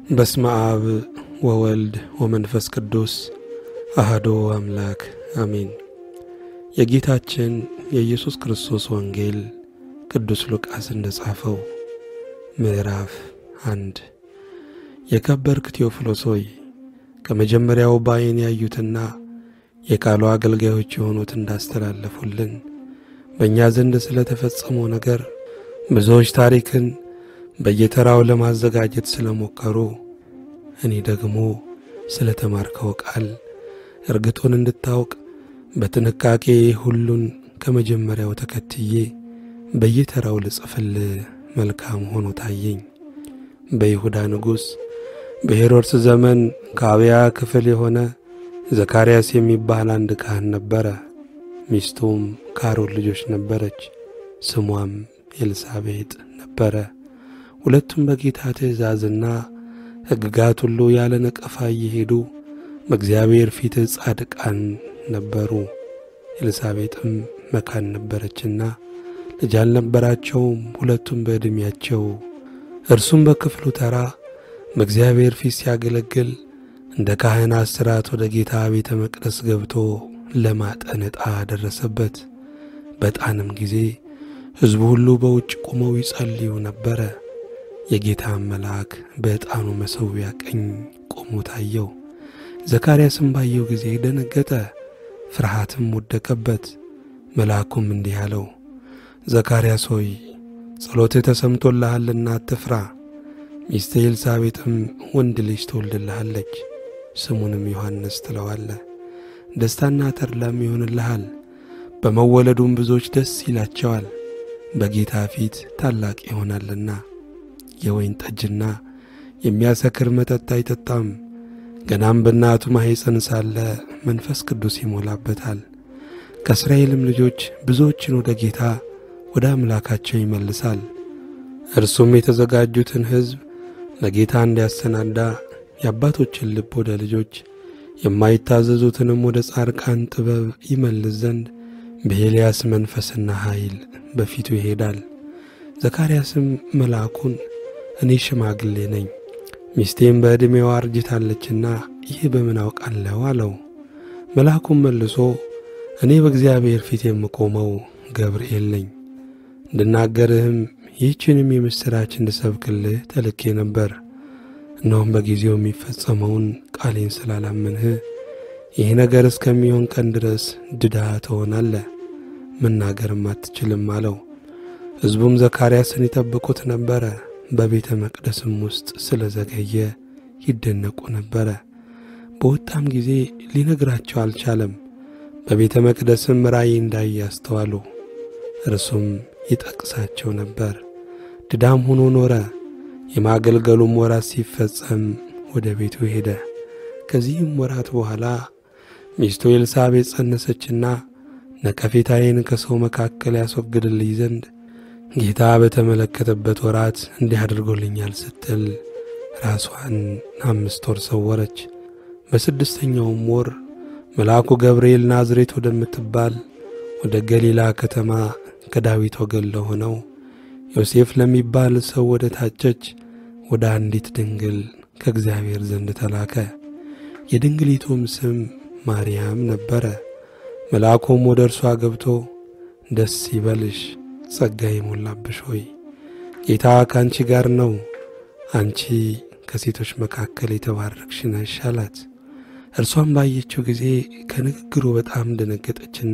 በስመ አብ ወወልድ ወመንፈስ ቅዱስ አህዶ አምላክ አሜን። የጌታችን የኢየሱስ ክርስቶስ ወንጌል ቅዱስ ሉቃስ እንደ ጻፈው ምዕራፍ አንድ የከበርክ ቴዎፍሎስ ሆይ ከመጀመሪያው በዓይን ያዩትና የቃሉ አገልጋዮች የሆኑት እንዳስተላለፉልን በእኛ ዘንድ ስለ ተፈጸመው ነገር ብዙዎች ታሪክን በየተራው ለማዘጋጀት ስለ ሞከሩ እኔ ደግሞ ስለ ተማርከው ቃል እርግጡን እንድታውቅ በጥንቃቄ ሁሉን ከመጀመሪያው ተከትዬ በየተራው ልጽፍል መልካም ሆኖ ታየኝ። በይሁዳ ንጉሥ በሄሮድስ ዘመን ከአብያ ክፍል የሆነ ዘካርያስ የሚባል አንድ ካህን ነበረ። ሚስቱም ከአሮን ልጆች ነበረች፣ ስሟም ኤልሳቤጥ ነበረ። ሁለቱም በጌታ ትእዛዝና ሕግጋት ሁሉ ያለ ነቀፋ እየሄዱ በእግዚአብሔር ፊት ጻድቃን ነበሩ። ኤልሳቤጥም መካን ነበረችና ልጅ አልነበራቸውም፣ ሁለቱም በዕድሜያቸው። እርሱም በክፍሉ ተራ በእግዚአብሔር ፊት ሲያገለግል እንደ ካህናት ሥርዓት ወደ ጌታ ቤተ መቅደስ ገብቶ ለማጠን ዕጣ ደረሰበት። በዕጣንም ጊዜ ሕዝቡ ሁሉ በውጭ ቆመው ይጸልዩ ነበረ። የጌታም መልአክ በዕጣኑ መሠዊያ ቀኝ ቆሞ ታየው። ዘካርያስም ባየው ጊዜ ደነገጠ፣ ፍርሃትም ወደቀበት። መልአኩም እንዲህ አለው፣ ዘካርያስ ሆይ ጸሎትህ ተሰምቶልሃልና አትፍራ። ሚስትህ ኤልሳቤጥም ወንድ ልጅ ትወልድልሃለች፣ ስሙንም ዮሐንስ ትለዋለህ። ደስታና ተድላም ይሆንልሃል፣ በመወለዱም ብዙዎች ደስ ይላቸዋል። በጌታ ፊት ታላቅ ይሆናልና የወይን ጠጅና የሚያሰክር መጠጥ አይጠጣም። ገናም በእናቱ ማኅፀን ሳለ መንፈስ ቅዱስ ይሞላበታል። ከእስራኤልም ልጆች ብዙዎችን ወደ ጌታ ወደ አምላካቸው ይመልሳል። እርሱም የተዘጋጁትን ሕዝብ ለጌታ እንዲያሰናዳ የአባቶችን ልብ ወደ ልጆች የማይታዘዙትንም ወደ ጻድቃን ጥበብ ይመልስ ዘንድ በኤልያስ መንፈስና ኃይል በፊቱ ይሄዳል። ዘካርያስም መልአኩን እኔ ሽማግሌ ነኝ፣ ሚስቴም በዕድሜዋ አርጅታለችና ይህ በምን አውቃለሁ አለው። መልአኩም መልሶ እኔ በእግዚአብሔር ፊት የምቆመው ገብርኤል ነኝ፣ እንድናገርህም ይህችንም የምሥራች እንድሰብክልህ ተልኬ ነበር። እነሆም በጊዜው የሚፈጸመውን ቃሌን ስላላመንህ ይህ ነገር እስከሚሆን ቀን ድረስ ድዳ ትሆናለህ፣ መናገርም አትችልም አለው። ሕዝቡም ዘካርያስን ይጠብቁት ነበረ። በቤተ መቅደስም ውስጥ ስለ ዘገየ ይደነቁ ነበረ። በወጣም ጊዜ ሊነግራቸው አልቻለም። በቤተ መቅደስም ራእይ እንዳየ አስተዋሉ። እርሱም ይጠቅሳቸው ነበር። ድዳም ሆኖ ኖረ። የማገልገሉም ወራት ሲፈጸም ወደ ቤቱ ሄደ። ከዚህም ወራት በኋላ ሚስቱ ኤልሳቤጥ ጸነሰችና ነቀፌታዬን ከሰው መካከል ያስወግድልኝ ዘንድ ጌታ በተመለከተበት ወራት እንዲህ አድርጎልኛል ስትል ራሷን አምስት ወር ሰወረች። በስድስተኛውም ወር መልአኩ ገብርኤል ናዝሬት ወደምትባል ወደ ገሊላ ከተማ ከዳዊት ወገን ለሆነው ዮሴፍ ለሚባል ሰው ወደ ታጨች ወደ አንዲት ድንግል ከእግዚአብሔር ዘንድ ተላከ። የድንግሊቱም ስም ማርያም ነበረ። መልአኩም ወደ እርሷ ገብቶ ደስ ይበልሽ ጸጋ የሞላብሽ ሆይ ጌታ ከአንቺ ጋር ነው፣ አንቺ ከሴቶች መካከል የተባረክሽ ነሽ አላት። እርሷም ባየችው ጊዜ ከንግግሩ በጣም ደነገጠችና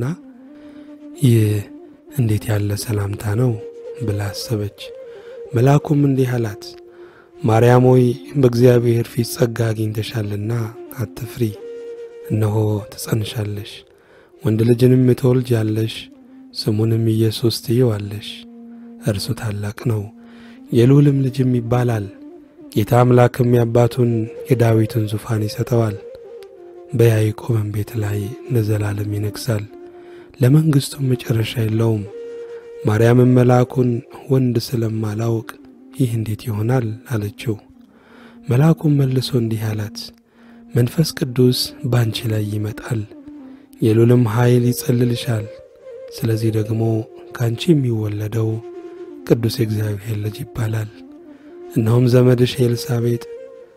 ይህ እንዴት ያለ ሰላምታ ነው ብላ አሰበች። መልአኩም እንዲህ አላት፣ ማርያም ሆይ በእግዚአብሔር ፊት ጸጋ አግኝተሻልና አትፍሪ። እነሆ ትጸንሻለሽ፣ ወንድ ልጅንም ትወልጃለሽ ስሙንም ኢየሱስ ትይዋለሽ። እርሱ ታላቅ ነው፣ የልዑልም ልጅም ይባላል። ጌታ አምላክም የአባቱን የዳዊትን ዙፋን ይሰጠዋል፣ በያዕቆብም ቤት ላይ ለዘላለም ይነግሣል፣ ለመንግሥቱም መጨረሻ የለውም። ማርያምም መልአኩን ወንድ ስለማላውቅ ይህ እንዴት ይሆናል አለችው። መልአኩም መልሶ እንዲህ አላት፣ መንፈስ ቅዱስ ባንቺ ላይ ይመጣል፣ የልዑልም ኃይል ይጸልልሻል ስለዚህ ደግሞ ከአንቺ የሚወለደው ቅዱስ የእግዚአብሔር ልጅ ይባላል። እነሆም ዘመድሽ ኤልሳቤጥ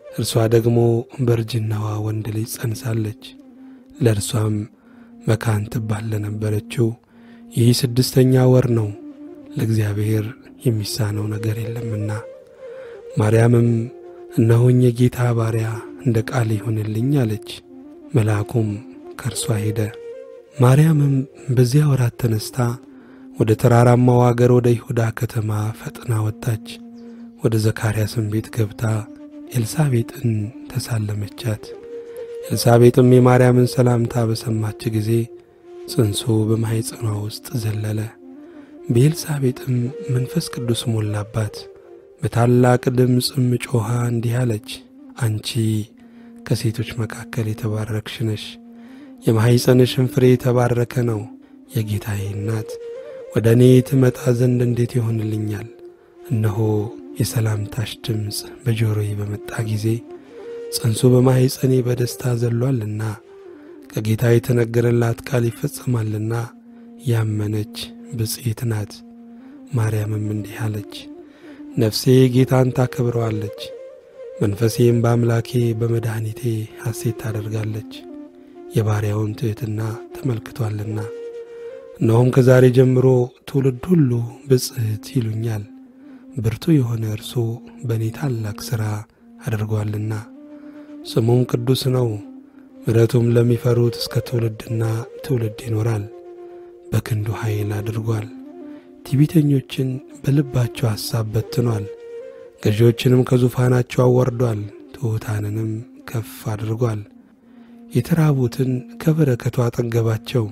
እርሷ ደግሞ በእርጅናዋ ወንድ ልጅ ጸንሳለች። ለእርሷም መካን ትባል ለነበረችው ይህ ስድስተኛ ወር ነው፣ ለእግዚአብሔር የሚሳነው ነገር የለምና። ማርያምም እነሆኝ የጌታ ባሪያ እንደ ቃል ይሁንልኝ አለች። መልአኩም ከእርሷ ሄደ። ማርያምም በዚያ ወራት ተነስታ ወደ ተራራማው አገር ወደ ይሁዳ ከተማ ፈጥና ወጣች። ወደ ዘካርያስም ቤት ገብታ ኤልሳቤጥን ተሳለመቻት። ኤልሳቤጥም የማርያምን ሰላምታ በሰማች ጊዜ ጽንሱ በማኅፀኗ ውስጥ ዘለለ። በኤልሳቤጥም መንፈስ ቅዱስ ሞላባት። በታላቅ ድምፅም ጮኻ እንዲህ አለች፣ አንቺ ከሴቶች መካከል የተባረክሽ ነሽ፣ የማኅፀንሽን ፍሬ የተባረከ ነው። የጌታዬ እናት ወደ እኔ ትመጣ ዘንድ እንዴት ይሆንልኛል? እነሆ የሰላምታሽ ድምፅ በጆሮዬ በመጣ ጊዜ ጽንሱ በማኅፀኔ በደስታ ዘሏልና ከጌታ የተነገረላት ቃል ይፈጸማልና ያመነች ብፅዕት ናት። ማርያምም እንዲህ አለች፣ ነፍሴ ጌታን ታከብረዋለች፣ መንፈሴም በአምላኬ በመድኃኒቴ ሐሴት ታደርጋለች፣ የባሪያውን ትሕትና ተመልክቷልና። እነሆም ከዛሬ ጀምሮ ትውልድ ሁሉ ብፅዕት ይሉኛል፣ ብርቱ የሆነ እርሱ በእኔ ታላቅ ሥራ አድርጓልና። ስሙም ቅዱስ ነው፣ ምሕረቱም ለሚፈሩት እስከ ትውልድና ትውልድ ይኖራል። በክንዱ ኃይል አድርጓል። ትዕቢተኞችን በልባቸው ሐሳብ በትኗል። ገዢዎችንም ከዙፋናቸው አወርዷል። ትሑታንንም ከፍ አድርጓል። የተራቡትን ከበረከቱ አጠገባቸው፣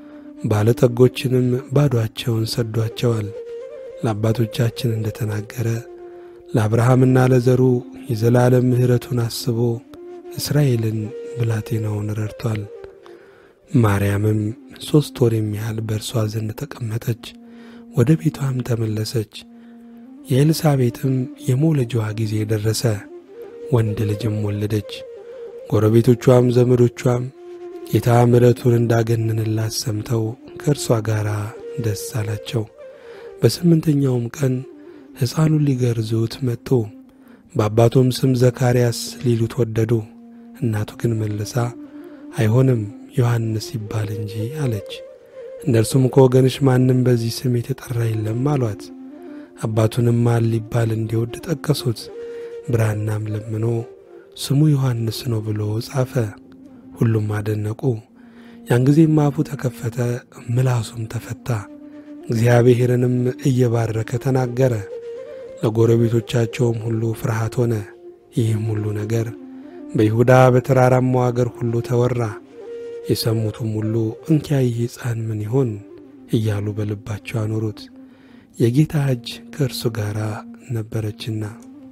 ባለጠጎችንም ባዶአቸውን ሰዷቸዋል። ለአባቶቻችን እንደ ተናገረ ለአብርሃምና ለዘሩ የዘላለም ምሕረቱን አስቦ እስራኤልን ብላቴናውን ረድቷል። ማርያምም ሦስት ወር የሚያህል በእርሷ ዘንድ ተቀመጠች፣ ወደ ቤቷም ተመለሰች። የኤልሳቤጥም የመውለጃዋ ጊዜ ደረሰ፣ ወንድ ልጅም ወለደች። ጎረቤቶቿም ዘመዶቿም ጌታ ምሕረቱን እንዳገነንላት ሰምተው ከእርሷ ጋር ደስ አላቸው። በስምንተኛውም ቀን ሕፃኑን ሊገርዙት መጡ። በአባቱም ስም ዘካርያስ ሊሉት ወደዱ። እናቱ ግን መልሳ አይሆንም ዮሐንስ ይባል እንጂ አለች። እነርሱም ከወገንሽ ማንም በዚህ ስም የተጠራ የለም አሏት። አባቱንም ማን ሊባል እንዲወድ ጠቀሱት። ብራናም ለምኖ ስሙ ዮሐንስ ነው ብሎ ጻፈ። ሁሉም አደነቁ። ያን ጊዜም አፉ ተከፈተ፣ ምላሱም ተፈታ። እግዚአብሔርንም እየባረከ ተናገረ። ለጎረቤቶቻቸውም ሁሉ ፍርሃት ሆነ። ይህም ሁሉ ነገር በይሁዳ በተራራማው አገር ሁሉ ተወራ። የሰሙትም ሁሉ እንኪያ ይህ ሕፃን ምን ይሆን እያሉ በልባቸው አኖሩት። የጌታ እጅ ከእርሱ ጋር ነበረችና።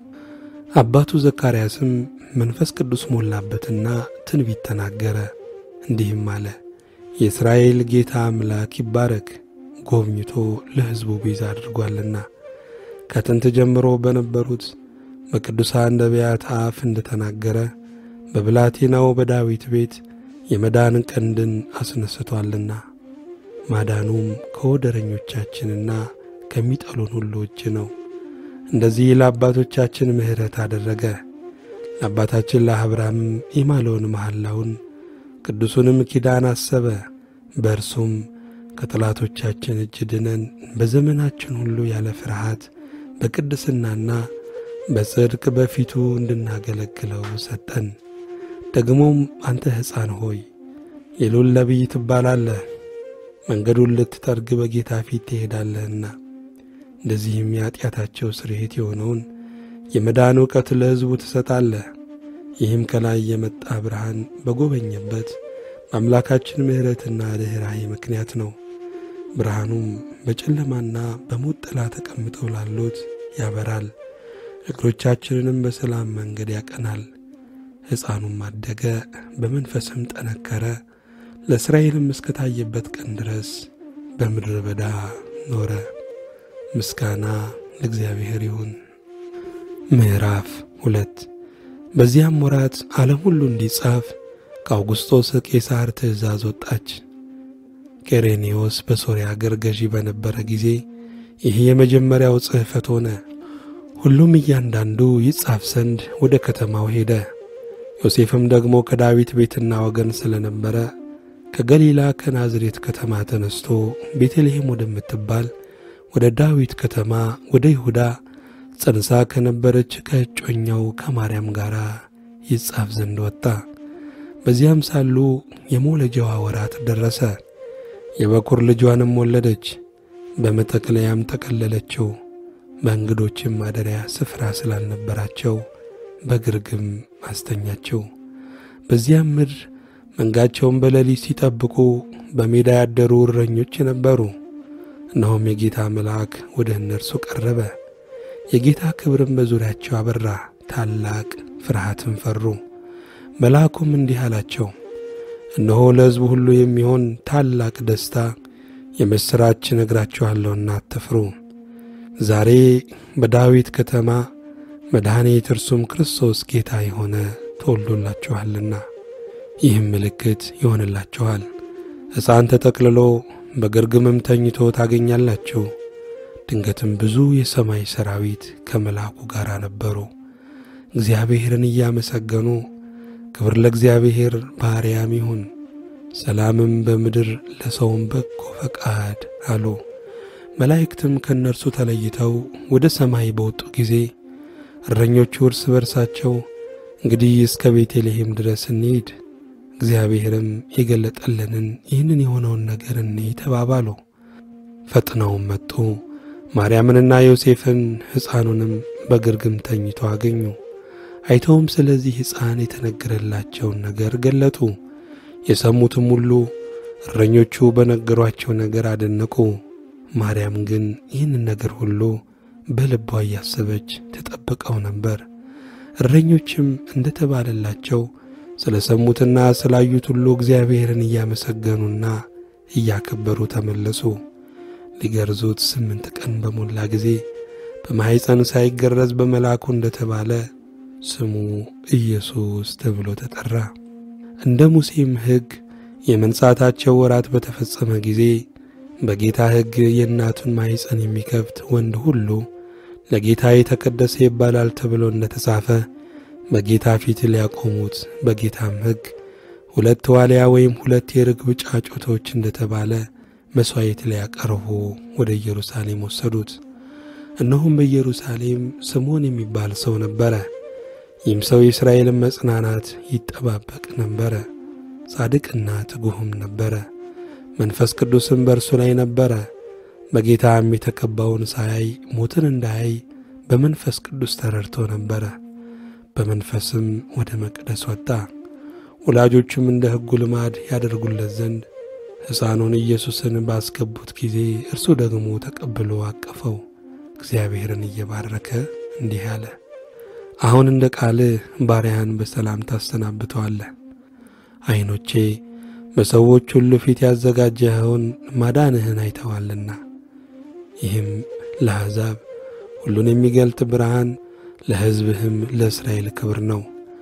አባቱ ዘካርያስም መንፈስ ቅዱስ ሞላበትና ትንቢት ተናገረ፣ እንዲህም አለ። የእስራኤል ጌታ አምላክ ይባረክ፣ ጎብኝቶ ለሕዝቡ ቤዛ አድርጓልና ከጥንት ጀምሮ በነበሩት በቅዱሳን ነቢያት አፍ እንደ ተናገረ በብላቴናው በዳዊት ቤት የመዳን ቀንድን አስነስቶአልና ማዳኑም ከወደረኞቻችንና ከሚጠሉን ሁሉ እጅ ነው። እንደዚህ ለአባቶቻችን ምሕረት አደረገ። ለአባታችን ለአብርሃምም የማለውን መሐላውን ቅዱሱንም ኪዳን አሰበ። በእርሱም ከጠላቶቻችን እጅ ድነን በዘመናችን ሁሉ ያለ ፍርሃት በቅድስናና በጽድቅ በፊቱ እንድናገለግለው ሰጠን። ደግሞም አንተ ሕፃን ሆይ የልዑል ነቢይ ትባላለህ፣ መንገዱን ልትጠርግ በጌታ ፊት ትሄዳለህና እንደዚህም የኀጢአታቸው ስርየት የሆነውን የመዳን እውቀት ለሕዝቡ ትሰጣለህ። ይህም ከላይ የመጣ ብርሃን በጎበኘበት በአምላካችን ምሕረትና ርኅራኄ ምክንያት ነው። ብርሃኑም በጨለማና በሞት ጥላ ተቀምጠው ላሉት ያበራል፣ እግሮቻችንንም በሰላም መንገድ ያቀናል። ሕፃኑም አደገ፣ በመንፈስም ጠነከረ፣ ለእስራኤልም እስከታየበት ቀን ድረስ በምድረ በዳ ኖረ። ምስጋና ለእግዚአብሔር ይሁን። ምዕራፍ ሁለት በዚያም ወራት ዓለም ሁሉ እንዲጻፍ ከአውጉስጦስ ቄሳር ትእዛዝ ወጣች። ቄሬኔዎስ በሶርያ አገር ገዢ በነበረ ጊዜ ይህ የመጀመሪያው ጽሕፈት ሆነ። ሁሉም እያንዳንዱ ይጻፍ ዘንድ ወደ ከተማው ሄደ። ዮሴፍም ደግሞ ከዳዊት ቤትና ወገን ስለነበረ ከገሊላ ከናዝሬት ከተማ ተነስቶ ቤተልሔም ወደምትባል ወደ ዳዊት ከተማ ወደ ይሁዳ ጸንሳ ከነበረች ከእጮኛው ከማርያም ጋር ይጻፍ ዘንድ ወጣ። በዚያም ሳሉ የመውለጃዋ ወራት ደረሰ። የበኩር ልጇንም ወለደች። በመጠቅለያም ጠቀለለችው። በእንግዶችም ማደሪያ ስፍራ ስላልነበራቸው በግርግም አስተኛችው። በዚያም ምድር መንጋቸውን በሌሊት ሲጠብቁ በሜዳ ያደሩ እረኞች ነበሩ። እነሆም የጌታ መልአክ ወደ እነርሱ ቀረበ፣ የጌታ ክብርም በዙሪያቸው አበራ፣ ታላቅ ፍርሃትን ፈሩ። መልአኩም እንዲህ አላቸው፣ እነሆ ለሕዝቡ ሁሉ የሚሆን ታላቅ ደስታ የምሥራች እነግራችኋለሁና አትፍሩ። ዛሬ በዳዊት ከተማ መድኃኒት እርሱም ክርስቶስ ጌታ የሆነ ተወልዶላችኋልና ይህም ምልክት ይሆንላችኋል፣ ሕፃን ተጠቅልሎ በግርግምም ተኝቶ ታገኛላችሁ። ድንገትም ብዙ የሰማይ ሰራዊት ከመልአኩ ጋር ነበሩ፣ እግዚአብሔርን እያመሰገኑ ክብር ለእግዚአብሔር በአርያም ይሁን፣ ሰላምም በምድር ለሰውም በጎ ፈቃድ አሉ። መላእክትም ከእነርሱ ተለይተው ወደ ሰማይ በወጡ ጊዜ እረኞቹ እርስ በርሳቸው እንግዲህ እስከ ቤተልሔም ድረስ እንሂድ፣ እግዚአብሔርም የገለጠልንን ይህንን የሆነውን ነገር እንይ ተባባሉ። ፈጥነውም መጡ፣ ማርያምንና ዮሴፍን ሕፃኑንም በግርግም ተኝቶ አገኙ። አይተውም ስለዚህ ሕፃን የተነገረላቸውን ነገር ገለጡ። የሰሙትም ሁሉ እረኞቹ በነገሯቸው ነገር አደነቁ። ማርያም ግን ይህንን ነገር ሁሉ በልቧ እያሰበች ተጠብቀው ነበር። እረኞችም እንደ ተባለላቸው ስለ ሰሙትና ስላዩት ሁሉ እግዚአብሔርን እያመሰገኑና እያከበሩ ተመለሱ። ሊገርዙት ስምንት ቀን በሞላ ጊዜ በማኅፀን ሳይገረዝ በመልአኩ እንደ ተባለ ስሙ ኢየሱስ ተብሎ ተጠራ። እንደ ሙሴም ሕግ የመንጻታቸው ወራት በተፈጸመ ጊዜ በጌታ ሕግ የእናቱን ማኅፀን የሚከፍት ወንድ ሁሉ ለጌታ የተቀደሰ ይባላል ተብሎ እንደ ተጻፈ በጌታ ፊት ሊያቆሙት በጌታም ሕግ ሁለት ዋልያ ወይም ሁለት የርግብ ጫጩቶች እንደ ተባለ መሥዋዕት ሊያቀርቡ ወደ ኢየሩሳሌም ወሰዱት። እነሆም በኢየሩሳሌም ስምዖን የሚባል ሰው ነበረ። ይህም ሰው የእስራኤልን መጽናናት ይጠባበቅ ነበረ። ጻድቅና ትጉህም ነበረ። መንፈስ ቅዱስም በእርሱ ላይ ነበረ። በጌታም የተቀባውን ሳያይ ሞትን እንዳያይ በመንፈስ ቅዱስ ተረድቶ ነበረ። በመንፈስም ወደ መቅደስ ወጣ። ወላጆቹም እንደ ሕጉ ልማድ ያደርጉለት ዘንድ ሕፃኑን ኢየሱስን ባስገቡት ጊዜ እርሱ ደግሞ ተቀብሎ አቀፈው። እግዚአብሔርን እየባረከ እንዲህ አለ፣ አሁን እንደ ቃልህ ባሪያህን በሰላም ታሰናብተዋለህ። ዐይኖቼ በሰዎች ሁሉ ፊት ያዘጋጀኸውን ማዳንህን አይተዋልና። ይህም ለአሕዛብ ሁሉን የሚገልጥ ብርሃን፣ ለሕዝብህም ለእስራኤል ክብር ነው።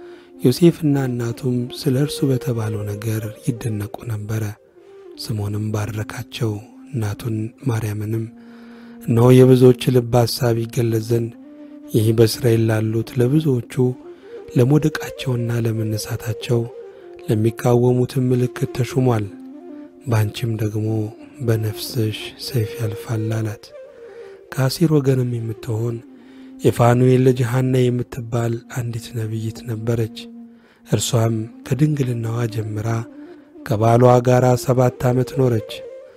ዮሴፍና እናቱም ስለ እርሱ በተባለው ነገር ይደነቁ ነበረ። ስምዖንም ባረካቸው፣ እናቱን ማርያምንም እነሆ የብዙዎች ልብ ሐሳብ ይገለጽ ዘንድ ይህ በእስራኤል ላሉት ለብዙዎቹ ለመውደቃቸውና ለመነሳታቸው ለሚቃወሙትም ምልክት ተሹሟል። በአንቺም ደግሞ በነፍስሽ ሰይፍ ያልፋል አላት። ከአሴር ወገንም የምትሆን የፋኑኤል ልጅ ሐና የምትባል አንዲት ነቢይት ነበረች። እርሷም ከድንግልናዋ ጀምራ ከባሏ ጋር ሰባት ዓመት ኖረች።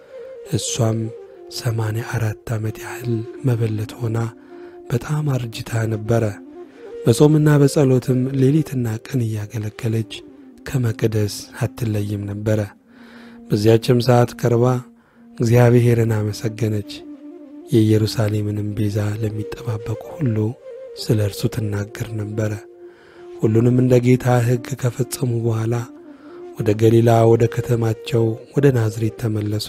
እሷም ሰማንያ አራት ዓመት ያህል መበለት ሆና በጣም አርጅታ ነበረ። በጾምና በጸሎትም ሌሊትና ቀን እያገለገለች ከመቅደስ አትለይም ነበረ። በዚያችም ሰዓት ቀርባ እግዚአብሔርን አመሰገነች። የኢየሩሳሌምንም ቤዛ ለሚጠባበቁ ሁሉ ስለ እርሱ ትናገር ነበረ። ሁሉንም እንደ ጌታ ሕግ ከፈጸሙ በኋላ ወደ ገሊላ ወደ ከተማቸው ወደ ናዝሬት ተመለሱ።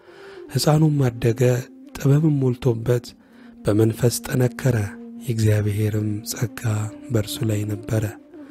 ሕፃኑም አደገ፣ ጥበብም ሞልቶበት በመንፈስ ጠነከረ። የእግዚአብሔርም ጸጋ በእርሱ ላይ ነበረ።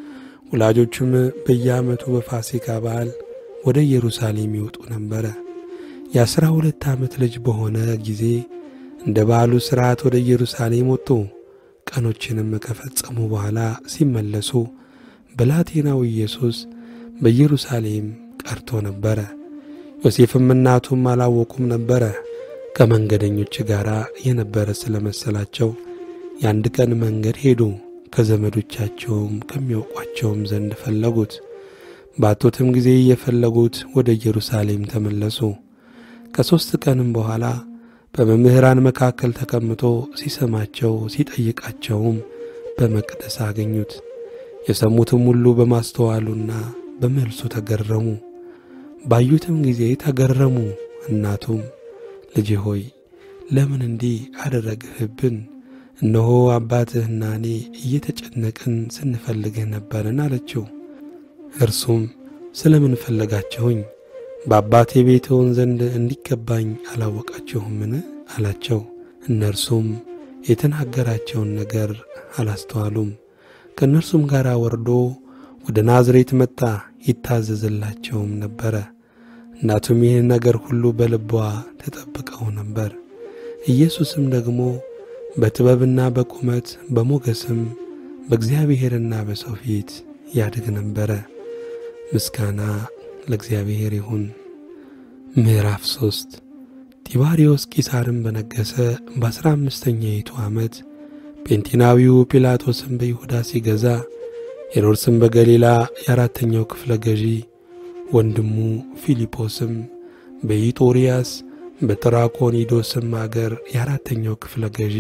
ወላጆቹም በየዓመቱ በፋሲካ በዓል ወደ ኢየሩሳሌም ይወጡ ነበረ። የአሥራ ሁለት ዓመት ልጅ በሆነ ጊዜ እንደ በዓሉ ሥርዓት ወደ ኢየሩሳሌም ወጡ። ቀኖችንም ከፈጸሙ በኋላ ሲመለሱ ብላቴናው ኢየሱስ በኢየሩሳሌም ቀርቶ ነበረ። ዮሴፍም እናቱም አላወቁም ነበረ። ከመንገደኞች ጋር የነበረ ስለ መሰላቸው የአንድ ቀን መንገድ ሄዱ። ከዘመዶቻቸውም ከሚያውቋቸውም ዘንድ ፈለጉት። ባጡትም ጊዜ እየፈለጉት ወደ ኢየሩሳሌም ተመለሱ። ከሦስት ቀንም በኋላ በመምህራን መካከል ተቀምጦ ሲሰማቸው ሲጠይቃቸውም በመቅደስ አገኙት። የሰሙትም ሁሉ በማስተዋሉና በመልሱ ተገረሙ። ባዩትም ጊዜ ተገረሙ። እናቱም ልጄ ሆይ ለምን እንዲህ አደረግህብን? እነሆ አባትህና እኔ እየተጨነቅን ስንፈልግህ ነበርን አለችው። እርሱም ስለ ምን ፈለጋችሁኝ? በአባቴ ቤት እሆን ዘንድ እንዲገባኝ አላወቃችሁምን? አላቸው። እነርሱም የተናገራቸውን ነገር አላስተዋሉም። ከእነርሱም ጋር ወርዶ ወደ ናዝሬት መጣ፣ ይታዘዝላቸውም ነበረ። እናቱም ይህን ነገር ሁሉ በልቧ ተጠብቀው ነበር። ኢየሱስም ደግሞ በጥበብና በቁመት በሞገስም በእግዚአብሔርና በሰው ፊት ያድግ ነበረ። ምስጋና ለእግዚአብሔር ይሁን። ምዕራፍ ሦስት ጢባርዮስ ቂሳርም በነገሰ በአሥራ አምስተኛይቱ ዓመት ጴንጤናዊው ጲላጦስም በይሁዳ ሲገዛ ሄሮድስም በገሊላ የአራተኛው ክፍለ ገዢ ወንድሙ ፊልጶስም በኢጦርያስ በጥራኮኒዶስም አገር የአራተኛው ክፍለ ገዢ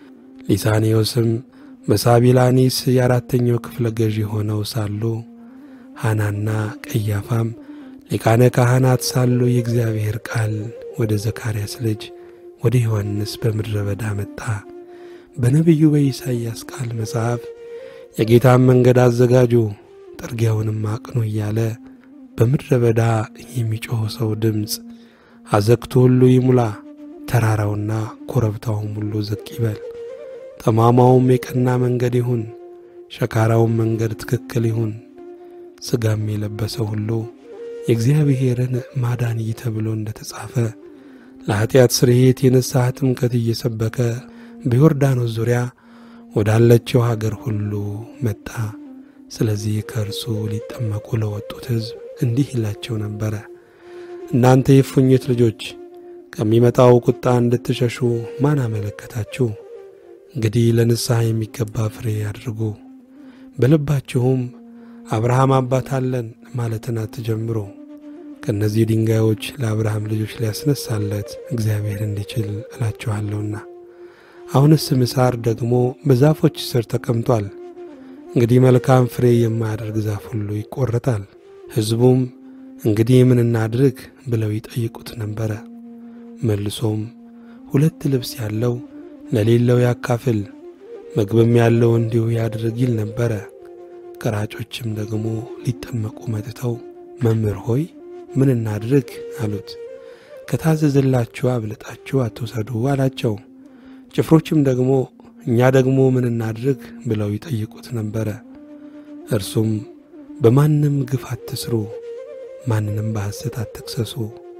ሊሳኔዎስም በሳቢላኒስ የአራተኛው ክፍለ ገዢ ሆነው ሳሉ ሐናና ቀያፋም ሊቃነ ካህናት ሳሉ የእግዚአብሔር ቃል ወደ ዘካርያስ ልጅ ወደ ዮሐንስ በምድረ በዳ መጣ። በነቢዩ በኢሳይያስ ቃል መጽሐፍ የጌታን መንገድ አዘጋጁ፣ ጥርጊያውንም አቅኑ እያለ በምድረ በዳ የሚጮኽ ሰው ድምፅ አዘግቱ ሁሉ ይሙላ፣ ተራራውና ኮረብታውም ሁሉ ዝቅ ይበል፣ ጠማማውም የቀና መንገድ ይሁን፣ ሸካራውም መንገድ ትክክል ይሁን። ሥጋም የለበሰ ሁሉ የእግዚአብሔርን ማዳን ይህ ተብሎ እንደ ተጻፈ ለኀጢአት ስርየት የንስሐ ጥምቀት እየሰበከ በዮርዳኖስ ዙሪያ ወዳለችው ሀገር ሁሉ መጣ። ስለዚህ ከእርሱ ሊጠመቁ ለወጡት ሕዝብ እንዲህ ይላቸው ነበረ። እናንተ የእፉኝት ልጆች ከሚመጣው ቁጣ እንድትሸሹ ማን አመለከታችሁ? እንግዲህ ለንስሐ የሚገባ ፍሬ አድርጉ። በልባችሁም አብርሃም አባት አለን ማለትን አትጀምሩ። ከእነዚህ ድንጋዮች ለአብርሃም ልጆች ሊያስነሳለት እግዚአብሔር እንዲችል እላችኋለሁና። አሁንስ ምሳር ደግሞ በዛፎች ስር ተቀምጧል። እንግዲህ መልካም ፍሬ የማያደርግ ዛፍ ሁሉ ይቆረጣል። ሕዝቡም እንግዲህ ምን እናድርግ ብለው ይጠይቁት ነበረ። መልሶም ሁለት ልብስ ያለው ለሌለው ያካፍል፣ ምግብም ያለው እንዲሁ ያድርግ ይል ነበረ። ቀራጮችም ደግሞ ሊጠመቁ መጥተው መምህር ሆይ ምን እናድርግ አሉት። ከታዘዘላችሁ አብልጣችሁ አትውሰዱ አላቸው። ጭፍሮችም ደግሞ እኛ ደግሞ ምን እናድርግ ብለው ይጠይቁት ነበረ። እርሱም በማንም ግፍ አትስሩ፣ ማንንም በሐሰት አትክሰሱ፣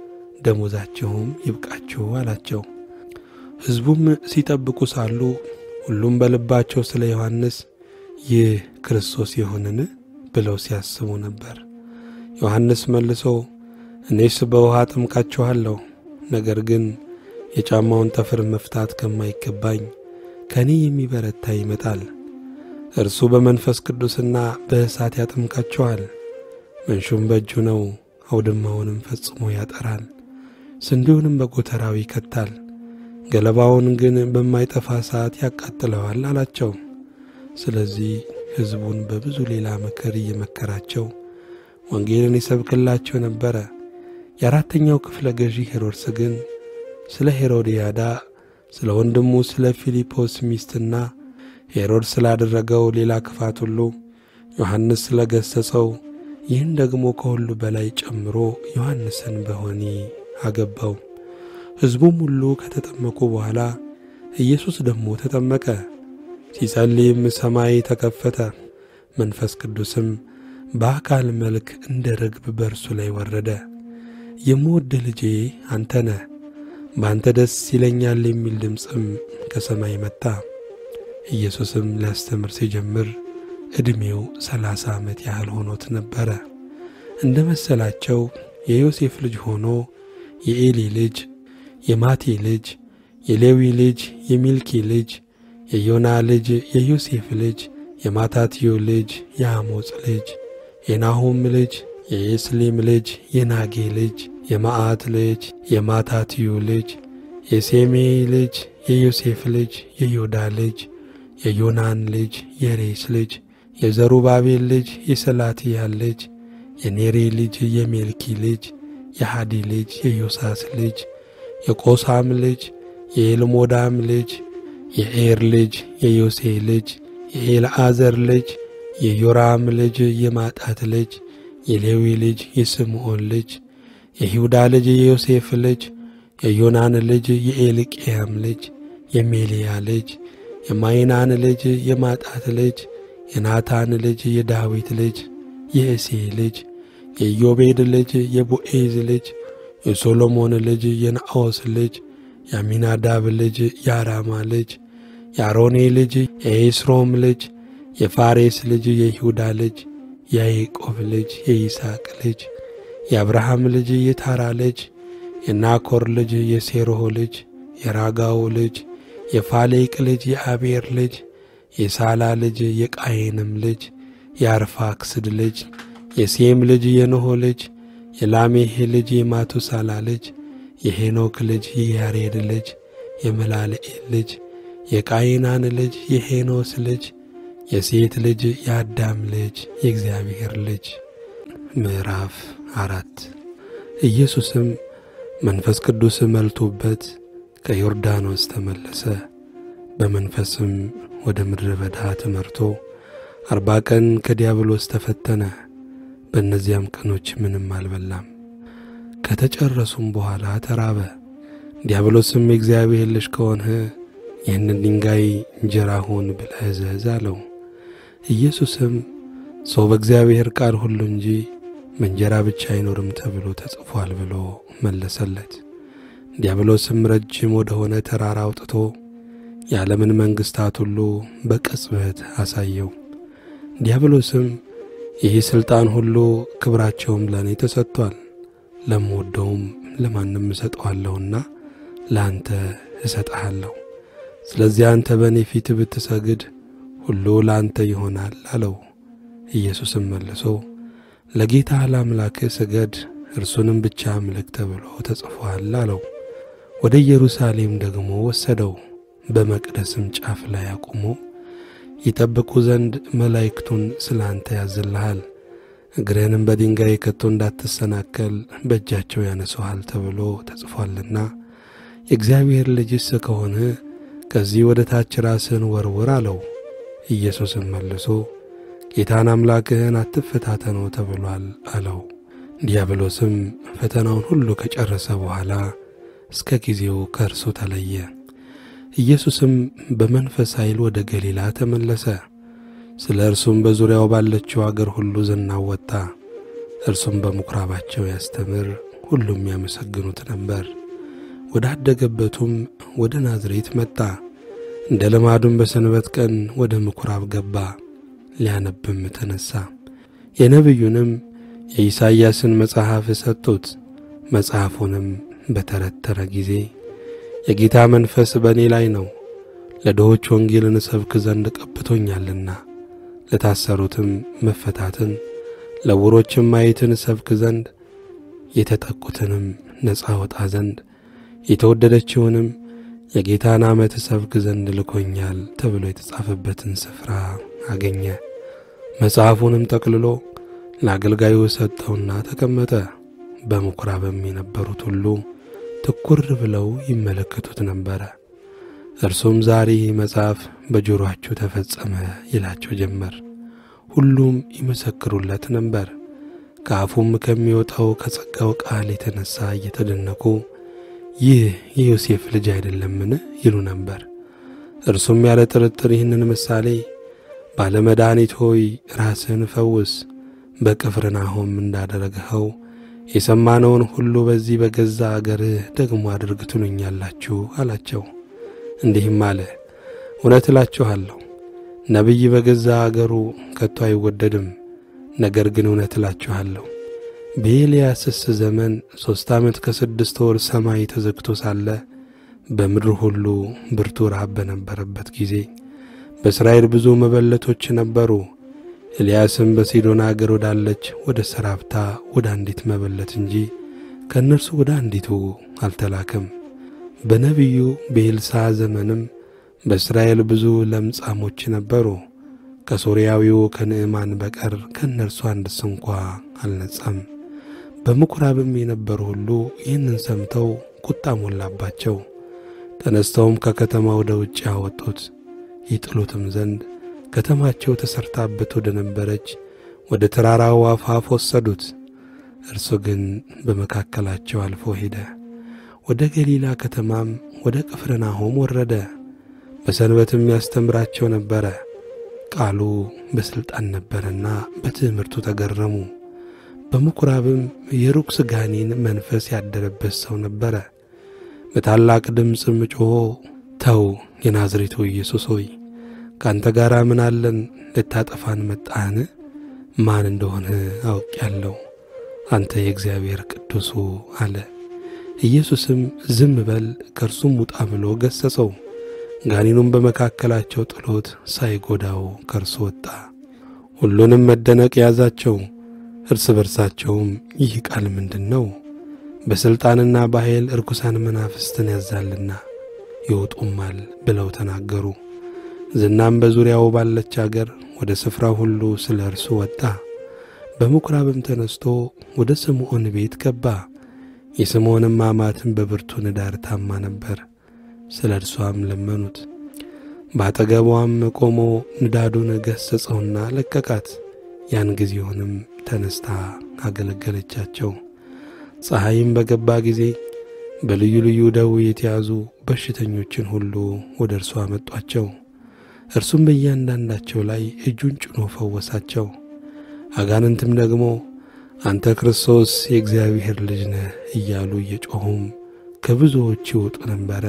ደሞዛችሁም ይብቃችሁ አላቸው። ሕዝቡም ሲጠብቁ ሳሉ ሁሉም በልባቸው ስለ ዮሐንስ ይህ ክርስቶስ ይሆንን ብለው ሲያስቡ ነበር። ዮሐንስ መልሶ እኔስ በውሃ አጠምቃችኋለሁ፣ ነገር ግን የጫማውን ጠፍር መፍታት ከማይገባኝ ከእኔ የሚበረታ ይመጣል። እርሱ በመንፈስ ቅዱስና በእሳት ያጠምቃችኋል። መንሹም በእጁ ነው፣ አውድማውንም ፈጽሞ ያጠራል፣ ስንዴውንም በጎተራው ይከታል፣ ገለባውን ግን በማይጠፋ እሳት ያቃጥለዋል አላቸው። ስለዚህ ሕዝቡን በብዙ ሌላ ምክር እየመከራቸው ወንጌልን ይሰብክላቸው ነበረ። የአራተኛው ክፍለ ገዢ ሄሮድስ ግን ስለ ሄሮድያዳ ስለ ወንድሙ ስለ ፊልጶስ ሚስትና ሄሮድስ ስላደረገው ሌላ ክፋት ሁሉ ዮሐንስ ስለ ገሠጸው ይህን ደግሞ ከሁሉ በላይ ጨምሮ ዮሐንስን በወህኒ አገባው። ሕዝቡም ሁሉ ከተጠመቁ በኋላ ኢየሱስ ደግሞ ተጠመቀ። ሲጸልይም ሰማይ ተከፈተ፣ መንፈስ ቅዱስም በአካል መልክ እንደ ርግብ በእርሱ ላይ ወረደ። የምወድህ ልጄ አንተ ነህ፣ በአንተ ደስ ይለኛል የሚል ድምፅም ከሰማይ መጣ። ኢየሱስም ሊያስተምር ሲጀምር ዕድሜው ሰላሳ ዓመት ያህል ሆኖት ነበረ። እንደ መሰላቸው የዮሴፍ ልጅ ሆኖ የኤሊ ልጅ፣ የማቴ ልጅ፣ የሌዊ ልጅ፣ የሚልኪ ልጅ፣ የዮና ልጅ፣ የዮሴፍ ልጅ፣ የማታትዮ ልጅ፣ የአሞጽ ልጅ፣ የናሁም ልጅ፣ የኤስሊም ልጅ፣ የናጌ ልጅ፣ የማአት ልጅ፣ የማታትዩ ልጅ፣ የሴሜይ ልጅ፣ የዮሴፍ ልጅ፣ የዮዳ ልጅ፣ የዮናን ልጅ፣ የሬስ ልጅ፣ የዘሩባቤል ልጅ፣ የሰላትያል ልጅ፣ የኔሬ ልጅ፣ የሜልኪ ልጅ፣ የሃዲ ልጅ፣ የዮሳስ ልጅ፣ የቆሳም ልጅ፣ የኤልሞዳም ልጅ፣ የኤር ልጅ፣ የዮሴ ልጅ፣ የኤልዓዘር ልጅ፣ የዮራም ልጅ፣ የማጣት ልጅ፣ የሌዊ ልጅ፣ የስምዖን ልጅ፣ የይሁዳ ልጅ፣ የዮሴፍ ልጅ፣ የዮናን ልጅ፣ የኤልቅያም ልጅ፣ የሜልያ ልጅ፣ የማይናን ልጅ፣ የማጣት ልጅ፣ የናታን ልጅ፣ የዳዊት ልጅ፣ የእሴይ ልጅ፣ የኢዮቤድ ልጅ፣ የቦኤዝ ልጅ፣ የሶሎሞን ልጅ፣ የናዖስ ልጅ፣ የአሚናዳብ ልጅ፣ የአራማ ልጅ፣ የአሮኔ ልጅ፣ የኤስሮም ልጅ፣ የፋሬስ ልጅ፣ የይሁዳ ልጅ፣ የያዕቆብ ልጅ፣ የይስሐቅ ልጅ፣ የአብርሃም ልጅ፣ የታራ ልጅ፣ የናኮር ልጅ፣ የሴሮህ ልጅ፣ የራጋው ልጅ፣ የፋሌቅ ልጅ፣ የአቤር ልጅ፣ የሳላ ልጅ፣ የቃየንም ልጅ፣ የአርፋክስድ ልጅ፣ የሴም ልጅ፣ የኖሆ ልጅ፣ የላሜህ ልጅ፣ የማቱሳላ ልጅ፣ የሄኖክ ልጅ፣ የያሬድ ልጅ፣ የመላልኤል ልጅ፣ የቃይናን ልጅ፣ የሄኖስ ልጅ፣ የሴት ልጅ፣ የአዳም ልጅ፣ የእግዚአብሔር ልጅ። ምዕራፍ አራት ኢየሱስም መንፈስ ቅዱስ መልቶበት ከዮርዳኖስ ተመለሰ። በመንፈስም ወደ ምድረ በዳ ተመርቶ አርባ ቀን ከዲያብሎስ ተፈተነ። በእነዚያም ቀኖች ምንም አልበላም። ከተጨረሱም በኋላ ተራበ። ዲያብሎስም የእግዚአብሔር ልጅ ከሆንህ ይህንን ድንጋይ እንጀራ ሁን ብለህ እዘዝ አለው። ኢየሱስም ሰው በእግዚአብሔር ቃል ሁሉ እንጂ በእንጀራ ብቻ አይኖርም ተብሎ ተጽፏል ብሎ መለሰለት። ዲያብሎስም ረጅም ወደ ሆነ ተራራ አውጥቶ የዓለምን መንግሥታት ሁሉ በቅጽበት አሳየው። ዲያብሎስም ይህ ሥልጣን ሁሉ ክብራቸውም ለእኔ ተሰጥቷል፣ ለምወደውም ለማንም እሰጠዋለሁና ለአንተ እሰጠሃለሁ። ስለዚህ አንተ በእኔ ፊት ብትሰግድ ሁሉ ለአንተ ይሆናል አለው። ኢየሱስም መልሶ ለጌታ ለአምላክህ ስገድ፣ እርሱንም ብቻ አምልክ ተብሎ ተጽፏል አለው። ወደ ኢየሩሳሌም ደግሞ ወሰደው። በመቅደስም ጫፍ ላይ አቁሞ ይጠብቁ ዘንድ መላእክቱን ስለ አንተ ያዝልሃል፣ እግርህንም በድንጋይ ከቶ እንዳትሰናከል በእጃቸው ያነሱሃል ተብሎ ተጽፏልና የእግዚአብሔር ልጅስ ከሆንህ ከዚህ ወደ ታች ራስህን ወርውር አለው። ኢየሱስም መልሶ ጌታን አምላክህን አትፈታተነው ተብሏል አለው። ዲያብሎስም ፈተናውን ሁሉ ከጨረሰ በኋላ እስከ ጊዜው ከእርሱ ተለየ። ኢየሱስም በመንፈስ ኃይል ወደ ገሊላ ተመለሰ። ስለ እርሱም በዙሪያው ባለችው አገር ሁሉ ዝናው ወጣ። እርሱም በምኵራባቸው ያስተምር፣ ሁሉም ያመሰግኑት ነበር። ወደ አደገበቱም ወደ ናዝሬት መጣ። እንደ ልማዱም በሰንበት ቀን ወደ ምኵራብ ገባ፣ ሊያነብም ተነሣ። የነቢዩንም የኢሳይያስን መጽሐፍ ሰጡት። መጽሐፉንም በተረተረ ጊዜ የጌታ መንፈስ በእኔ ላይ ነው፣ ለድሆች ወንጌልን እሰብክ ዘንድ ቀብቶኛልና፣ ለታሰሩትም መፈታትን፣ ለዕውሮችም ማየትን እሰብክ ዘንድ፣ የተጠቁትንም ነፃ ወጣ ዘንድ፣ የተወደደችውንም የጌታን ዓመት እሰብክ ዘንድ ልኮኛል ተብሎ የተጻፈበትን ስፍራ አገኘ። መጽሐፉንም ጠቅልሎ ለአገልጋዩ ሰጠውና ተቀመጠ። በምኵራብም የነበሩት ሁሉ ትኩር ብለው ይመለከቱት ነበረ። እርሱም ዛሬ ይህ መጽሐፍ በጆሮአችሁ ተፈጸመ ይላቸው ጀመር። ሁሉም ይመሰክሩለት ነበር። ከአፉም ከሚወጣው ከጸጋው ቃል የተነሣ እየተደነቁ ይህ የዮሴፍ ልጅ አይደለምን ይሉ ነበር። እርሱም ያለ ጥርጥር ይህንን ምሳሌ ባለመድኃኒት ሆይ ራስህን ፈውስ፣ በቅፍርናሆም እንዳደረግኸው የሰማነውን ሁሉ በዚህ በገዛ አገርህ ደግሞ አድርግ ትሉኛላችሁ አላቸው። እንዲህም አለ፣ እውነት እላችኋለሁ ነቢይ በገዛ አገሩ ከቶ አይወደድም። ነገር ግን እውነት እላችኋለሁ በኤልያስስ ዘመን ሦስት ዓመት ከስድስት ወር ሰማይ ተዘግቶ ሳለ በምድር ሁሉ ብርቱ ረሃብ በነበረበት ጊዜ በእስራኤል ብዙ መበለቶች ነበሩ። ኤልያስም በሲዶና አገር ወዳለች ወደ ሰራፕታ ወደ አንዲት መበለት እንጂ ከእነርሱ ወደ አንዲቱ አልተላከም። በነቢዩ በኤልሳ ዘመንም በእስራኤል ብዙ ለምጻሞች ነበሩ። ከሶርያዊው ከንዕማን በቀር ከእነርሱ አንድስ እንኳ አልነጻም። በምኵራብም የነበሩ ሁሉ ይህንን ሰምተው ቁጣ ሞላባቸው። ተነስተውም ከከተማ ወደ ውጭ አወጡት፣ ይጥሉትም ዘንድ ከተማቸው ተሰርታበት ወደ ነበረች ወደ ተራራው አፋፍ ወሰዱት። እርሱ ግን በመካከላቸው አልፎ ሄደ። ወደ ገሊላ ከተማም ወደ ቅፍርናሆም ወረደ። በሰንበትም ያስተምራቸው ነበረ። ቃሉ በሥልጣን ነበረና በትምህርቱ ተገረሙ። በምኵራብም የርኩስ ጋኔን መንፈስ ያደረበት ሰው ነበረ። በታላቅ ድምፅም ጮኾ ተው የናዝሬቱ ኢየሱስ ሆይ ከአንተ ጋር ምን አለን? ልታጠፋን መጣህን? ማን እንደሆነ አውቄአለሁ፣ አንተ የእግዚአብሔር ቅዱሱ አለ። ኢየሱስም ዝም በል ከእርሱም ውጣ ብሎ ገሠጸው። ጋኔኑም በመካከላቸው ጥሎት ሳይጎዳው ከእርሱ ወጣ። ሁሉንም መደነቅ ያዛቸው። እርስ በርሳቸውም ይህ ቃል ምንድን ነው? በሥልጣንና በኃይል ርኩሳን መናፍስትን ያዛልና ይወጡማል ብለው ተናገሩ። ዝናም በዙሪያው ባለች አገር ወደ ስፍራው ሁሉ ስለ እርሱ ወጣ። በምኵራብም ተነስቶ ወደ ስምዖን ቤት ገባ። የስምዖንም አማትን በብርቱ ንዳድ ታማ ነበር። ስለ እርሷም ለመኑት። በአጠገቧም ቆሞ ንዳዱን ገሠጸውና ለቀቃት። ያን ጊዜውንም ተነስታ አገለገለቻቸው። ፀሐይም በገባ ጊዜ በልዩ ልዩ ደዌ የተያዙ በሽተኞችን ሁሉ ወደ እርሱ አመጧቸው። እርሱም በእያንዳንዳቸው ላይ እጁን ጭኖ ፈወሳቸው። አጋንንትም ደግሞ አንተ ክርስቶስ የእግዚአብሔር ልጅ ነህ እያሉ እየጮኹም ከብዙዎች ይወጡ ነበረ።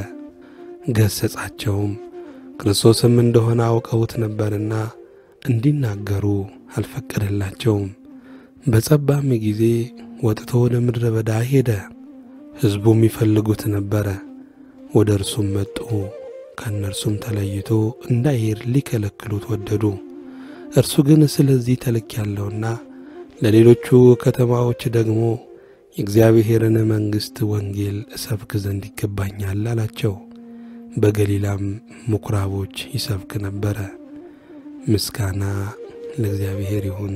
ገሠጻቸውም፣ ክርስቶስም እንደሆነ አውቀውት ነበርና እንዲናገሩ አልፈቀደላቸውም። በጸባም ጊዜ ወጥቶ ወደ ምድረ በዳ ሄደ። ሕዝቡም ይፈልጉት ነበረ። ወደ እርሱም መጡ። ከእነርሱም ተለይቶ እንዳይሄድ ሊከለክሉት ወደዱ። እርሱ ግን ስለዚህ ተልኬአለሁና ለሌሎቹ ከተማዎች ደግሞ የእግዚአብሔርን መንግሥት ወንጌል እሰብክ ዘንድ ይገባኛል አላቸው። በገሊላም ምኵራቦች ይሰብክ ነበረ። ምስጋና ለእግዚአብሔር ይሁን።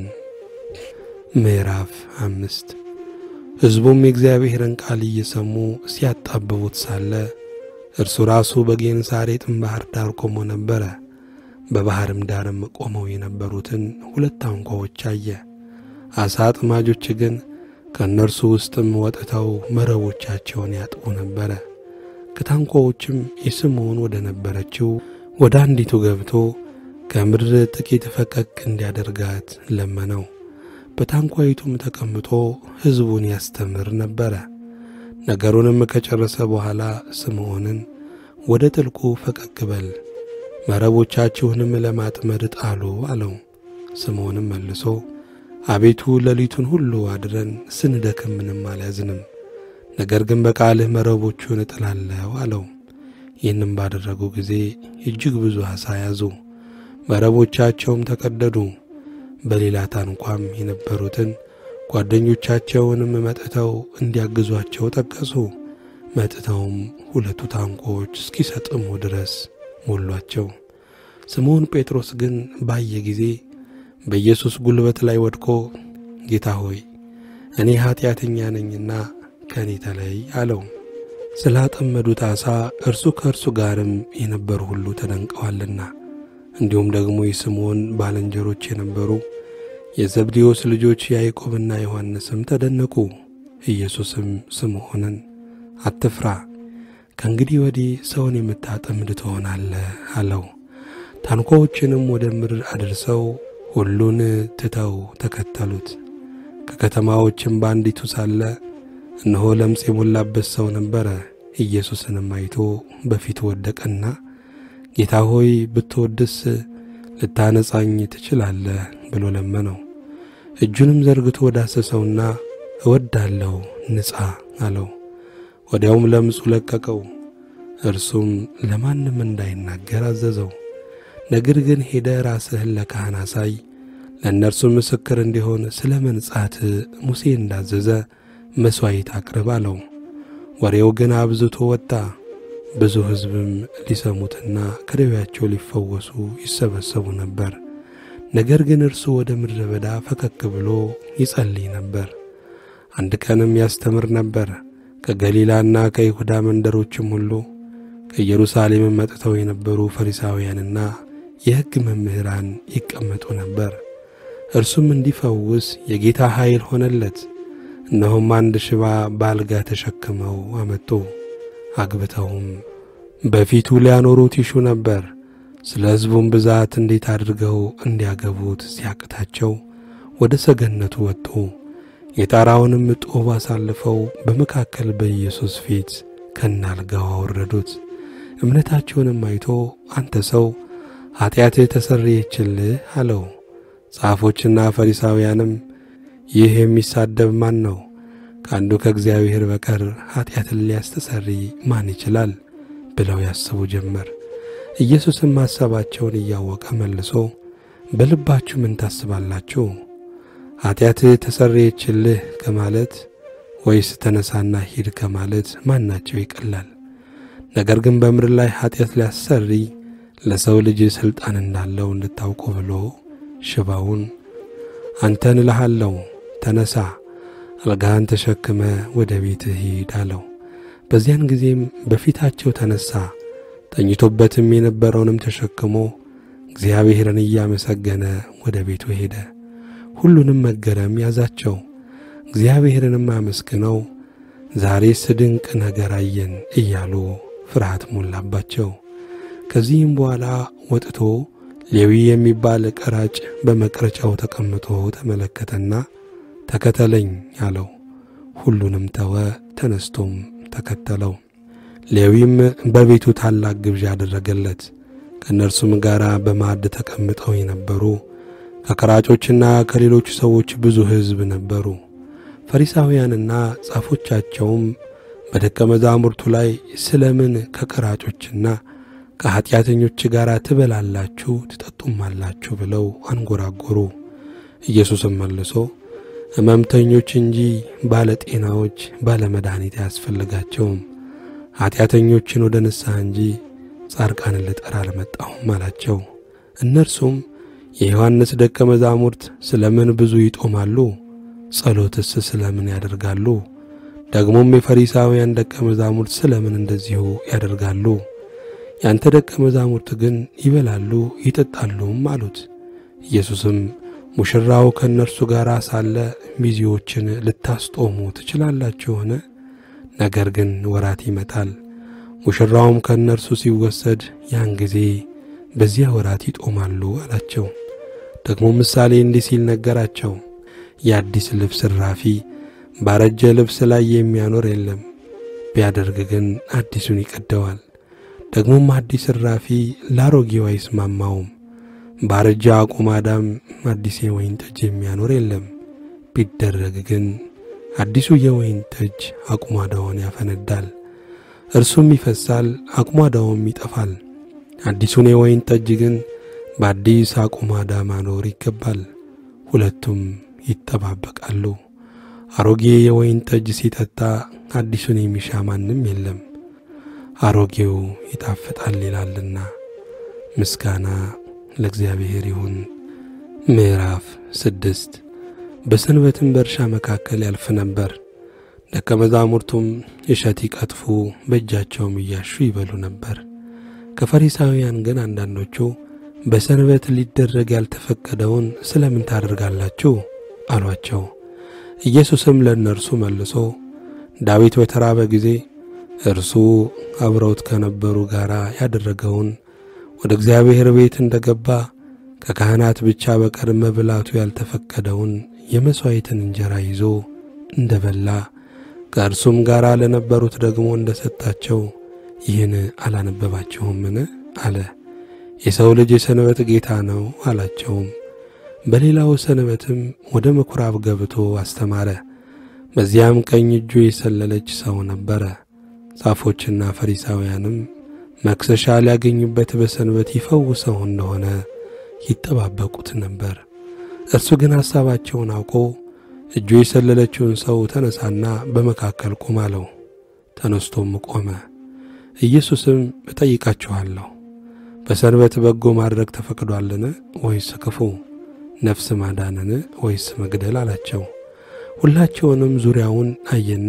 ምዕራፍ አምስት ሕዝቡም የእግዚአብሔርን ቃል እየሰሙ ሲያጣብቡት ሳለ እርሱ ራሱ በጌንሳሬጥም ባሕር ዳር ቆሞ ነበረ። በባሕርም ዳርም ቆመው የነበሩትን ሁለት ታንኳዎች አየ። ዓሣ አጥማጆች ግን ከእነርሱ ውስጥም ወጥተው መረቦቻቸውን ያጥቡ ነበረ። ከታንኳዎችም የስምዖን ወደ ነበረችው ወደ አንዲቱ ገብቶ ከምድር ጥቂት ፈቀቅ እንዲያደርጋት ለመነው። በታንኳይቱም ተቀምጦ ሕዝቡን ያስተምር ነበረ። ነገሩንም ከጨረሰ በኋላ ስምዖንን ወደ ጥልቁ ፈቀቅ በል፣ መረቦቻችሁንም ለማጥመድ ጣሉ አለው። ስምዖንም መልሶ አቤቱ ሌሊቱን ሁሉ አድረን ስንደክም ምንም አልያዝንም፣ ነገር ግን በቃልህ መረቦቹን እጥላለሁ አለው። ይህንም ባደረጉ ጊዜ እጅግ ብዙ ዓሣ ያዙ፣ መረቦቻቸውም ተቀደዱ። በሌላ ታንኳም የነበሩትን ጓደኞቻቸውንም መጥተው እንዲያግዟቸው ጠቀሱ። መጥተውም ሁለቱ ታንኳዎች እስኪሰጥሙ ድረስ ሞሏቸው። ስምዖን ጴጥሮስ ግን ባየ ጊዜ በኢየሱስ ጉልበት ላይ ወድቆ ጌታ ሆይ እኔ ኀጢአተኛ ነኝና ከእኔ ተለይ አለው። ስላጠመዱት ዓሣ እርሱ ከእርሱ ጋርም የነበሩ ሁሉ ተደንቀዋልና። እንዲሁም ደግሞ የስምዖን ባልንጀሮች የነበሩ የዘብዴዎስ ልጆች ያዕቆብና ዮሐንስም ተደነቁ። ኢየሱስም ስምዖንን አትፍራ፣ ከእንግዲህ ወዲህ ሰውን የምታጠምድ ትሆናለህ አለው። ታንኳዎችንም ወደ ምድር አድርሰው ሁሉን ትተው ተከተሉት። ከከተማዎችም በአንዲቱ ሳለ እነሆ ለምጽ የሞላበት ሰው ነበረ። ኢየሱስንም አይቶ በፊቱ ወደቀና ጌታ ሆይ ብትወድስ ልታነጻኝ ትችላለህ ብሎ ለመነው። እጁንም ዘርግቶ ዳሰሰውና እወዳለሁ ንጻ አለው። ወዲያውም ለምጹ ለቀቀው። እርሱም ለማንም እንዳይናገር አዘዘው። ነገር ግን ሄደ ራስህን ለካህን አሳይ፣ ለእነርሱም ምስክር እንዲሆን ስለ መንጻት ሙሴ እንዳዘዘ መሥዋዕት አቅርብ አለው። ወሬው ግን አብዝቶ ወጣ። ብዙ ሕዝብም ሊሰሙትና ከደዌያቸው ሊፈወሱ ይሰበሰቡ ነበር። ነገር ግን እርሱ ወደ ምድረ በዳ ፈቀቅ ብሎ ይጸልይ ነበር። አንድ ቀንም ያስተምር ነበር። ከገሊላና ከይሁዳ መንደሮችም ሁሉ ከኢየሩሳሌምም መጥተው የነበሩ ፈሪሳውያንና የሕግ መምህራን ይቀመጡ ነበር። እርሱም እንዲፈውስ የጌታ ኃይል ሆነለት። እነሆም አንድ ሽባ በአልጋ ተሸክመው አመጡ። አግብተውም በፊቱ ሊያኖሩት ይሹ ነበር። ስለ ሕዝቡም ብዛት እንዴት አድርገው እንዲያገቡት ሲያቅታቸው ወደ ሰገነቱ ወጡ። የጣራውንም ጡብ አሳልፈው በመካከል በኢየሱስ ፊት ከናልጋው አወረዱት። እምነታቸውንም አይቶ አንተ ሰው ኀጢአትህ ተሰረየችልህ አለው። ጻፎችና ፈሪሳውያንም ይህ የሚሳደብ ማን ነው? ከአንዱ ከእግዚአብሔር በቀር ኀጢአትን ሊያስተሰርይ ማን ይችላል? ብለው ያስቡ ጀመር። ኢየሱስም ሐሳባቸውን እያወቀ መልሶ በልባችሁ ምን ታስባላችሁ? ኀጢአትህ ተሰረየችልህ ከማለት ወይስ ተነሳና ሂድ ከማለት ማናቸው ይቀላል? ነገር ግን በምድር ላይ ኀጢአት ሊያሰርይ ለሰው ልጅ ሥልጣን እንዳለው እንድታውቁ ብሎ ሽባውን አንተን እልሃለሁ ተነሳ፣ አልጋህን ተሸክመ ወደ ቤትህ ሂድ አለው። በዚያን ጊዜም በፊታቸው ተነሣ። ተኝቶበትም የነበረውንም ተሸክሞ እግዚአብሔርን እያመሰገነ ወደ ቤቱ ሄደ። ሁሉንም መገረም ያዛቸው። እግዚአብሔርንም አመስግነው ዛሬስ ድንቅ ነገር አየን እያሉ ፍርሃት ሞላባቸው። ከዚህም በኋላ ወጥቶ ሌዊ የሚባል ቀራጭ በመቅረጫው ተቀምጦ ተመለከተና ተከተለኝ አለው። ሁሉንም ተወ፣ ተነስቶም ተከተለው። ሌዊም በቤቱ ታላቅ ግብዣ አደረገለት። ከእነርሱም ጋር በማዕድ ተቀምጠው የነበሩ ከቀራጮችና ከሌሎች ሰዎች ብዙ ሕዝብ ነበሩ። ፈሪሳውያንና ጻፎቻቸውም በደቀ መዛሙርቱ ላይ ስለምን ከቀራጮችና ከኀጢአተኞች ጋር ትበላላችሁ ትጠጡማላችሁ ብለው አንጎራጎሩ። ኢየሱስም መልሶ ሕመምተኞች እንጂ ባለጤናዎች ባለመድኃኒት አያስፈልጋቸውም፣ ኀጢአተኞችን ወደ ንስሐ እንጂ ጻድቃንን ልጠራ አልመጣሁም አላቸው። እነርሱም የዮሐንስ ደቀ መዛሙርት ስለ ምን ብዙ ይጦማሉ? ጸሎትስ ስለ ምን ያደርጋሉ? ደግሞም የፈሪሳውያን ደቀ መዛሙርት ስለ ምን እንደዚሁ ያደርጋሉ? ያንተ ደቀ መዛሙርት ግን ይበላሉ ይጠጣሉም አሉት። ኢየሱስም ሙሽራው ከእነርሱ ጋር ሳለ ሚዜዎችን ልታስጦሙ ትችላላችሁን? ነገር ግን ወራት ይመጣል፣ ሙሽራውም ከእነርሱ ሲወሰድ ያን ጊዜ በዚያ ወራት ይጦማሉ አላቸው። ደግሞ ምሳሌ እንዲህ ሲል ነገራቸው። የአዲስ ልብስ እራፊ ባረጀ ልብስ ላይ የሚያኖር የለም፣ ቢያደርግ ግን አዲሱን ይቀደዋል። ደግሞም አዲስ እራፊ ላሮጌው አይስማማውም። ባረጀ አቁማዳም አዲስ የወይን ጠጅ የሚያኖር የለም፣ ቢደረግ ግን አዲሱ የወይን ጠጅ አቁማዳውን ያፈነዳል፣ እርሱም ይፈሳል፣ አቁማዳውም ይጠፋል። አዲሱን የወይን ጠጅ ግን በአዲስ አቁማዳ ማኖር ይገባል፣ ሁለቱም ይጠባበቃሉ። አሮጌ የወይን ጠጅ ሲጠጣ አዲሱን የሚሻ ማንም የለም፣ አሮጌው ይጣፍጣል ይላልና። ምስጋና ለእግዚአብሔር ይሁን። ምዕራፍ ስድስት በሰንበትም በእርሻ መካከል ያልፍ ነበር። ደቀ መዛሙርቱም እሸት ይቀጥፉ በእጃቸውም እያሹ ይበሉ ነበር። ከፈሪሳውያን ግን አንዳንዶቹ በሰንበት ሊደረግ ያልተፈቀደውን ስለ ምን ታደርጋላችሁ? አሏቸው። ኢየሱስም ለእነርሱ መልሶ ዳዊት በተራበ ጊዜ እርሱ አብረውት ከነበሩ ጋር ያደረገውን ወደ እግዚአብሔር ቤት እንደ ገባ ከካህናት ብቻ በቀር መብላቱ ያልተፈቀደውን የመሥዋዕትን እንጀራ ይዞ እንደ በላ ከእርሱም ጋር ለነበሩት ደግሞ እንደ ሰጣቸው ይህን አላነበባችሁምን? አለ። የሰው ልጅ የሰንበት ጌታ ነው አላቸውም። በሌላው ሰንበትም ወደ ምኵራብ ገብቶ አስተማረ። በዚያም ቀኝ እጁ የሰለለች ሰው ነበረ። ጻፎችና ፈሪሳውያንም መክሰሻ ሊያገኙበት በሰንበት ይፈውሰው እንደሆነ ይጠባበቁት ነበር። እርሱ ግን ሐሳባቸውን አውቆ እጁ የሰለለችውን ሰው ተነሳና በመካከል ቁም አለው። ተነስቶም ቆመ። ኢየሱስም እጠይቃችኋለሁ በሰንበት በጎ ማድረግ ተፈቅዷልን ወይስ ክፉ? ነፍስ ማዳንን ወይስ መግደል አላቸው። ሁላቸውንም ዙሪያውን አየና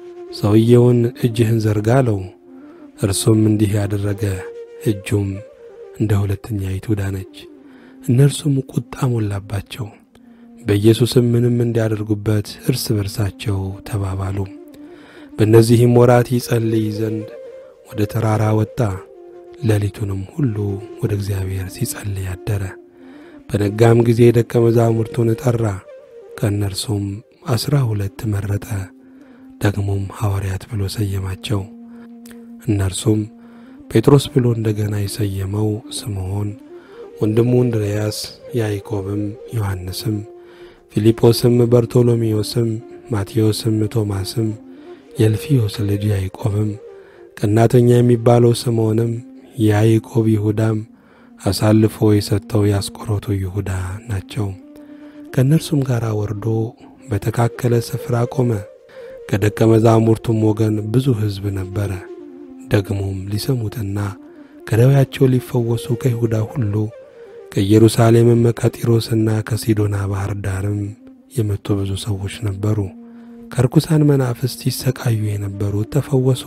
ሰውየውን እጅህን ዘርጋ አለው። እርሱም እንዲህ ያደረገ፣ እጁም እንደ ሁለተኛይቱ ዳነች። እነርሱም ቁጣ ሞላባቸው። በኢየሱስም ምንም እንዲያደርጉበት እርስ በርሳቸው ተባባሉ። በእነዚህም ወራት ይጸልይ ዘንድ ወደ ተራራ ወጣ። ሌሊቱንም ሁሉ ወደ እግዚአብሔር ሲጸልይ አደረ። በነጋም ጊዜ ደቀ መዛሙርቱን ጠራ፣ ከእነርሱም አስራ ሁለት መረጠ፣ ደግሞም ሐዋርያት ብሎ ሰየማቸው። እነርሱም ጴጥሮስ ብሎ እንደገና የሰየመው ስምዖን፣ ወንድሙ እንድርያስ፣ ያዕቆብም፣ ዮሐንስም፣ ፊልጶስም፣ በርቶሎሜዎስም፣ ማቴዎስም፣ ቶማስም፣ የእልፍዮስ ልጅ ያዕቆብም፣ ቀናተኛ የሚባለው ስምዖንም፣ የያዕቆብ ይሁዳም፣ አሳልፎ የሰጠው የአስቆሮቱ ይሁዳ ናቸው። ከእነርሱም ጋር ወርዶ በተካከለ ስፍራ ቆመ። ከደቀ መዛሙርቱም ወገን ብዙ ሕዝብ ነበረ። ደግሞም ሊሰሙትና ከደዌያቸው ሊፈወሱ ከይሁዳ ሁሉ ከኢየሩሳሌምም ከጢሮስና ከሲዶና ባሕር ዳርም የመጡ ብዙ ሰዎች ነበሩ። ከርኩሳን መናፍስት ይሰቃዩ የነበሩት ተፈወሱ።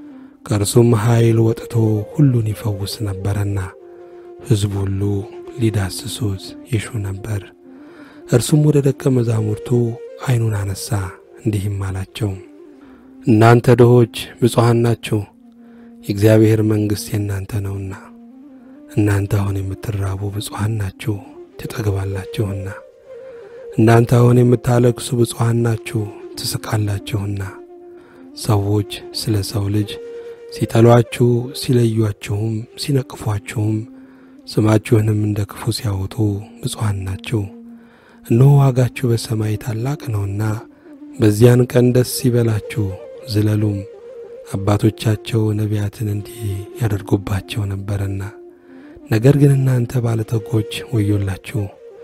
ከእርሱም ኃይል ወጥቶ ሁሉን ይፈውስ ነበረና ሕዝቡ ሁሉ ሊዳስሱት ይሹ ነበር። እርሱም ወደ ደቀ መዛሙርቱ ዐይኑን አነሣ፣ እንዲህም አላቸው፣ እናንተ ድሆች ብፁዓን ናችሁ፣ የእግዚአብሔር መንግሥት የእናንተ ነውና። እናንተ አሁን የምትራቡ ብፁዓን ናችሁ፣ ትጠግባላችሁና። እናንተ አሁን የምታለቅሱ ብፁዓን ናችሁ፣ ትስቃላችሁና። ሰዎች ስለ ሰው ልጅ ሲጠሏችሁ፣ ሲለዩአችሁም፣ ሲነቅፏችሁም ስማችሁንም እንደ ክፉ ሲያወጡ ብፁዓን ናችሁ፣ እነሆ ዋጋችሁ በሰማይ ታላቅ ነውና። በዚያን ቀን ደስ ይበላችሁ ዝለሉም፣ አባቶቻቸው ነቢያትን እንዲህ ያደርጉባቸው ነበርና። ነገር ግን እናንተ ባለጠጎች ወዮላችሁ፣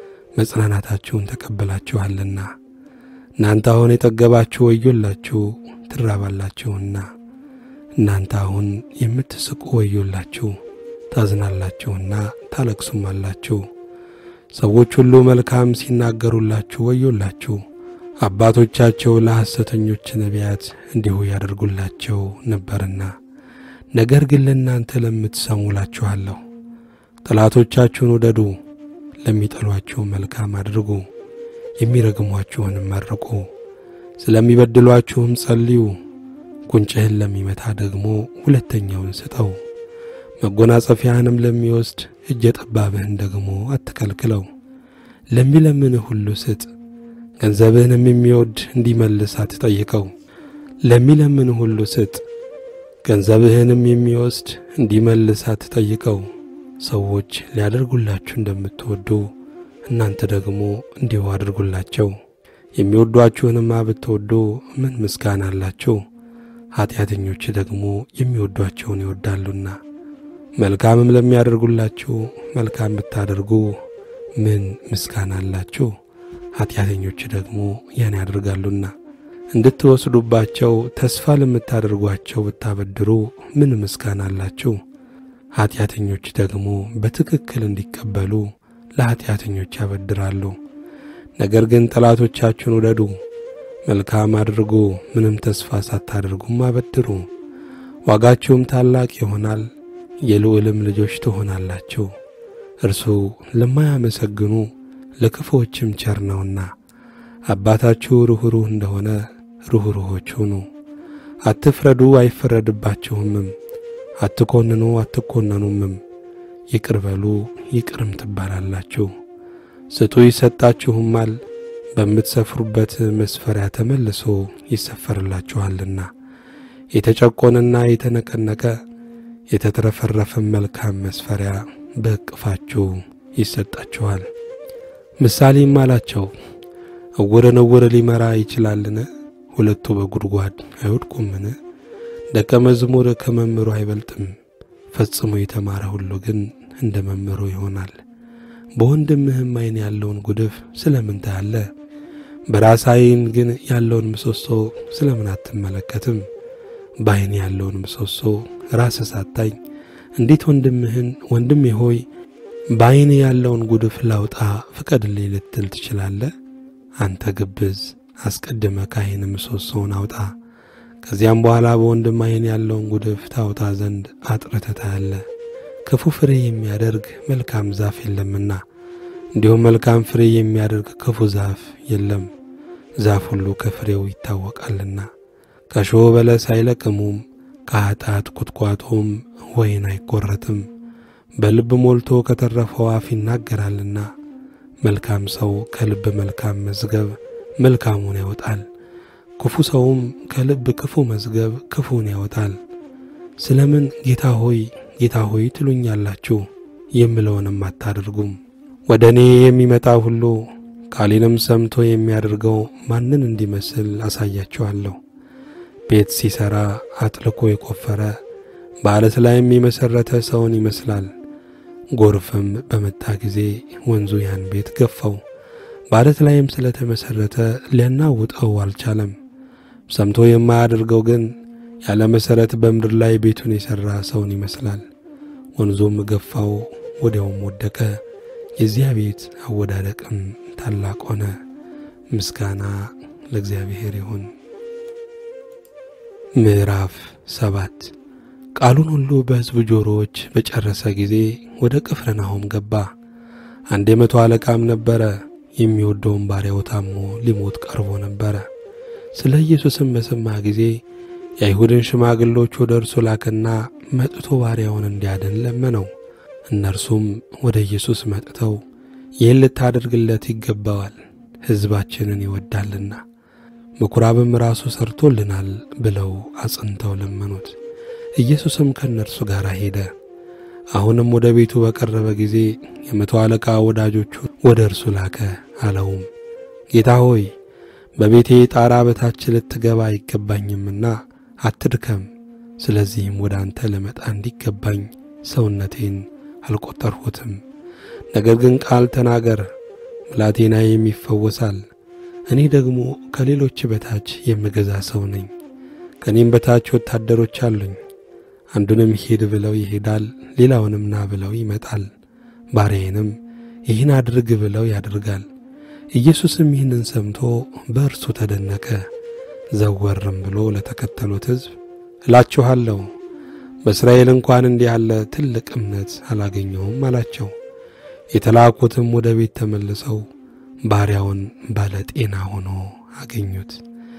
መጽናናታችሁን ተቀብላችኋልና። እናንተ አሁን የጠገባችሁ ወዮላችሁ፣ ትራባላችሁና። እናንተ አሁን የምትስቁ ወዮላችሁ ታዝናላችሁና ታለቅሱም አላችሁ። ሰዎች ሁሉ መልካም ሲናገሩላችሁ ወዮላችሁ፣ አባቶቻቸው ለሐሰተኞች ነቢያት እንዲሁ ያደርጉላቸው ነበርና። ነገር ግን ለእናንተ ለምትሰሙ እላችኋለሁ፣ ጠላቶቻችሁን ውደዱ፣ ለሚጠሏችሁ መልካም አድርጉ፣ የሚረግሟችሁንም መርቁ፣ ስለሚበድሏችሁም ጸልዩ። ጉንጭህን ለሚመታ ደግሞ ሁለተኛውን ስጠው መጎናጸፊያህንም ለሚወስድ እጀ ጠባብህን ደግሞ አትከልክለው። ለሚለምንህ ሁሉ ስጥ፣ ገንዘብህንም የሚወድ እንዲመልስ አትጠይቀው። ለሚለምንህ ሁሉ ስጥ፣ ገንዘብህንም የሚወስድ እንዲመልስ አትጠይቀው። ሰዎች ሊያደርጉላችሁ እንደምትወዱ እናንተ ደግሞ እንዲሁ አድርጉላቸው። የሚወዷችሁንማ ብትወዱ ምን ምስጋና አላችሁ? ኀጢአተኞች ደግሞ የሚወዷቸውን ይወዳሉና። መልካምም ለሚያደርጉላችሁ መልካም ብታደርጉ ምን ምስጋና አላችሁ? ኀጢአተኞች ደግሞ ያን ያደርጋሉና። እንድትወስዱባቸው ተስፋ ለምታደርጓቸው ብታበድሩ ምን ምስጋና አላችሁ? ኀጢአተኞች ደግሞ በትክክል እንዲቀበሉ ለኀጢአተኞች ያበድራሉ። ነገር ግን ጠላቶቻችሁን ውደዱ፣ መልካም አድርጉ፣ ምንም ተስፋ ሳታደርጉም አበድሩ፣ ዋጋችሁም ታላቅ ይሆናል የልዑልም ልጆች ትሆናላችሁ። እርሱ ለማያመሰግኑ ለክፉዎችም ቸር ነውና። አባታችሁ ርኅሩህ እንደሆነ ርኅሩሆች ሁኑ። አትፍረዱ፣ አይፈረድባችሁምም። አትኰንኑ፣ አትኰነኑምም። ይቅር በሉ፣ ይቅርም ትባላላችሁ። ስጡ፣ ይሰጣችሁማል። በምትሰፍሩበት መስፈሪያ ተመልሶ ይሰፈርላችኋልና። የተጨቆነና የተነቀነቀ የተትረፈረፈም መልካም መስፈሪያ በእቅፋችሁ ይሰጣችኋል። ምሳሌም አላቸው፣ እውርን እውር ሊመራ ይችላልን? ሁለቱ በጉድጓድ አይወድቁምን? ደቀ መዝሙር ከመምህሩ አይበልጥም። ፈጽሞ የተማረ ሁሉ ግን እንደ መምህሩ ይሆናል። በወንድምህም ዓይን ያለውን ጉድፍ ስለምን ታያለህ? በራስ ዓይን ግን ያለውን ምሰሶ ስለምን አትመለከትም? በዓይን ያለውን ምሰሶ ራስህ ሳታኝ እንዴት ወንድምህን ወንድሜ ሆይ በዓይን ያለውን ጉድፍ ላውጣ ፍቀድልኝ ልትል ትችላለህ? አንተ ግብዝ፣ አስቀድመ ከዓይን ምሰሶውን አውጣ፣ ከዚያም በኋላ በወንድም ዓይን ያለውን ጉድፍ ታውጣ ዘንድ አጥርተህ ታያለህ። ክፉ ፍሬ የሚያደርግ መልካም ዛፍ የለምና እንዲሁም መልካም ፍሬ የሚያደርግ ክፉ ዛፍ የለም። ዛፍ ሁሉ ከፍሬው ይታወቃልና። ከእሾህ በለስ አይለቅሙም፣ ከኃጢአት ቁጥቋጦም ወይን አይቈረጥም። በልብ ሞልቶ ከተረፈው አፍ ይናገራልና። መልካም ሰው ከልብ መልካም መዝገብ መልካሙን ያወጣል፣ ክፉ ሰውም ከልብ ክፉ መዝገብ ክፉን ያወጣል። ስለምን ጌታ ሆይ ጌታ ሆይ ትሉኛላችሁ የምለውንም አታደርጉም? ወደ እኔ የሚመጣ ሁሉ ቃሌንም ሰምቶ የሚያደርገው ማንን እንዲመስል አሳያችኋለሁ። ቤት ሲሠራ አጥልቆ የቆፈረ በዓለት ላይም የመሠረተ ሰውን ይመስላል። ጎርፍም በመጣ ጊዜ ወንዙ ያን ቤት ገፋው፣ በዓለት ላይም ስለተመሠረተ ሊያናውጠው አልቻለም። ሰምቶ የማያደርገው ግን ያለ መሠረት በምድር ላይ ቤቱን የሠራ ሰውን ይመስላል። ወንዙም ገፋው፣ ወዲያውም ወደቀ። የዚያ ቤት አወዳደቅም ታላቅ ሆነ። ምስጋና ለእግዚአብሔር ይሁን። ምዕራፍ ሰባት ቃሉን ሁሉ በሕዝቡ ጆሮዎች በጨረሰ ጊዜ ወደ ቅፍርናሆም ገባ። አንድ የመቶ አለቃም ነበረ። የሚወደውን ባሪያው ታሞ ሊሞት ቀርቦ ነበረ። ስለ ኢየሱስም በሰማ ጊዜ የአይሁድን ሽማግሎች ወደ እርሱ ላከና መጥቶ ባሪያውን እንዲያድን ለመነው። እነርሱም ወደ ኢየሱስ መጥተው ይህን ልታደርግለት ይገባዋል፣ ሕዝባችንን ይወዳልና ምኵራብም ራሱ ሰርቶልናል ብለው አጽንተው ለመኑት። ኢየሱስም ከእነርሱ ጋር ሄደ። አሁንም ወደ ቤቱ በቀረበ ጊዜ የመቶ አለቃ ወዳጆቹ ወደ እርሱ ላከ። አለውም ጌታ ሆይ በቤቴ ጣራ በታች ልትገባ አይገባኝምና አትድከም። ስለዚህም ወደ አንተ ልመጣ እንዲገባኝ ሰውነቴን አልቈጠርሁትም። ነገር ግን ቃል ተናገር፣ ብላቴናዬም ይፈወሳል። እኔ ደግሞ ከሌሎች በታች የምገዛ ሰው ነኝ። ከእኔም በታች ወታደሮች አሉኝ። አንዱንም ሂድ ብለው ይሄዳል፣ ሌላውንም ና ብለው ይመጣል፣ ባሪያዬንም ይህን አድርግ ብለው ያደርጋል። ኢየሱስም ይህንን ሰምቶ በእርሱ ተደነቀ። ዘወርም ብሎ ለተከተሉት ሕዝብ እላችኋለሁ በእስራኤል እንኳን እንዲህ ያለ ትልቅ እምነት አላገኘሁም አላቸው። የተላኩትም ወደ ቤት ተመልሰው ባሪያውን ባለ ጤና ሆኖ አገኙት።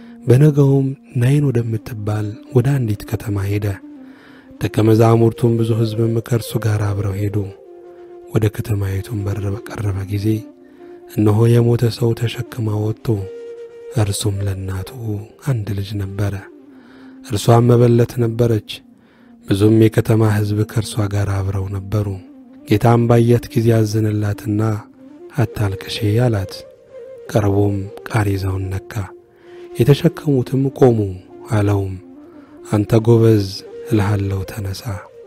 በነገውም ናይን ወደምትባል ወደ አንዲት ከተማ ሄደ። ደቀ መዛሙርቱም ብዙ ሕዝብም ከእርሱ ጋር አብረው ሄዱ። ወደ ከተማይቱም በር በቀረበ ጊዜ እነሆ የሞተ ሰው ተሸክማ ወጡ። እርሱም ለእናቱ አንድ ልጅ ነበረ፣ እርሷም መበለት ነበረች። ብዙም የከተማ ሕዝብ ከእርሷ ጋር አብረው ነበሩ። ጌታም ባያት ጊዜ አዘነላትና አታልቅሼ አላት። ቀርቦም ቃሬዛውን ነካ፣ የተሸከሙትም ቆሙ። አለውም አንተ ጎበዝ እልሃለሁ ተነሣ።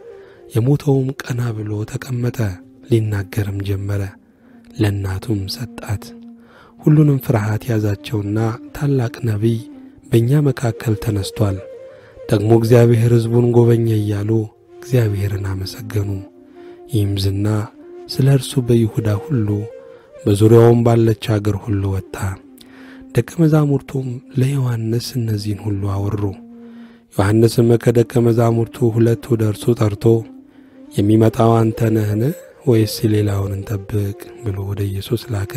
የሞተውም ቀና ብሎ ተቀመጠ፣ ሊናገርም ጀመረ። ለእናቱም ሰጣት። ሁሉንም ፍርሃት ያዛቸውና ታላቅ ነቢይ በእኛ መካከል ተነስቶአል፣ ደግሞ እግዚአብሔር ሕዝቡን ጎበኘ እያሉ እግዚአብሔርን አመሰገኑ። ይህም ዝና ስለ እርሱ በይሁዳ ሁሉ በዙሪያውም ባለች አገር ሁሉ ወጣ። ደቀ መዛሙርቱም ለዮሐንስ እነዚህን ሁሉ አወሩ። ዮሐንስም ከደቀ መዛሙርቱ ሁለት ወደ እርሱ ጠርቶ የሚመጣው አንተ ነህን ወይስ ሌላውን እንጠብቅ ብሎ ወደ ኢየሱስ ላከ።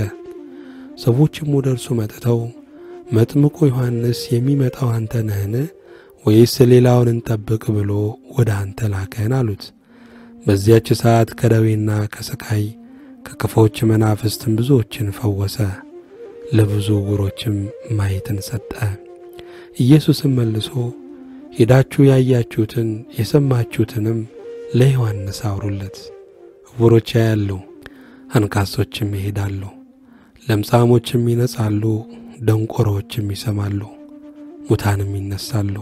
ሰዎችም ወደ እርሱ መጥተው መጥምቁ ዮሐንስ የሚመጣው አንተ ነህን ወይስ ሌላውን እንጠብቅ ብሎ ወደ አንተ ላከን አሉት። በዚያች ሰዓት ከደዌና ከስቃይ ከክፎች መናፍስትም ብዙዎችን ፈወሰ፣ ለብዙ ዕውሮችም ማየትን ሰጠ። ኢየሱስም መልሶ ሄዳችሁ ያያችሁትን የሰማችሁትንም ለዮሐንስ አውሩለት። ዕውሮች ያያሉ፣ አንካሶችም ይሄዳሉ፣ ለምጻሞችም ይነጻሉ፣ ደንቆሮዎችም ይሰማሉ፣ ሙታንም ይነሳሉ፣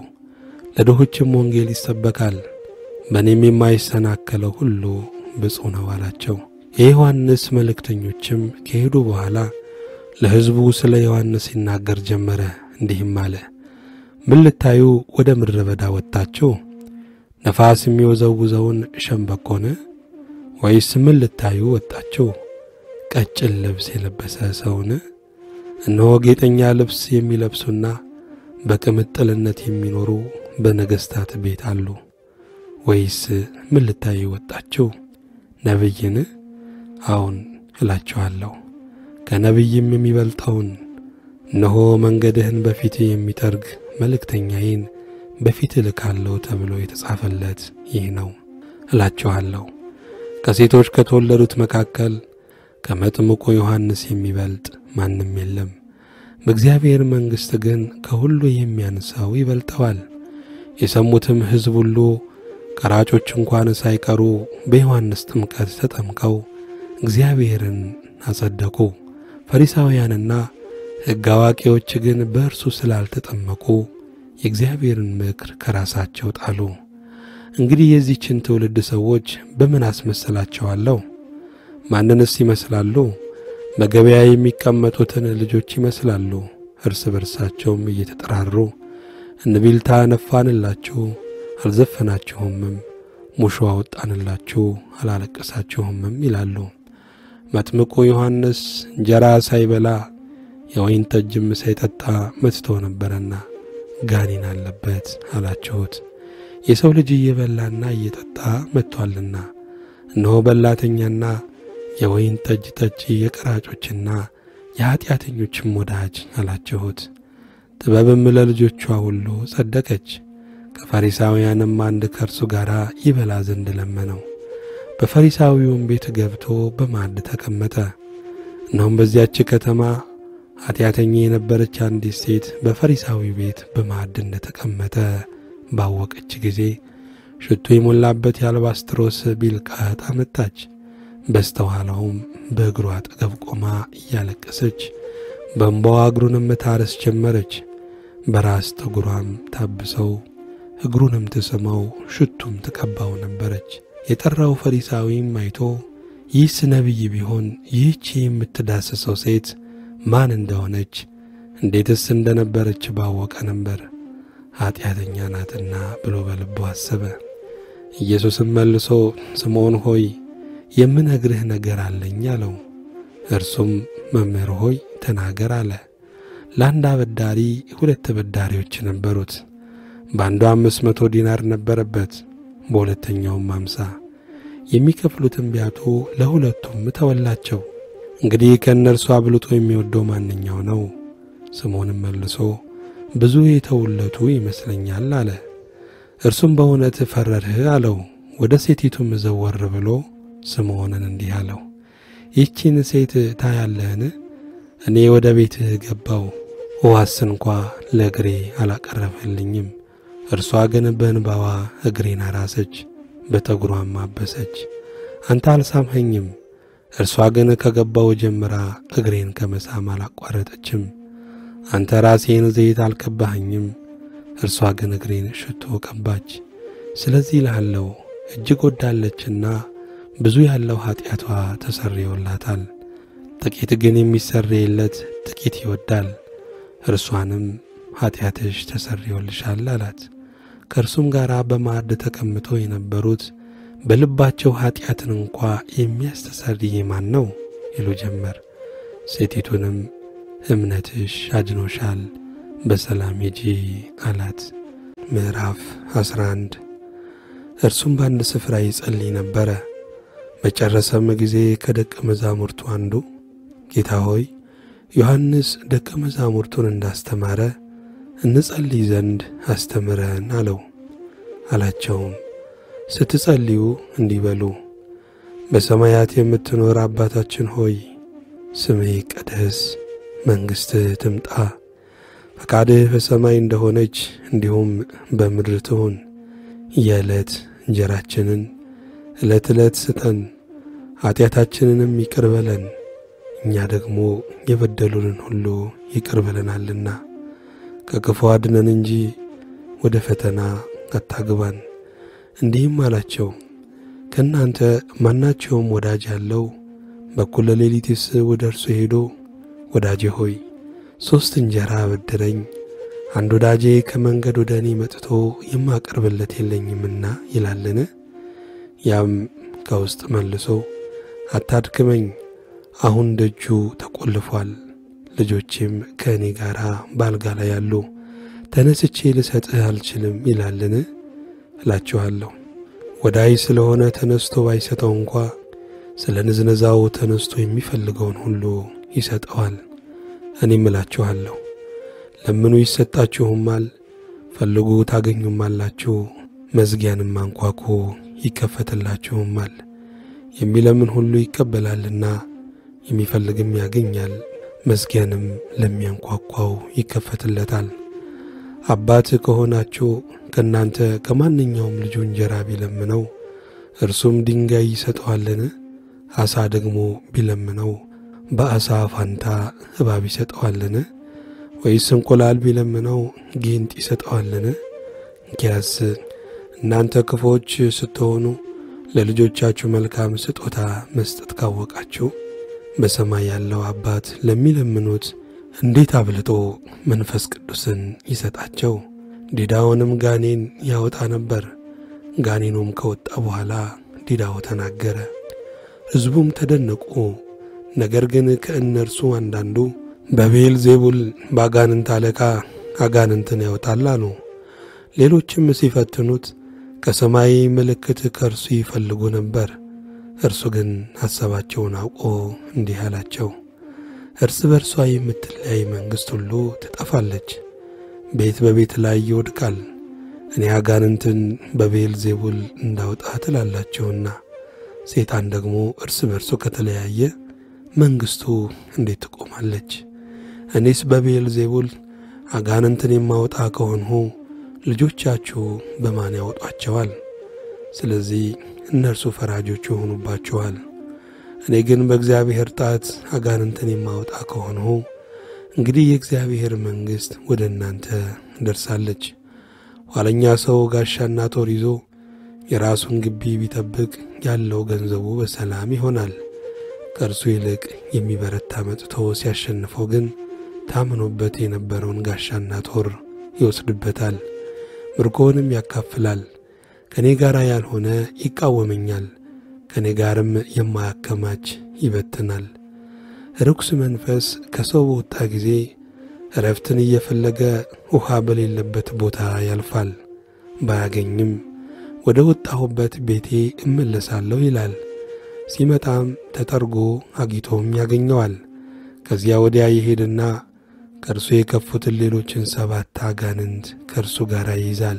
ለድሆችም ወንጌል ይሰበካል። በእኔም የማይሰናከለው ሁሉ ብፁዕ ነው አላቸው። የዮሐንስ መልእክተኞችም ከሄዱ በኋላ ለሕዝቡ ስለ ዮሐንስ ይናገር ጀመረ፣ እንዲህም አለ። ምን ልታዩ ወደ ምድረ በዳ ወጥታችሁ? ነፋስ የሚወዘውዘውን ሸምበቆን? ወይስ ምን ልታዩ ወጣችሁ? ቀጭን ልብስ የለበሰ ሰውን? እነሆ ጌጠኛ ልብስ የሚለብሱና በቅምጥልነት የሚኖሩ በነገሥታት ቤት አሉ። ወይስ ምን ልታዩ ወጣችሁ? ነቢይን? አዎን እላችኋለሁ ከነቢይም የሚበልጠውን እነሆ መንገድህን በፊት የሚጠርግ መልእክተኛዬን በፊት እልካለሁ ተብሎ የተጻፈለት ይህ ነው እላችኋለሁ። ከሴቶች ከተወለዱት መካከል ከመጥምቁ ዮሐንስ የሚበልጥ ማንም የለም። በእግዚአብሔር መንግሥት ግን ከሁሉ የሚያንሰው ይበልጠዋል። የሰሙትም ሕዝብ ሁሉ ቀራጮች እንኳን ሳይቀሩ በዮሐንስ ጥምቀት ተጠምቀው እግዚአብሔርን አጸደቁ። ፈሪሳውያንና ሕግ አዋቂዎች ግን በእርሱ ስላልተጠመቁ የእግዚአብሔርን ምክር ከራሳቸው ጣሉ። እንግዲህ የዚህችን ትውልድ ሰዎች በምን አስመስላቸዋለሁ? ማንንስ ይመስላሉ? በገበያ የሚቀመጡትን ልጆች ይመስላሉ። እርስ በርሳቸውም እየተጠራሩ እንቢልታ ነፋንላችሁ፣ አልዘፈናችሁምም፣ ሙሾ አወጣንላችሁ፣ አላለቀሳችሁምም ይላሉ። መጥምቁ ዮሐንስ እንጀራ ሳይበላ የወይን ጠጅም ሳይጠጣ መጥቶ ነበረና ጋኔን አለበት አላችሁት። የሰው ልጅ እየበላና እየጠጣ መጥቶአልና፣ እነሆ በላተኛና የወይን ጠጅ ጠጪ የቀራጮችና የኀጢአተኞችም ወዳጅ አላችሁት። ጥበብም ለልጆቿ ሁሉ ጸደቀች። ከፈሪሳውያንም አንድ ከእርሱ ጋር ይበላ ዘንድ ለመነው። በፈሪሳዊውም ቤት ገብቶ በማዕድ ተቀመጠ። እነሆም በዚያች ከተማ ኀጢአተኛ የነበረች አንዲት ሴት በፈሪሳዊ ቤት በማዕድ እንደ ተቀመጠ ባወቀች ጊዜ ሽቱ የሞላበት የአልባስጥሮስ ቢልቃጥ አመጣች። በስተኋላውም በእግሩ አጠገብ ቆማ እያለቀሰች በእንባዋ እግሩንም ታረስ ጀመረች። በራስ ጠጉሯም ታብሰው እግሩንም ትስመው ሽቱም ትቀባው ነበረች። የጠራው ፈሪሳዊም አይቶ ይህስ ነቢይ ቢሆን ይህች የምትዳስሰው ሴት ማን እንደሆነች እንዴትስ እንደነበረች ባወቀ ነበር፣ ኀጢአተኛ ናትና ብሎ በልቡ አሰበ። ኢየሱስም መልሶ ስምዖን ሆይ የምነግርህ ነገር አለኝ አለው። እርሱም መምህር ሆይ ተናገር አለ። ለአንድ አበዳሪ ሁለት ተበዳሪዎች ነበሩት። በአንዱ አምስት መቶ ዲናር ነበረበት፣ በሁለተኛውም አምሳ የሚከፍሉትን ቢያጡ ለሁለቱም ተወላቸው። እንግዲህ ከእነርሱ አብልጦ የሚወደው ማንኛው ነው? ስምዖንም መልሶ ብዙ የተውለቱ ይመስለኛል አለ። እርሱም በእውነት ፈረድህ አለው። ወደ ሴቲቱም ዘወር ብሎ ስምዖንን እንዲህ አለው፣ ይህቺን ሴት ታያለህን? እኔ ወደ ቤትህ ገባው፣ ውሃስ እንኳ ለእግሬ አላቀረበልኝም። እርሷ ግን በእንባዋ እግሬን አራሰች፣ በጠጉሯም አበሰች። አንተ አልሳምኸኝም። እርሷ ግን ከገባው ጀምራ እግሬን ከመሳም አላቋረጠችም። አንተ ራሴን ዘይት አልቀባኸኝም። እርሷ ግን እግሬን ሽቶ ቀባች። ስለዚህ እልሃለሁ እጅግ ወዳለችና ብዙ ያለው ኀጢአቷ ተሰርዮላታል። ጥቂት ግን የሚሰረይለት ጥቂት ይወዳል። እርሷንም ኀጢአትሽ ተሰርዮልሻል አላት። ከእርሱም ጋር በማዕድ ተቀምጠው የነበሩት በልባቸው ኀጢአትን እንኳ የሚያስተሰርይ ማን ነው ይሉ ጀመር። ሴቲቱንም እምነትሽ አድኖሻል፣ በሰላም ሂጂ አላት። ምዕራፍ 11 እርሱም በአንድ ስፍራ ይጸልይ ነበረ። በጨረሰም ጊዜ ከደቀ መዛሙርቱ አንዱ ጌታ ሆይ ዮሐንስ ደቀ መዛሙርቱን እንዳስተማረ እንጸልይ ዘንድ አስተምረን አለው። አላቸውም ስትጸልዩ እንዲህ በሉ፣ በሰማያት የምትኖር አባታችን ሆይ ስምህ ይቀደስ፣ መንግሥትህ ትምጣ፣ ፈቃድህ በሰማይ እንደሆነች እንዲሁም በምድር ትሁን። የዕለት እንጀራችንን ዕለት ዕለት ስጠን፣ ኀጢአታችንንም ይቅር በለን እኛ ደግሞ የበደሉንን ሁሉ ይቅር ብለናልና፣ ከክፉ አድነን እንጂ ወደ ፈተና አታግባን። እንዲህም አላቸው፣ ከእናንተ ማናቸውም ወዳጅ ያለው በኩለ ሌሊትስ ወደ እርሱ ሄዶ ወዳጄ ሆይ ሦስት እንጀራ አበድረኝ፣ አንድ ወዳጄ ከመንገድ ወደ እኔ መጥቶ የማቀርብለት የለኝምና ይላልን? ያም ከውስጥ መልሶ አታድክመኝ፣ አሁን ደጁ ተቆልፏል፣ ልጆቼም ከእኔ ጋር ባልጋ ላይ ያሉ፣ ተነስቼ ልሰጥህ አልችልም ይላልን? እላችኋለሁ ወዳይ ስለሆነ ተነስቶ ባይሰጠው እንኳ ስለ ንዝነዛው ተነስቶ የሚፈልገውን ሁሉ ይሰጠዋል። እኔም እላችኋለሁ ለምኑ ይሰጣችሁማል፣ ፈልጉ ታገኙማላችሁ፣ መዝጊያንም አንኳኩ ይከፈትላችሁማል። የሚለምን ሁሉ ይቀበላልና የሚፈልግም ያገኛል፣ መዝጊያንም ለሚያንኳኳው ይከፈትለታል። አባት ከሆናችሁ ከእናንተ ከማንኛውም ልጁ እንጀራ ቢለምነው እርሱም ድንጋይ ይሰጠዋልን? ዓሣ ደግሞ ቢለምነው በዓሣ ፋንታ እባብ ይሰጠዋልን? ወይስ እንቁላል ቢለምነው ጊንጥ ይሰጠዋልን? እንኪያስ እናንተ ክፎች ስትሆኑ ለልጆቻችሁ መልካም ስጦታ መስጠት ካወቃችሁ በሰማይ ያለው አባት ለሚለምኑት እንዴት አብልጦ መንፈስ ቅዱስን ይሰጣቸው። ዲዳውንም ጋኔን ያወጣ ነበር። ጋኔኑም ከወጣ በኋላ ዲዳው ተናገረ፣ ሕዝቡም ተደነቁ። ነገር ግን ከእነርሱ አንዳንዱ በቤል ዜቡል በአጋንንት አለቃ አጋንንትን ያወጣል አሉ። ሌሎችም ሲፈትኑት ከሰማይ ምልክት ከእርሱ ይፈልጉ ነበር። እርሱ ግን ሐሳባቸውን አውቆ እንዲህ አላቸው፣ እርስ በርሷ የምትለያይ መንግሥት ሁሉ ትጠፋለች፣ ቤት በቤት ላይ ይወድቃል። እኔ አጋንንትን በቤል ዜቡል እንዳውጣ ትላላችሁና፣ ሰይጣን ደግሞ እርስ በርሱ ከተለያየ መንግሥቱ እንዴት ትቆማለች? እኔስ በቤል ዜቡል አጋንንትን የማወጣ ከሆንሁ ልጆቻችሁ በማን ያወጧቸዋል? ስለዚህ እነርሱ ፈራጆች ይሆኑባችኋል። እኔ ግን በእግዚአብሔር ጣት አጋንንትን የማወጣ ከሆንሁ እንግዲህ የእግዚአብሔር መንግሥት ወደ እናንተ ደርሳለች። ኋለኛ ሰው ጋሻና ጦር ይዞ የራሱን ግቢ ቢጠብቅ ያለው ገንዘቡ በሰላም ይሆናል። ከእርሱ ይልቅ የሚበረታ መጥቶ ሲያሸንፈው ግን ታምኖበት የነበረውን ጋሻና ጦር ይወስድበታል፣ ምርኮውንም ያካፍላል። ከእኔ ጋር ያልሆነ ይቃወመኛል፣ ከእኔ ጋርም የማያከማች ይበትናል። ርኩስ መንፈስ ከሰው በወጣ ጊዜ እረፍትን እየፈለገ ውሃ በሌለበት ቦታ ያልፋል። ባያገኝም ወደ ወጣሁበት ቤቴ እመለሳለሁ ይላል። ሲመጣም ተጠርጎ አጊጦም ያገኘዋል። ከዚያ ወዲያ ይሄድና ከእርሱ የከፉትን ሌሎችን ሰባት አጋንንት ከእርሱ ጋር ይይዛል።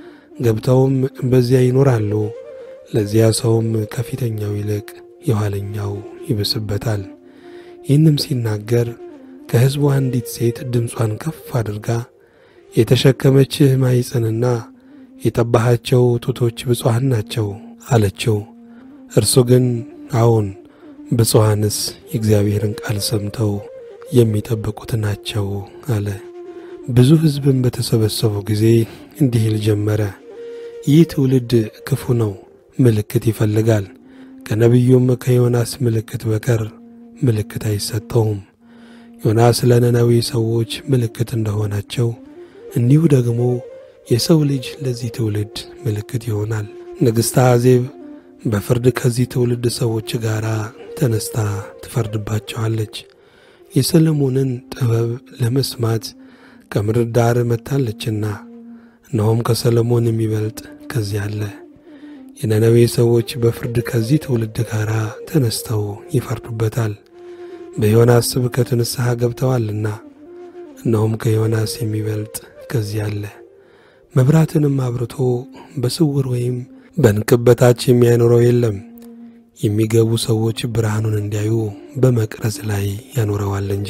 ገብተውም በዚያ ይኖራሉ። ለዚያ ሰውም ከፊተኛው ይልቅ የኋለኛው ይብስበታል። ይህንም ሲናገር ከሕዝቡ አንዲት ሴት ድምጿን ከፍ አድርጋ የተሸከመችህ ማኅፀንና የጠባሃቸው ጡቶች ብፁዓን ናቸው አለችው። እርሱ ግን አዎን፣ ብፁዓንስ የእግዚአብሔርን ቃል ሰምተው የሚጠብቁት ናቸው አለ። ብዙ ሕዝብም በተሰበሰቡ ጊዜ እንዲህ ይል ጀመረ፣ ይህ ትውልድ ክፉ ነው፣ ምልክት ይፈልጋል። ከነቢዩም ከዮናስ ምልክት በቀር ምልክት አይሰጠውም። ዮናስ ለነነዌ ሰዎች ምልክት እንደሆናቸው እንዲሁ ደግሞ የሰው ልጅ ለዚህ ትውልድ ምልክት ይሆናል። ንግሥተ አዜብ በፍርድ ከዚህ ትውልድ ሰዎች ጋር ተነስታ ትፈርድባቸዋለች። የሰለሞንን ጥበብ ለመስማት ከምድር ዳር መጥታለችና፣ እነሆም ከሰለሞን የሚበልጥ ከዚህ አለ። የነነዌ ሰዎች በፍርድ ከዚህ ትውልድ ጋር ተነስተው ይፈርዱበታል። በዮናስ ስብከት ንስሐ ገብተዋልና፣ እነሆም ከዮናስ የሚበልጥ ከዚህ አለ። መብራትንም አብርቶ በስውር ወይም በንቅብ በታች የሚያኖረው የለም። የሚገቡ ሰዎች ብርሃኑን እንዲያዩ በመቅረዝ ላይ ያኖረዋል እንጂ።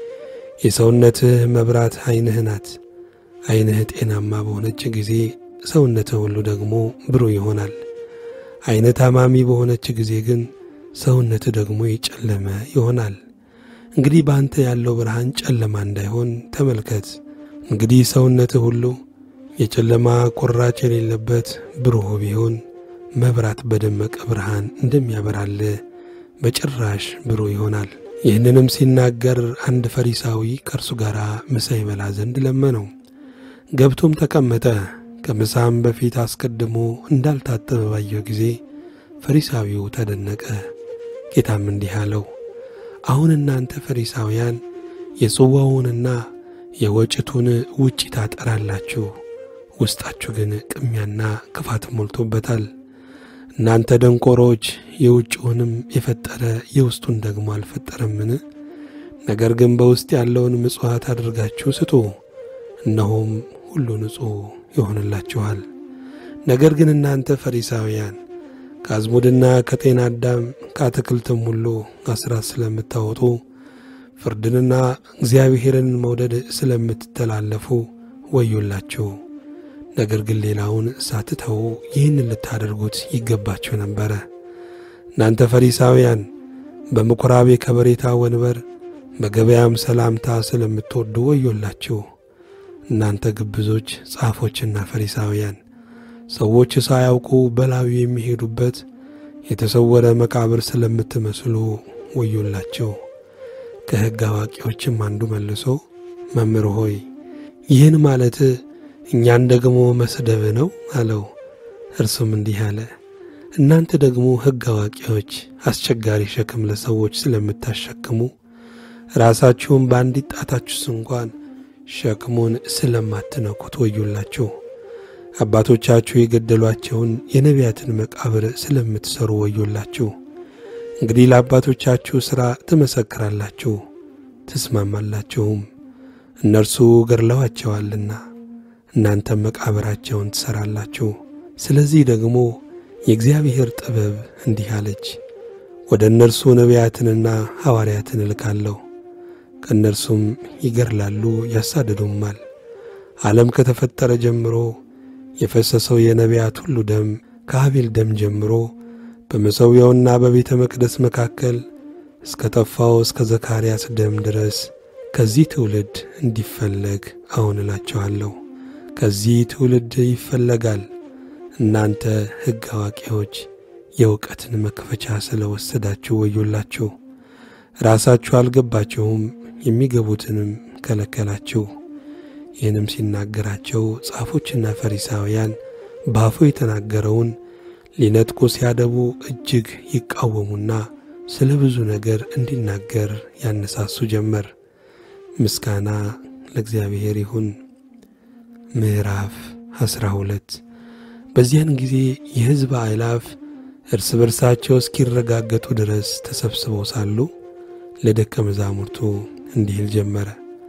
የሰውነትህ መብራት ዐይንህ ናት። ዐይንህ ጤናማ በሆነች ጊዜ ሰውነትህ ሁሉ ደግሞ ብሩህ ይሆናል። ዐይንህ ታማሚ በሆነች ጊዜ ግን ሰውነትህ ደግሞ የጨለመ ይሆናል። እንግዲህ በአንተ ያለው ብርሃን ጨለማ እንዳይሆን ተመልከት። እንግዲህ ሰውነትህ ሁሉ የጨለማ ቁራጭ የሌለበት ብሩህ ቢሆን መብራት በደመቀ ብርሃን እንደሚያበራልህ በጭራሽ ብሩህ ይሆናል። ይህንንም ሲናገር አንድ ፈሪሳዊ ከእርሱ ጋር ምሳ ይበላ ዘንድ ለመነው። ገብቶም ተቀመጠ። ከምሳም በፊት አስቀድሞ እንዳልታጠበ ባየው ጊዜ ፈሪሳዊው ተደነቀ። ጌታም እንዲህ አለው፣ አሁን እናንተ ፈሪሳውያን የጽዋውንና የወጭቱን ውጪ ታጠራላችሁ፣ ውስጣችሁ ግን ቅሚያና ክፋት ሞልቶበታል። እናንተ ደንቆሮች የውጭውንም የፈጠረ የውስጡን ደግሞ አልፈጠረምን? ነገር ግን በውስጥ ያለውን ምጽዋት አድርጋችሁ ስጡ፣ እነሆም ሁሉ ንጹሕ ይሆንላችኋል። ነገር ግን እናንተ ፈሪሳውያን ከአዝሙድና ከጤና አዳም ከአትክልትም ሁሉ አስራት ስለምታወጡ ፍርድንና እግዚአብሔርን መውደድ ስለምትተላለፉ ወዮላችሁ። ነገር ግን ሌላውን ሳትተዉ ይህንን ልታደርጉት ይገባችሁ ነበረ። እናንተ ፈሪሳውያን በምኵራብ የከበሬታ ወንበር በገበያም ሰላምታ ስለምትወዱ ወዮላችሁ። እናንተ ግብዞች ጻፎችና ፈሪሳውያን ሰዎች ሳያውቁ በላዩ የሚሄዱበት የተሰወረ መቃብር ስለምትመስሉ ወዮላቸው። ከሕግ አዋቂዎችም አንዱ መልሶ መምህር ሆይ ይህን ማለት እኛን ደግሞ መስደብ ነው አለው። እርሱም እንዲህ አለ፣ እናንተ ደግሞ ሕግ አዋቂዎች አስቸጋሪ ሸክም ለሰዎች ስለምታሸክሙ ራሳችሁም በአንዲት ጣታችሁስ እንኳን ሸክሙን ስለማትነኩት ወዮላችሁ። አባቶቻችሁ የገደሏቸውን የነቢያትን መቃብር ስለምትሠሩ ወዮላችሁ። እንግዲህ ለአባቶቻችሁ ሥራ ትመሰክራላችሁ፣ ትስማማላችሁም። እነርሱ ገድለዋቸዋልና እናንተም መቃብራቸውን ትሠራላችሁ። ስለዚህ ደግሞ የእግዚአብሔር ጥበብ እንዲህ አለች፣ ወደ እነርሱ ነቢያትንና ሐዋርያትን እልካለሁ፣ ከእነርሱም ይገድላሉ ያሳድዱማል። ዓለም ከተፈጠረ ጀምሮ የፈሰሰው የነቢያት ሁሉ ደም ከአቤል ደም ጀምሮ በመሠዊያውና በቤተ መቅደስ መካከል እስከ ጠፋው እስከ ዘካርያስ ደም ድረስ ከዚህ ትውልድ እንዲፈለግ አሁን እላችኋለሁ። ከዚህ ትውልድ ይፈለጋል። እናንተ ሕግ አዋቂዎች የእውቀትን መክፈቻ ስለ ወሰዳችሁ ወዮላችሁ። ራሳችሁ አልገባችሁም፣ የሚገቡትንም ከለከላችሁ። ይህንም ሲናገራቸው ጻፎችና ፈሪሳውያን በአፉ የተናገረውን ሊነጥቁ ሲያደቡ እጅግ ይቃወሙና ስለ ብዙ ነገር እንዲናገር ያነሳሱ ጀመር። ምስጋና ለእግዚአብሔር ይሁን። ምዕራፍ ዐሥራ ሁለት በዚያን ጊዜ የሕዝብ አእላፍ እርስ በርሳቸው እስኪረጋገጡ ድረስ ተሰብስበው ሳሉ ለደቀ መዛሙርቱ እንዲህ ይል ጀመረ።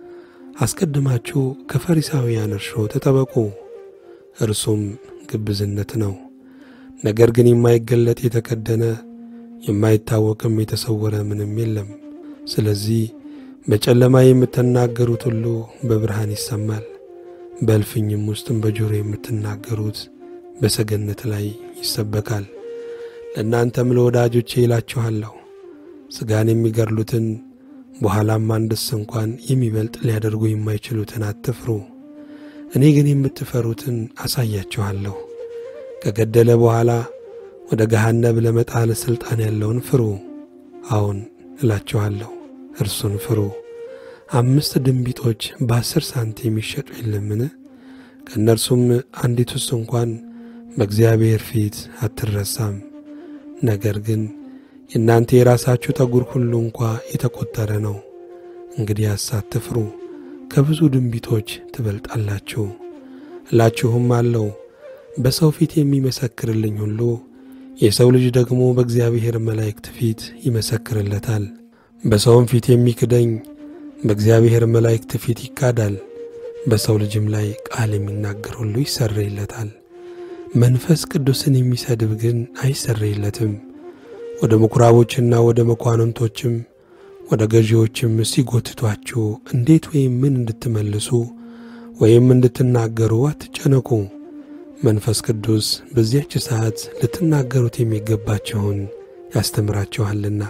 አስቀድማችሁ ከፈሪሳውያን እርሾ ተጠበቁ፣ እርሱም ግብዝነት ነው። ነገር ግን የማይገለጥ የተከደነ የማይታወቅም የተሰወረ ምንም የለም። ስለዚህ በጨለማ የምትናገሩት ሁሉ በብርሃን ይሰማል፣ በእልፍኝም ውስጥም በጆሮ የምትናገሩት በሰገነት ላይ ይሰበካል። ለእናንተም ለወዳጆቼ ይላችኋለሁ ሥጋን የሚገድሉትን በኋላም አንድስ እንኳን የሚበልጥ ሊያደርጉ የማይችሉትን አትፍሩ። እኔ ግን የምትፈሩትን አሳያችኋለሁ። ከገደለ በኋላ ወደ ገሃነብ ለመጣል ሥልጣን ያለውን ፍሩ። አዎን እላችኋለሁ እርሱን ፍሩ። አምስት ድንቢጦች በአስር ሳንቲም ይሸጡ የለምን? ከእነርሱም አንዲቱስ እንኳን በእግዚአብሔር ፊት አትረሳም። ነገር ግን የእናንተ የራሳችሁ ጠጉር ሁሉ እንኳ የተቈጠረ ነው። እንግዲያስ አትፍሩ፣ ከብዙ ድንቢጦች ትበልጣላችሁ። እላችሁም አለው በሰው ፊት የሚመሰክርልኝ ሁሉ የሰው ልጅ ደግሞ በእግዚአብሔር መላእክት ፊት ይመሰክርለታል። በሰውም ፊት የሚክደኝ በእግዚአብሔር መላእክት ፊት ይካዳል። በሰው ልጅም ላይ ቃል የሚናገር ሁሉ ይሰረይለታል። መንፈስ ቅዱስን የሚሰድብ ግን አይሰረይለትም። ወደ ምኵራቦችና ወደ መኳንንቶችም ወደ ገዢዎችም ሲጎትቷችሁ እንዴት ወይም ምን እንድትመልሱ ወይም እንድትናገሩ አትጨነቁ። መንፈስ ቅዱስ በዚያች ሰዓት ልትናገሩት የሚገባችሁን ያስተምራችኋልና።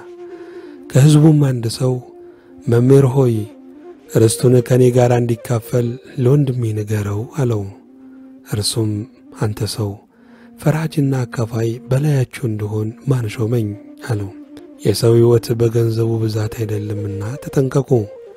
ከሕዝቡም አንድ ሰው መምህር ሆይ ርስቱን ከእኔ ጋር እንዲካፈል ለወንድሜ ንገረው አለው። እርሱም አንተ ሰው ፈራጅና አካፋይ በላያችሁ እንደሆን ማን ሾመኝ አለው። የሰው ሕይወት በገንዘቡ ብዛት አይደለምና ተጠንቀቁ፣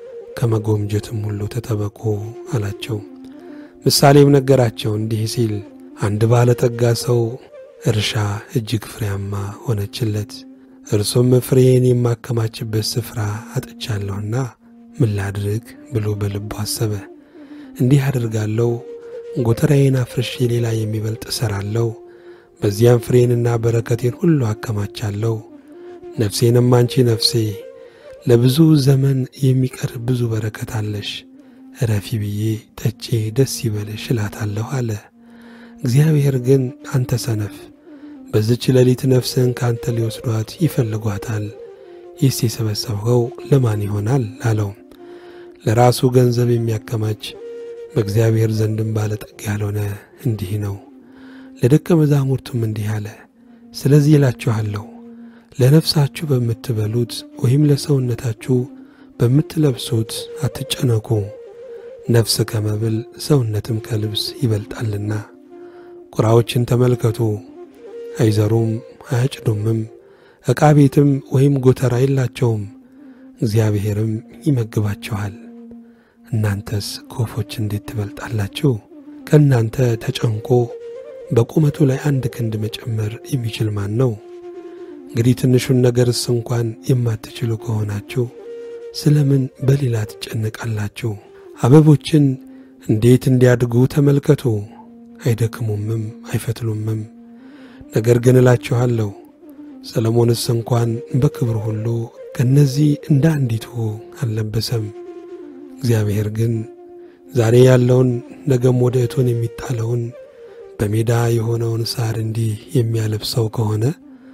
ከመጎምጀትም ሁሉ ተጠበቁ አላቸው። ምሳሌም ነገራቸው እንዲህ ሲል አንድ ባለጠጋ ሰው እርሻ እጅግ ፍሬያማ ሆነችለት። እርሱም ፍሬዬን የማከማችበት ስፍራ አጥቻለሁና ምን ላድርግ ብሎ በልቡ አሰበ። እንዲህ አድርጋለሁ፣ ጎተራዬን አፍርሼ ሌላ የሚበልጥ እሠራለሁ፣ በዚያም ፍሬንና በረከቴን ሁሉ አከማቻለሁ። ነፍሴንም አንቺ ነፍሴ ለብዙ ዘመን የሚቀር ብዙ በረከት አለሽ፣ እረፊ ብዬ ጠጬ ደስ ይበልሽ እላታለሁ አለ። እግዚአብሔር ግን አንተ ሰነፍ በዚች ሌሊት ነፍስህን ካንተ ሊወስዷት ይፈልጓታል። ይህስ የሰበሰብኸው ለማን ይሆናል አለው። ለራሱ ገንዘብ የሚያከማች በእግዚአብሔር ዘንድም ባለጠጋ ያልሆነ እንዲህ ነው። ለደቀ መዛሙርቱም እንዲህ አለ፣ ስለዚህ እላችኋለሁ ለነፍሳችሁ በምትበሉት ወይም ለሰውነታችሁ በምትለብሱት አትጨነቁ። ነፍስ ከመብል ሰውነትም ከልብስ ይበልጣልና። ቁራዎችን ተመልከቱ፣ አይዘሩም አያጭዱምም፣ ዕቃ ቤትም ወይም ጎተራ የላቸውም፣ እግዚአብሔርም ይመግባቸዋል። እናንተስ ከወፎች እንዴት ትበልጣላችሁ? ከእናንተ ተጨንቆ በቁመቱ ላይ አንድ ክንድ መጨመር የሚችል ማን ነው? እንግዲህ ትንሹን ነገርስ እንኳን የማትችሉ ከሆናችሁ ስለምን በሌላ ትጨነቃላችሁ? አበቦችን እንዴት እንዲያድጉ ተመልከቱ። አይደክሙምም አይፈትሉምም። ነገር ግን እላችኋለሁ ሰለሞንስ እንኳን በክብር ሁሉ ከእነዚህ እንደ አንዲቱ አልለበሰም። እግዚአብሔር ግን ዛሬ ያለውን ነገም ወደ እቶን የሚጣለውን በሜዳ የሆነውን ሳር እንዲህ የሚያለብሰው ከሆነ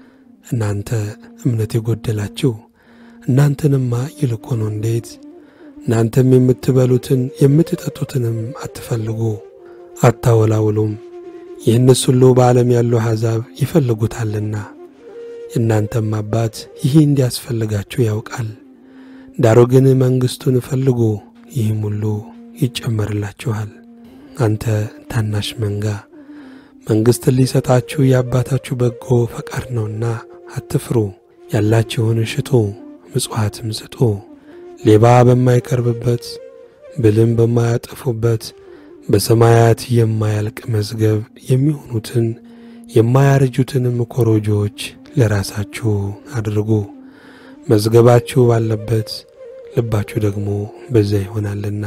እናንተ እምነት የጎደላችሁ እናንተንማ ይልቁኑ እንዴት! እናንተም የምትበሉትን የምትጠጡትንም አትፈልጉ አታወላውሉም። ይህንስ ሁሉ በዓለም ያሉ አሕዛብ ይፈልጉታልና የእናንተም አባት ይህ እንዲያስፈልጋችሁ ያውቃል። ዳሩ ግን መንግሥቱን ፈልጉ፣ ይህም ሁሉ ይጨመርላችኋል። አንተ ታናሽ መንጋ መንግሥትን ሊሰጣችሁ የአባታችሁ በጎ ፈቃድ ነውና አትፍሩ። ያላችሁን ሽጡ፣ ምጽዋትም ስጡ። ሌባ በማይቀርብበት ብልም በማያጠፉበት በሰማያት የማያልቅ መዝገብ የሚሆኑትን የማያረጁትንም ኮረጆዎች ለራሳችሁ አድርጉ። መዝገባችሁ ባለበት ልባችሁ ደግሞ በዚያ ይሆናልና።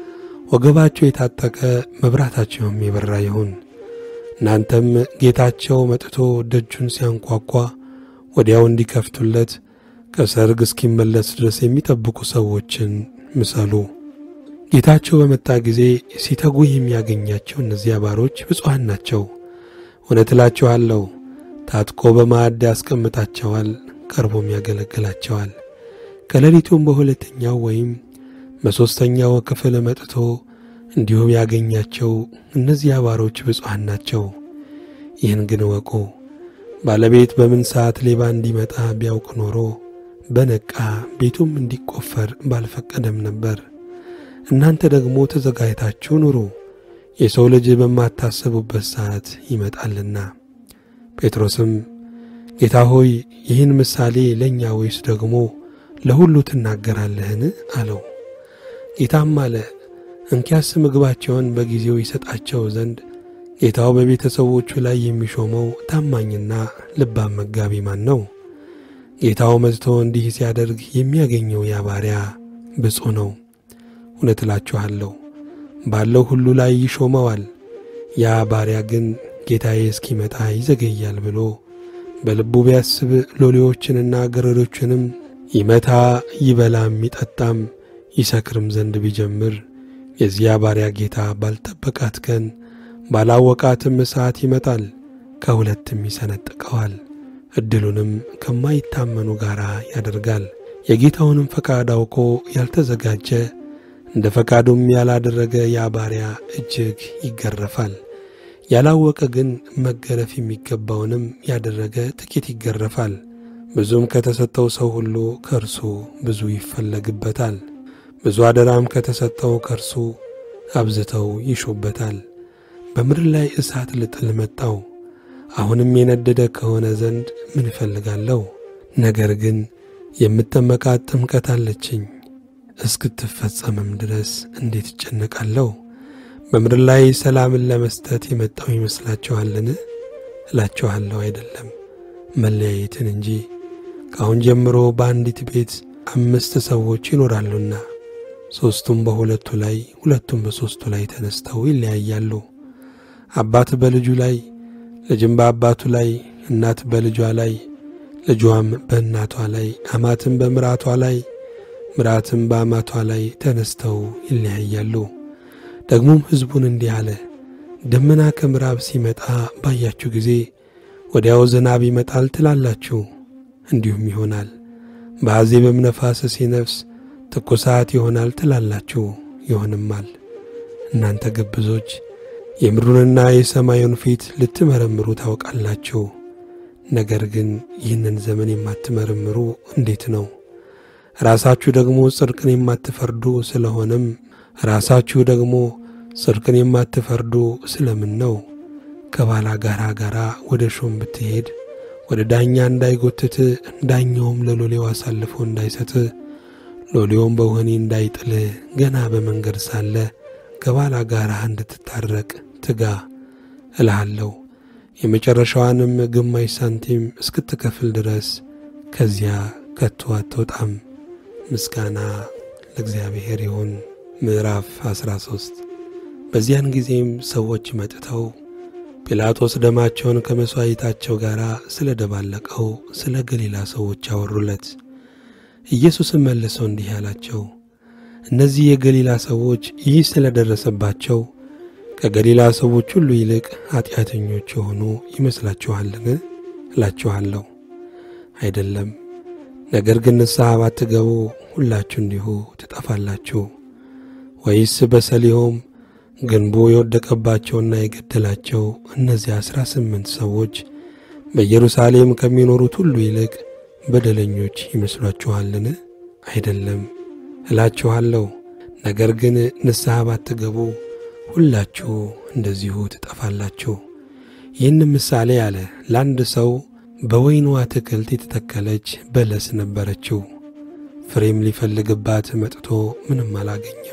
ወገባችሁ የታጠቀ መብራታቸውም የበራ ይሁን። እናንተም ጌታቸው መጥቶ ደጁን ሲያንኳኳ ወዲያው እንዲከፍቱለት ከሰርግ እስኪመለስ ድረስ የሚጠብቁ ሰዎችን ምሰሉ። ጌታቸው በመጣ ጊዜ ሲተጉ የሚያገኛቸው እነዚያ ባሮች ብፁዓን ናቸው። እውነት እላችኋለሁ ታጥቆ በማዕድ ያስቀምጣቸዋል፣ ቀርቦም ያገለግላቸዋል። ከሌሊቱም በሁለተኛው ወይም በሦስተኛው ክፍል መጥቶ እንዲሁም ያገኛቸው እነዚያ ባሮች ብፁዓን ናቸው። ይህን ግን እወቁ፣ ባለቤት በምን ሰዓት ሌባ እንዲመጣ ቢያውቅ ኖሮ በነቃ ቤቱም እንዲቆፈር ባልፈቀደም ነበር። እናንተ ደግሞ ተዘጋጅታችሁ ኑሩ፣ የሰው ልጅ በማታስቡበት ሰዓት ይመጣልና። ጴጥሮስም ጌታ ሆይ ይህን ምሳሌ ለእኛ ወይስ ደግሞ ለሁሉ ትናገራለህን? አለው። ጌታም አለ እንኪያስ ምግባቸውን በጊዜው ይሰጣቸው ዘንድ ጌታው በቤተሰቦቹ ላይ የሚሾመው ታማኝና ልባም መጋቢ ማን ነው? ጌታው መጥቶ እንዲህ ሲያደርግ የሚያገኘው ያ ባሪያ ብፁዕ ነው። እውነት እላችኋለሁ ባለው ሁሉ ላይ ይሾመዋል። ያ ባሪያ ግን ጌታዬ እስኪመጣ ይዘገያል ብሎ በልቡ ቢያስብ ሎሌዎችንና ገረዶችንም ይመታ ይበላም ይጠጣም ይሰክርም ዘንድ ቢጀምር የዚያ ባሪያ ጌታ ባልጠበቃት ቀን ባላወቃትም ሰዓት ይመጣል፣ ከሁለትም ይሰነጥቀዋል፣ ዕድሉንም ከማይታመኑ ጋር ያደርጋል። የጌታውንም ፈቃድ አውቆ ያልተዘጋጀ እንደ ፈቃዱም ያላደረገ ያ ባሪያ እጅግ ይገረፋል። ያላወቀ ግን መገረፍ የሚገባውንም ያደረገ ጥቂት ይገረፋል። ብዙም ከተሰጠው ሰው ሁሉ ከእርሱ ብዙ ይፈለግበታል። ብዙ አደራም ከተሰጠው ከእርሱ አብዝተው ይሹበታል። በምድር ላይ እሳት ልጥል መጣው። አሁንም የነደደ ከሆነ ዘንድ ምን እፈልጋለሁ? ነገር ግን የምጠመቃት ጥምቀት አለችኝ፣ እስክትፈጸምም ድረስ እንዴት እጨነቃለሁ? በምድር ላይ ሰላምን ለመስጠት የመጣው ይመስላችኋልን? እላችኋለሁ አይደለም፣ መለያየትን እንጂ። ከአሁን ጀምሮ በአንዲት ቤት አምስት ሰዎች ይኖራሉና ሦስቱም በሁለቱ ላይ ሁለቱም በሦስቱ ላይ ተነስተው ይለያያሉ። አባት በልጁ ላይ፣ ልጅም በአባቱ ላይ፣ እናት በልጇ ላይ፣ ልጇም በእናቷ ላይ፣ አማትም በምራቷ ላይ፣ ምራትም በአማቷ ላይ ተነስተው ይለያያሉ። ደግሞም ሕዝቡን እንዲህ አለ፣ ደመና ከምዕራብ ሲመጣ ባያችሁ ጊዜ ወዲያው ዝናብ ይመጣል ትላላችሁ፣ እንዲሁም ይሆናል። በአዜብም ነፋስ ሲነፍስ ትኩሳት ይሆናል ትላላችሁ፣ ይሆንማል። እናንተ ግብዞች የምድሩንና የሰማዩን ፊት ልትመረምሩ ታውቃላችሁ። ነገር ግን ይህንን ዘመን የማትመረምሩ እንዴት ነው? ራሳችሁ ደግሞ ጽድቅን የማትፈርዱ ስለሆነም ራሳችሁ ደግሞ ጽድቅን የማትፈርዱ ስለምን ነው? ከባላ ጋራ ጋራ ወደ ሾም ብትሄድ ወደ ዳኛ እንዳይጎትት ዳኛውም ለሎሌው አሳልፎ እንዳይሰጥ ሎሌውም በወህኒ እንዳይጥል ገና በመንገድ ሳለ ከባላ ጋራ እንድትታረቅ ትጋ እልሃለሁ። የመጨረሻዋንም ግማሽ ሳንቲም እስክትከፍል ድረስ ከዚያ ከቶ አትወጣም። ምስጋና ለእግዚአብሔር ይሁን። ምዕራፍ 13 በዚያን ጊዜም ሰዎች መጥተው ጲላጦስ ደማቸውን ከመሥዋዕታቸው ጋር ስለ ደባለቀው ስለ ገሊላ ሰዎች አወሩለት። ኢየሱስም መልሰው እንዲህ አላቸው፣ እነዚህ የገሊላ ሰዎች ይህ ስለ ደረሰባቸው ከገሊላ ሰዎች ሁሉ ይልቅ ኀጢአተኞች የሆኑ ይመስላችኋልን? እላችኋለሁ አይደለም። ነገር ግን ንስሐ ባትገቡ ሁላችሁ እንዲሁ ትጠፋላችሁ። ወይስ በሰሊሆም ግንቡ የወደቀባቸውና የገደላቸው እነዚህ አሥራ ስምንት ሰዎች በኢየሩሳሌም ከሚኖሩት ሁሉ ይልቅ በደለኞች ይመስሏችኋልን? አይደለም እላችኋለሁ። ነገር ግን ንስሐ ባትገቡ ሁላችሁ እንደዚሁ ትጠፋላችሁ። ይህንም ምሳሌ አለ። ለአንድ ሰው በወይኑ አትክልት የተተከለች በለስ ነበረችው። ፍሬም ሊፈልግባት መጥቶ ምንም አላገኘም።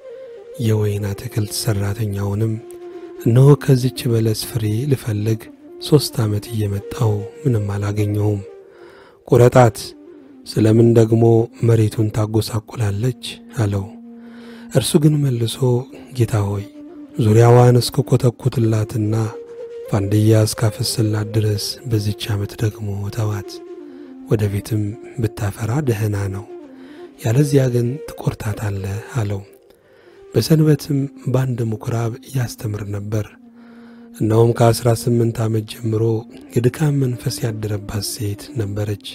የወይን አትክልት ሠራተኛውንም እነሆ ከዚች በለስ ፍሬ ልፈልግ ሦስት ዓመት እየመጣው ምንም አላገኘውም፣ ቁረጣት፣ ስለምን ደግሞ መሬቱን ታጎሳቁላለች አለው። እርሱ ግን መልሶ ጌታ ሆይ ዙሪያዋን እስከ ኰተኩትላትና ፋንድያ እስካፈስላት ድረስ በዚች ዓመት ደግሞ ተዋት፣ ወደፊትም ብታፈራ ደህና ነው፣ ያለዚያ ግን ትቈርታታለህ አለው። በሰንበትም በአንድ ምኵራብ ያስተምር ነበር። እነሆም ከአሥራ ስምንት ዓመት ጀምሮ የድካም መንፈስ ያደረባት ሴት ነበረች።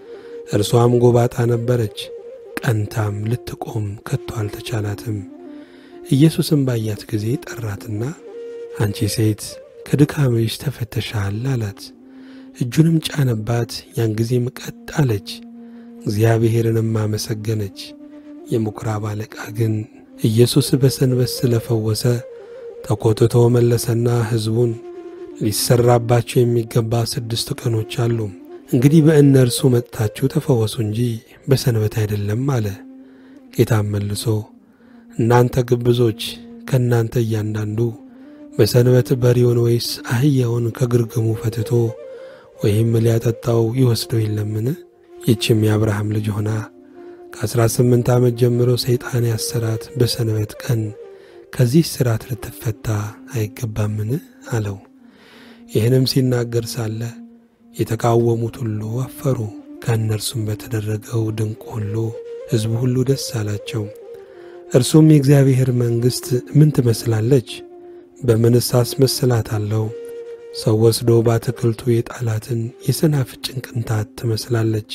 እርሷም ጎባጣ ነበረች። ቀንታም ልትቆም ከቶ አልተቻላትም። ኢየሱስም ባያት ጊዜ ጠራትና አንቺ ሴት ከድካምሽ ተፈተሻል አላት። እጁንም ጫነባት። ያን ጊዜም ቀጥ አለች፣ እግዚአብሔርንም አመሰገነች። የምኵራብ አለቃ ግን ኢየሱስ በሰንበት ስለ ፈወሰ ተቆጥቶ መለሰና ሕዝቡን ሊሰራባቸው የሚገባ ስድስት ቀኖች አሉ፣ እንግዲህ በእነርሱ መጥታችሁ ተፈወሱ እንጂ በሰንበት አይደለም አለ። ጌታም መልሶ እናንተ ግብዞች፣ ከእናንተ እያንዳንዱ በሰንበት በሬውን ወይስ አህያውን ከግርግሙ ፈትቶ ወይም ሊያጠጣው ይወስደው የለምን? ይህችም የአብርሃም ልጅ ሆና ከአሥራ ስምንት ዓመት ጀምሮ ሰይጣን ያሰራት በሰንበት ቀን ከዚህ ሥርዓት ልትፈታ አይገባምን? አለው። ይህንም ሲናገር ሳለ የተቃወሙት ሁሉ አፈሩ። ከእነርሱም በተደረገው ድንቅ ሁሉ ሕዝቡ ሁሉ ደስ አላቸው። እርሱም የእግዚአብሔር መንግሥት ምን ትመስላለች? በምንስ አስመስላታለሁ? ሰው ወስዶ በአትክልቱ የጣላትን የሰናፍጭን ቅንጣት ትመስላለች።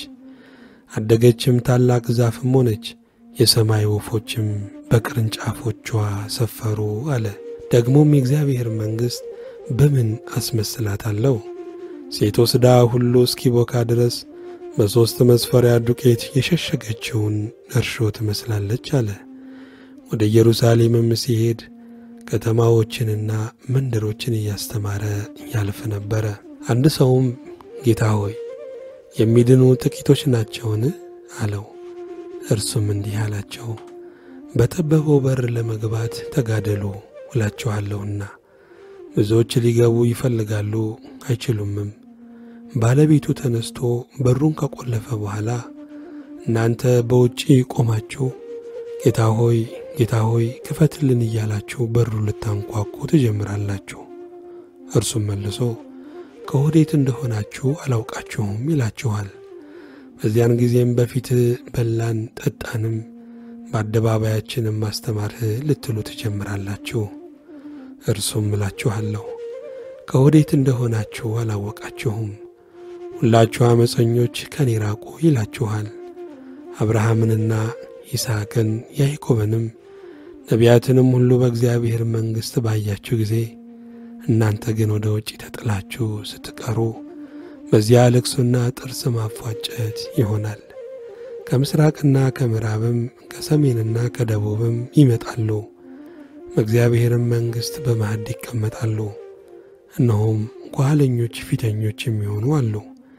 አደገችም፣ ታላቅ ዛፍም ሆነች፣ የሰማይ ወፎችም በቅርንጫፎቿ ሰፈሩ አለ። ደግሞም የእግዚአብሔር መንግሥት በምን አስመስላታለሁ? ሴት ወስዳ ሁሉ እስኪቦካ ድረስ በሦስት መስፈሪያ ዱቄት የሸሸገችውን እርሾ ትመስላለች አለ። ወደ ኢየሩሳሌምም ሲሄድ ከተማዎችንና መንደሮችን እያስተማረ ያልፍ ነበረ። አንድ ሰውም ጌታ ሆይ የሚድኑ ጥቂቶች ናቸውን? አለው። እርሱም እንዲህ አላቸው፣ በጠበበው በር ለመግባት ተጋደሉ እላችኋለሁና ብዙዎች ሊገቡ ይፈልጋሉ አይችሉምም። ባለቤቱ ተነስቶ በሩን ከቆለፈ በኋላ እናንተ በውጪ ቆማችሁ ጌታ ሆይ ጌታ ሆይ ክፈትልን እያላችሁ በሩን ልታንኳኩ ትጀምራላችሁ። እርሱም መልሶ ከወዴት እንደሆናችሁ አላውቃችሁም ይላችኋል። በዚያን ጊዜም በፊት በላን ጠጣንም፣ በአደባባያችንም ማስተማርህ ልትሉ ትጀምራላችሁ። እርሱም እላችኋለሁ ከወዴት እንደሆናችሁ አላወቃችሁም። ሁላችሁ ዓመፀኞች ከኔ ራቁ ይላችኋል። አብርሃምንና ይስሐቅን ያዕቆብንም ነቢያትንም ሁሉ በእግዚአብሔር መንግሥት ባያችሁ ጊዜ እናንተ ግን ወደ ውጭ ተጥላችሁ ስትቀሩ በዚያ ልቅሶና ጥርስ ማፏጨት ይሆናል። ከምሥራቅና ከምዕራብም ከሰሜንና ከደቡብም ይመጣሉ፣ በእግዚአብሔርም መንግሥት በማዕድ ይቀመጣሉ። እነሆም ኋለኞች ፊተኞች የሚሆኑ አሉ፣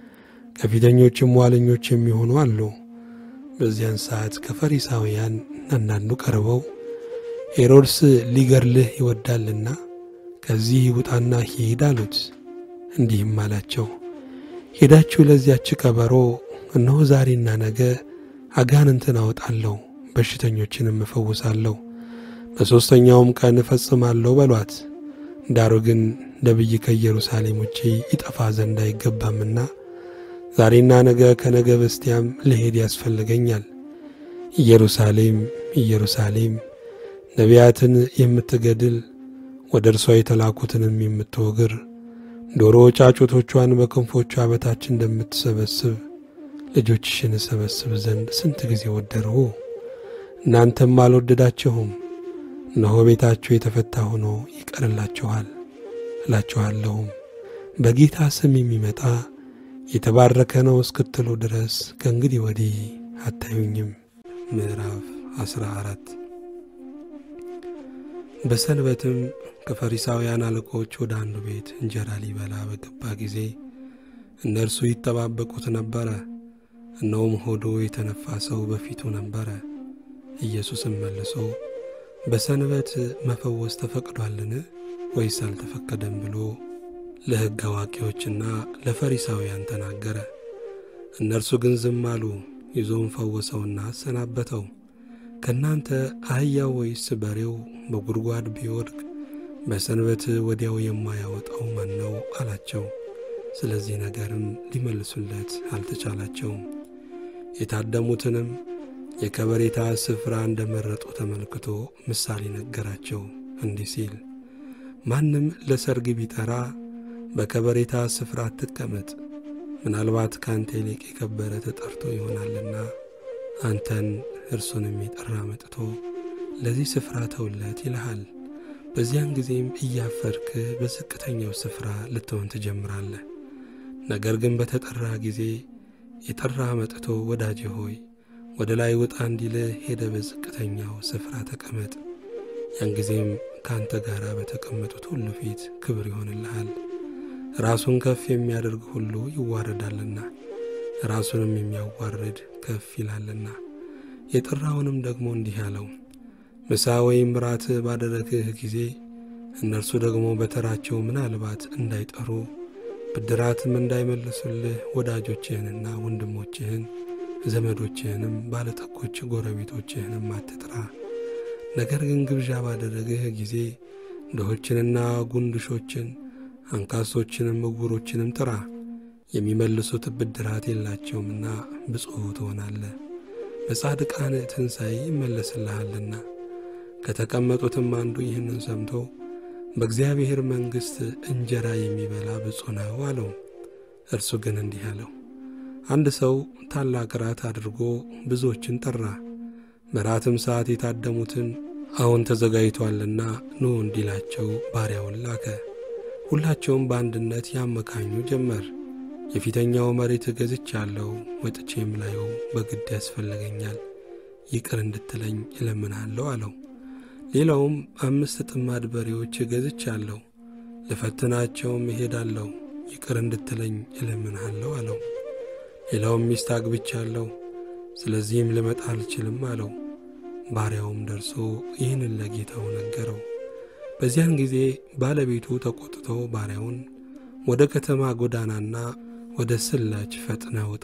ከፊተኞችም ኋለኞች የሚሆኑ አሉ። በዚያን ሰዓት ከፈሪሳውያን አንዳንዱ ቀርበው ሄሮድስ ሊገድልህ ይወዳልና ከዚህ ውጣና ሂድ አሉት። እንዲህም አላቸው፣ ሄዳችሁ ለዚያች ቀበሮ እነሆ ዛሬና ነገ አጋንንትን አወጣለሁ፣ በሽተኞችንም እፈውሳለሁ፣ በሦስተኛውም ቀን እፈጽማለሁ በሏት። ዳሩ ግን ነቢይ ከኢየሩሳሌም ውጪ ይጠፋ ዘንድ አይገባምና ዛሬና ነገ ከነገ በስቲያም ልሄድ ያስፈልገኛል። ኢየሩሳሌም ኢየሩሳሌም ነቢያትን የምትገድል ወደ እርሷ የተላኩትንም የምትወግር ዶሮ ጫጩቶቿን በክንፎቿ በታች እንደምትሰበስብ ልጆችሽን እሰበስብ ዘንድ ስንት ጊዜ ወደርሁ፣ እናንተም አልወደዳችሁም። እነሆ ቤታችሁ የተፈታ ሆኖ ይቀርላችኋል። እላችኋለሁም በጌታ ስም የሚመጣ የተባረከ ነው እስክትሉ ድረስ ከእንግዲህ ወዲህ አታዩኝም። ምዕራፍ አስራ አራት በሰንበትም ከፈሪሳውያን አለቆች ወደ አንዱ ቤት እንጀራ ሊበላ በገባ ጊዜ እነርሱ ይጠባበቁት ነበረ። እነሆም ሆዱ የተነፋ ሰው በፊቱ ነበረ። ኢየሱስም መልሶ በሰንበት መፈወስ ተፈቅዷልን ወይስ አልተፈቀደም ብሎ ለሕግ አዋቂዎችና ለፈሪሳውያን ተናገረ። እነርሱ ግን ዝም አሉ። ይዞም ፈወሰውና አሰናበተው። ከእናንተ አህያው ወይስ በሬው በጉድጓድ ቢወድቅ በሰንበት ወዲያው የማያወጣው ማን ነው አላቸው። ስለዚህ ነገርም ሊመልሱለት አልተቻላቸውም። የታደሙትንም የከበሬታ ስፍራ እንደመረጡ ተመልክቶ ምሳሌ ነገራቸው እንዲህ ሲል ማንም ለሰርግ ቢጠራ በከበሬታ ስፍራ አትቀመጥ፣ ምናልባት ከአንተ ይልቅ የከበረ ተጠርቶ ይሆናልና አንተን እርሱንም የጠራ መጥቶ ለዚህ ስፍራ ተውለት ይልሃል። በዚያን ጊዜም እያፈርክ በዝቅተኛው ስፍራ ልትሆን ትጀምራለህ። ነገር ግን በተጠራ ጊዜ የጠራ መጥቶ ወዳጄ ሆይ ወደ ላይ ውጣ እንዲልህ ሄደ በዝቅተኛው ስፍራ ተቀመጥ። ያን ጊዜም ከአንተ ጋር በተቀመጡት ሁሉ ፊት ክብር ይሆንልሃል። ራሱን ከፍ የሚያደርግ ሁሉ ይዋረዳልና ራሱንም የሚያዋርድ ከፍ ይላልና። የጠራውንም ደግሞ እንዲህ አለው፣ ምሳ ወይም ራት ባደረግህ ጊዜ እነርሱ ደግሞ በተራቸው ምናልባት እንዳይጠሩ ብድራትም እንዳይመልሱልህ ወዳጆችህንና ወንድሞችህን ዘመዶችህንም ባለጠጎች ጎረቤቶችህንም አትጥራ። ነገር ግን ግብዣ ባደረግህ ጊዜ ድሆችንና ጉንድሾችን አንካሶችንም ዕውሮችንም ጥራ። የሚመልሱት ብድራት የላቸውምና ብፁዕ ትሆናለህ፣ በጻድቃን ትንሣኤ ይመለስልሃልና። ከተቀመጡትም አንዱ ይህንን ሰምቶ በእግዚአብሔር መንግሥት እንጀራ የሚበላ ብፁዕ ነው አለው። እርሱ ግን እንዲህ አለው፣ አንድ ሰው ታላቅ ራት አድርጎ ብዙዎችን ጠራ። በራትም ሰዓት የታደሙትን አሁን ተዘጋጅቶአልና ኑ እንዲላቸው ባሪያውን ላከ። ሁላቸውም በአንድነት ያመካኙ ጀመር። የፊተኛው መሬት ገዝቻለሁ፣ ወጥቼም ላዩ በግድ ያስፈልገኛል፣ ይቅር እንድትለኝ እለምንሃለሁ አለው። ሌላውም አምስት ጥማድ በሬዎች ገዝቻለሁ፣ ልፈትናቸውም እሄዳለሁ፣ ይቅር እንድትለኝ እለምንሃለሁ አለው። ሌላውም ሚስት አግብቻለሁ፣ ስለዚህም ልመጣ አልችልም አለው። ባሪያውም ደርሶ ይህንን ለጌታው ነገረው። በዚያን ጊዜ ባለቤቱ ተቆጥቶ ባሪያውን ወደ ከተማ ጎዳናና ወደ ስላች ፈጥነ ውጣ፣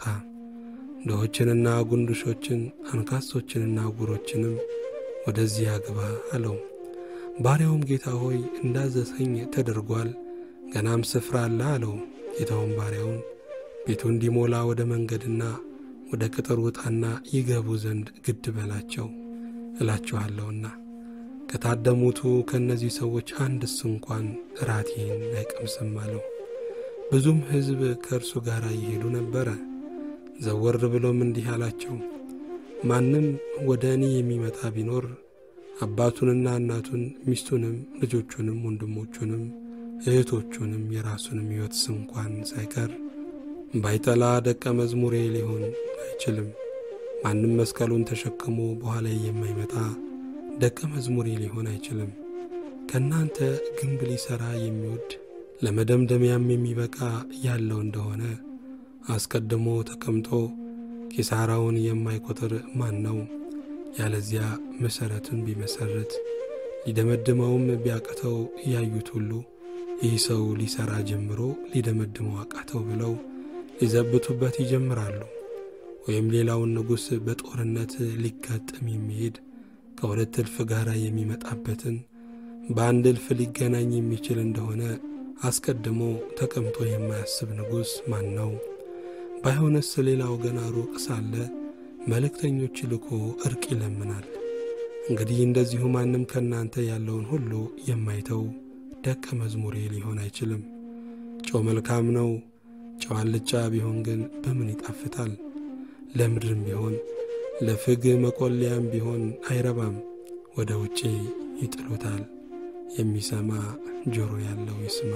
ድሆችንና ጉንዱሾችን አንካሶችንና ዕውሮችንም ወደዚህ አግባ አለው። ባሪያውም ጌታ ሆይ እንዳዘሰኝ ተደርጓል፣ ገናም ስፍራ አለ አለው። ጌታውም ባሪያውን ቤቱ እንዲሞላ ወደ መንገድና ወደ ቅጥር ውጣና ይገቡ ዘንድ ግድ በላቸው እላችኋለሁና ከታደሙቱ ከእነዚህ ሰዎች አንድስ እንኳን እራቴን አይቀምስም አለው። ብዙም ሕዝብ ከእርሱ ጋር ይሄዱ ነበረ። ዘወር ብሎም እንዲህ አላቸው፣ ማንም ወደ እኔ የሚመጣ ቢኖር አባቱንና እናቱን ሚስቱንም ልጆቹንም ወንድሞቹንም እህቶቹንም የራሱንም ሕይወት ስንኳን ሳይቀር ባይጠላ ደቀ መዝሙሬ ሊሆን አይችልም። ማንም መስቀሉን ተሸክሞ በኋላ የማይመጣ ደቀ መዝሙሬ ሊሆን አይችልም። ከእናንተ ግንብ ሊሠራ የሚወድ ለመደምደሚያም የሚበቃ ያለው እንደሆነ አስቀድሞ ተቀምጦ ኪሳራውን የማይቆጥር ማን ነው? ያለዚያ መሠረቱን ቢመሠርት ሊደመድመውም ቢያቅተው ያዩት ሁሉ ይህ ሰው ሊሠራ ጀምሮ ሊደመድመው አቃተው ብለው ሊዘብቱበት ይጀምራሉ። ወይም ሌላውን ንጉሥ በጦርነት ሊጋጠም የሚሄድ ከሁለት እልፍ ጋር የሚመጣበትን በአንድ እልፍ ሊገናኝ የሚችል እንደሆነ አስቀድሞ ተቀምጦ የማያስብ ንጉሥ ማን ነው? ባይሆንስ ሌላው ገና ሩቅ ሳለ መልእክተኞች ልኮ እርቅ ይለምናል። እንግዲህ እንደዚሁ ማንም ከእናንተ ያለውን ሁሉ የማይተው ደቀ መዝሙሬ ሊሆን አይችልም። ጨው መልካም ነው። ጨው አልጫ ቢሆን ግን በምን ይጣፍጣል? ለምድርም ቢሆን ለፍግ መቆለያም ቢሆን አይረባም፣ ወደ ውጪ ይጥሉታል። የሚሰማ ጆሮ ያለው ይስማ።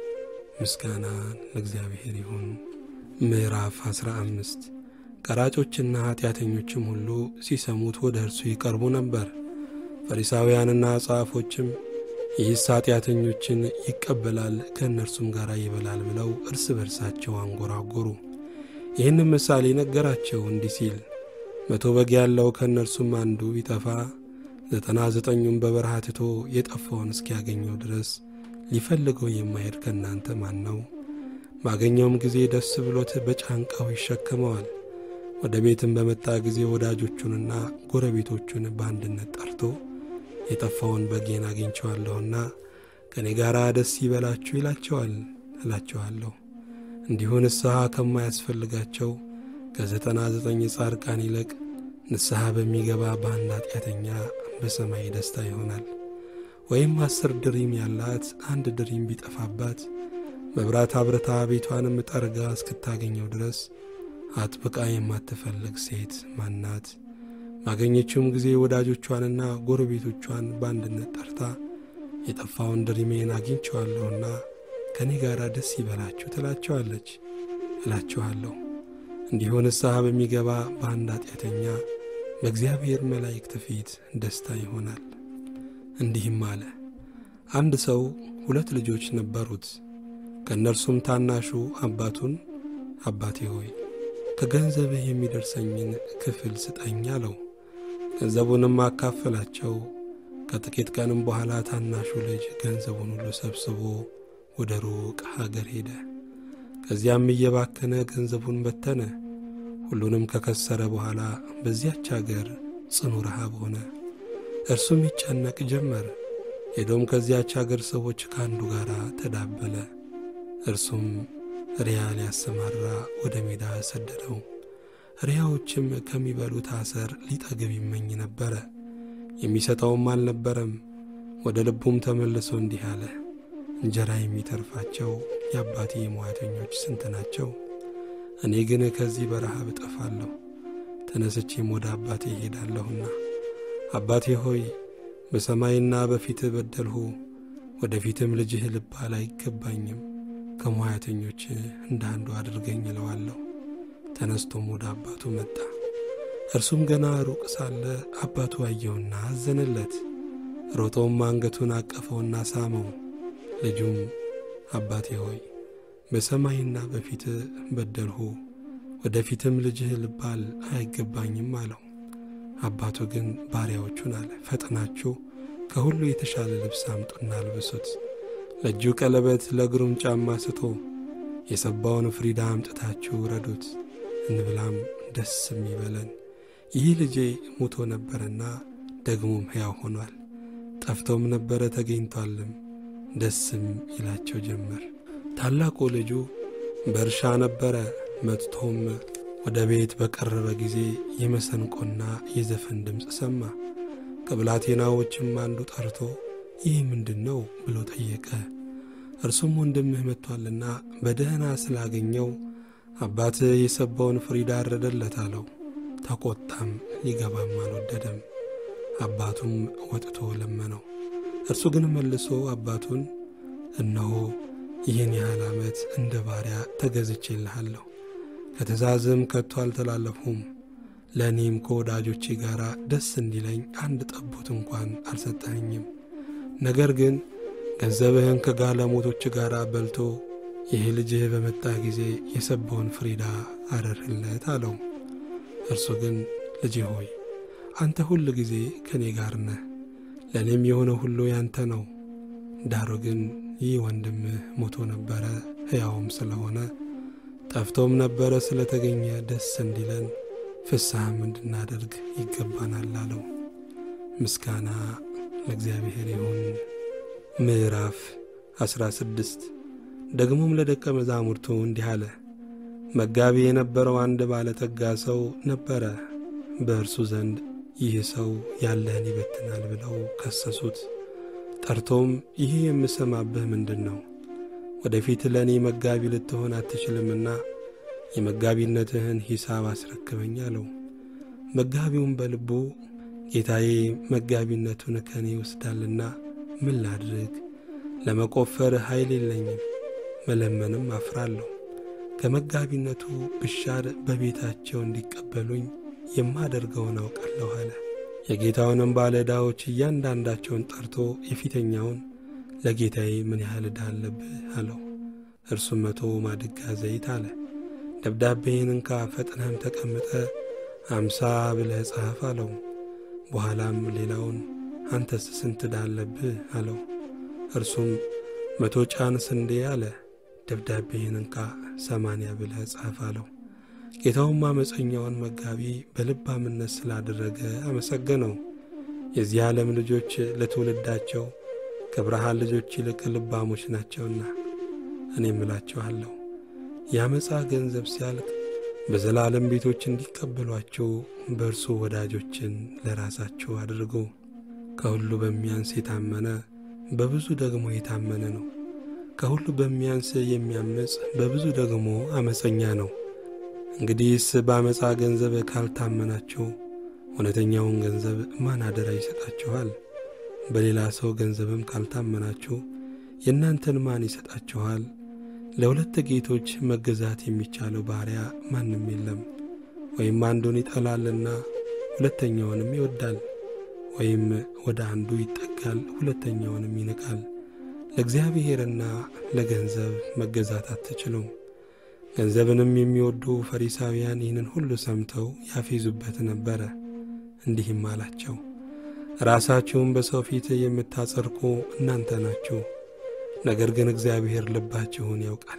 ምስጋናን ለእግዚአብሔር ይሁን። ምዕራፍ አስራ አምስት ቀራጮችና ኀጢአተኞችም ሁሉ ሲሰሙት ወደ እርሱ ይቀርቡ ነበር። ፈሪሳውያንና ጸሐፎችም ይህስ ኀጢአተኞችን ይቀበላል ከእነርሱም ጋር ይበላል ብለው እርስ በርሳቸው አንጎራጎሩ። ይህንም ምሳሌ ነገራቸው እንዲህ ሲል መቶ በግ ያለው ከእነርሱም አንዱ ቢጠፋ ዘጠና ዘጠኙን በበረሃ ትቶ የጠፋውን እስኪያገኘው ድረስ ሊፈልገው የማሄድ ከእናንተ ማን ነው? ባገኘውም ጊዜ ደስ ብሎት በጫንቃው ይሸከመዋል። ወደ ቤትም በመጣ ጊዜ ወዳጆቹንና ጎረቤቶቹን በአንድነት ጠርቶ የጠፋውን በጌን አግኝቸዋለሁና ከእኔ ጋር ደስ ይበላችሁ ይላቸዋል እላቸዋለሁ። እንዲሁ ንስሐ ከማያስፈልጋቸው ከዘጠና ዘጠኝ ጻድቃን ይልቅ ንስሐ በሚገባ በአንድ ኃጢአተኛ በሰማይ ደስታ ይሆናል። ወይም አስር ድሪም ያላት አንድ ድሪም ቢጠፋባት መብራት አብረታ ቤቷንም ጠርጋ እስክታገኘው ድረስ አጥብቃ የማትፈልግ ሴት ማናት? ባገኘችውም ጊዜ ወዳጆቿንና ጎረቤቶቿን በአንድነት ጠርታ የጠፋውን ድሪሜን አግኝቸዋለሁና ከእኔ ጋር ደስ ይበላችሁ ትላቸዋለች። እላችኋለሁ እንዲሁ ንስሐ በሚገባ በአንድ ኃጢአተኛ በእግዚአብሔር መላእክት ፊት ደስታ ይሆናል። እንዲህም አለ። አንድ ሰው ሁለት ልጆች ነበሩት። ከእነርሱም ታናሹ አባቱን አባቴ ሆይ ከገንዘብህ የሚደርሰኝን ክፍል ስጠኝ አለው። ገንዘቡንም አካፈላቸው። ከጥቂት ቀንም በኋላ ታናሹ ልጅ ገንዘቡን ሁሉ ሰብስቦ ወደ ሩቅ ሀገር ሄደ። ከዚያም እየባከነ ገንዘቡን በተነ። ሁሉንም ከከሰረ በኋላ በዚያች አገር ጽኑ ረሃብ ሆነ። እርሱም ይጨነቅ ጀመር። ሄዶም ከዚያች አገር ሰዎች ከአንዱ ጋር ተዳበለ። እርሱም ሪያ ሊያሰማራ ወደ ሜዳ ሰደደው። ሪያዎችም ከሚበሉት አሰር ሊጠግብ ይመኝ ነበረ፣ የሚሰጠውም አልነበረም። ወደ ልቡም ተመልሶ እንዲህ አለ፣ እንጀራ የሚተርፋቸው የአባቴ ሙያተኞች ስንት ናቸው? እኔ ግን ከዚህ በረሃብ እጠፋለሁ። ተነስቼም ወደ አባቴ እሄዳለሁና አባቴ ሆይ በሰማይና በፊትህ በደልሁ፣ ወደ ፊትም ልጅህ ልባል አይገባኝም። ከሙያተኞች እንደ አንዱ አድርገኝ እለዋለሁ። ተነስቶም ወደ አባቱ መጣ። እርሱም ገና ሩቅ ሳለ አባቱ አየውና አዘነለት። ሮጦም አንገቱን አቀፈውና ሳመው። ልጁም አባቴ ሆይ በሰማይና በፊት በደልሁ፣ ወደፊትም ልጅህ ልባል አይገባኝም አለው። አባቱ ግን ባሪያዎቹን አለ፣ ፈጥናችሁ ከሁሉ የተሻለ ልብስ አምጡና አልብሱት፣ ለእጁ ቀለበት፣ ለእግሩም ጫማ ስቶ፣ የሰባውን ፍሪዳ አምጥታችሁ ረዱት፣ እንብላም ደስም ይበለን። ይህ ልጄ ሙቶ ነበረና ደግሞም ሕያው ሆኗል፣ ጠፍቶም ነበረ ተገኝቷልም፣ ደስም ይላቸው ጀመር። ታላቁ ልጁ በእርሻ ነበረ። መጥቶም ወደ ቤት በቀረበ ጊዜ የመሰንቆና የዘፈን ድምፅ ሰማ። ከብላቴናዎችም አንዱ ጠርቶ ይህ ምንድን ነው ብሎ ጠየቀ። እርሱም ወንድምህ መጥቷልና በደህና ስላገኘው አባትህ የሰባውን ፍሪዳ አረደለት አለው። ተቆጣም፣ ሊገባም አልወደደም። አባቱም ወጥቶ ለመነው። እርሱ ግን መልሶ አባቱን እነሆ ይህን ያህል ዓመት እንደ ባሪያ ተገዝቼልሃለሁ፣ ከትእዛዝም ከቶ አልተላለፍሁም። ለእኔም ከወዳጆቼ ጋር ደስ እንዲለኝ አንድ ጠቦት እንኳን አልሰጠኸኝም። ነገር ግን ገንዘብህን ከጋለሞቶች ጋር በልቶ ይህ ልጅህ በመጣ ጊዜ የሰባውን ፍሪዳ አረርህለት አለው። እርሱ ግን ልጄ ሆይ አንተ ሁል ጊዜ ከእኔ ጋር ነህ፣ ለእኔም የሆነ ሁሉ ያንተ ነው። ዳሩ ግን ይህ ወንድምህ ሞቶ ነበረ ሕያውም ስለሆነ ጠፍቶም ነበረ ስለተገኘ ደስ እንዲለን ፍስሐም እንድናደርግ ይገባናል አለው። ምስጋና ለእግዚአብሔር ይሁን። ምዕራፍ አስራ ስድስት ደግሞም ለደቀ መዛሙርቱ እንዲህ አለ። መጋቢ የነበረው አንድ ባለጠጋ ሰው ነበረ። በእርሱ ዘንድ ይህ ሰው ያለህን ይበትናል ብለው ከሰሱት። ጠርቶም ይህ የምሰማብህ ምንድን ነው? ወደፊት ለእኔ መጋቢ ልትሆን አትችልምና የመጋቢነትህን ሂሳብ አስረክበኝ አለው። መጋቢውም በልቡ ጌታዬ መጋቢነቱን ከእኔ ይወስዳልና ምን ላድርግ? ለመቆፈር ኃይል የለኝም፣ መለመንም አፍራለሁ። ከመጋቢነቱ ብሻር በቤታቸው እንዲቀበሉኝ የማደርገውን አውቃለሁ አለ። የጌታውንም ባለ ዕዳዎች እያንዳንዳቸውን ጠርቶ የፊተኛውን ለጌታዬ ምን ያህል ዕዳ አለብህ አለው። እርሱም መቶ ማድጋ ዘይት አለ። ደብዳቤህን እንካ ፈጥነህም ተቀምጠ አምሳ ብለህ ጻፍ አለው። በኋላም ሌላውን አንተስ ስንት ዕዳ አለብህ አለው። እርሱም መቶ ጫን ስንዴ አለ። ደብዳቤህን እንካ ሰማንያ ብለህ ጻፍ አለው። ጌታውም አመፀኛውን መጋቢ በልባምነት ስላደረገ አመሰገነው። የዚህ ዓለም ልጆች ለትውልዳቸው ከብርሃን ልጆች ይልቅ ልባሞች ናቸውና እኔም እላችኋለሁ የአመፃ ገንዘብ ሲያልቅ በዘላለም ቤቶች እንዲቀበሏቸው በእርሱ ወዳጆችን ለራሳቸው አድርጉ። ከሁሉ በሚያንስ የታመነ በብዙ ደግሞ የታመነ ነው። ከሁሉ በሚያንስ የሚያመፅ በብዙ ደግሞ አመፀኛ ነው። እንግዲህስ በአመፃ ገንዘብ ካልታመናችሁ እውነተኛውን ገንዘብ ማን አደራ ይሰጣችኋል? በሌላ ሰው ገንዘብም ካልታመናችሁ የእናንተን ማን ይሰጣችኋል? ለሁለት ጌቶች መገዛት የሚቻለው ባሪያ ማንም የለም። ወይም አንዱን ይጠላልና ሁለተኛውንም ይወዳል፣ ወይም ወደ አንዱ ይጠጋል፣ ሁለተኛውንም ይንቃል። ለእግዚአብሔርና ለገንዘብ መገዛት አትችሉም። ገንዘብንም የሚወዱ ፈሪሳውያን ይህንን ሁሉ ሰምተው ያፌዙበት ነበረ። እንዲህም አላቸው፣ ራሳችሁን በሰው ፊት የምታጸድቁ እናንተ ናችሁ፣ ነገር ግን እግዚአብሔር ልባችሁን ያውቃል።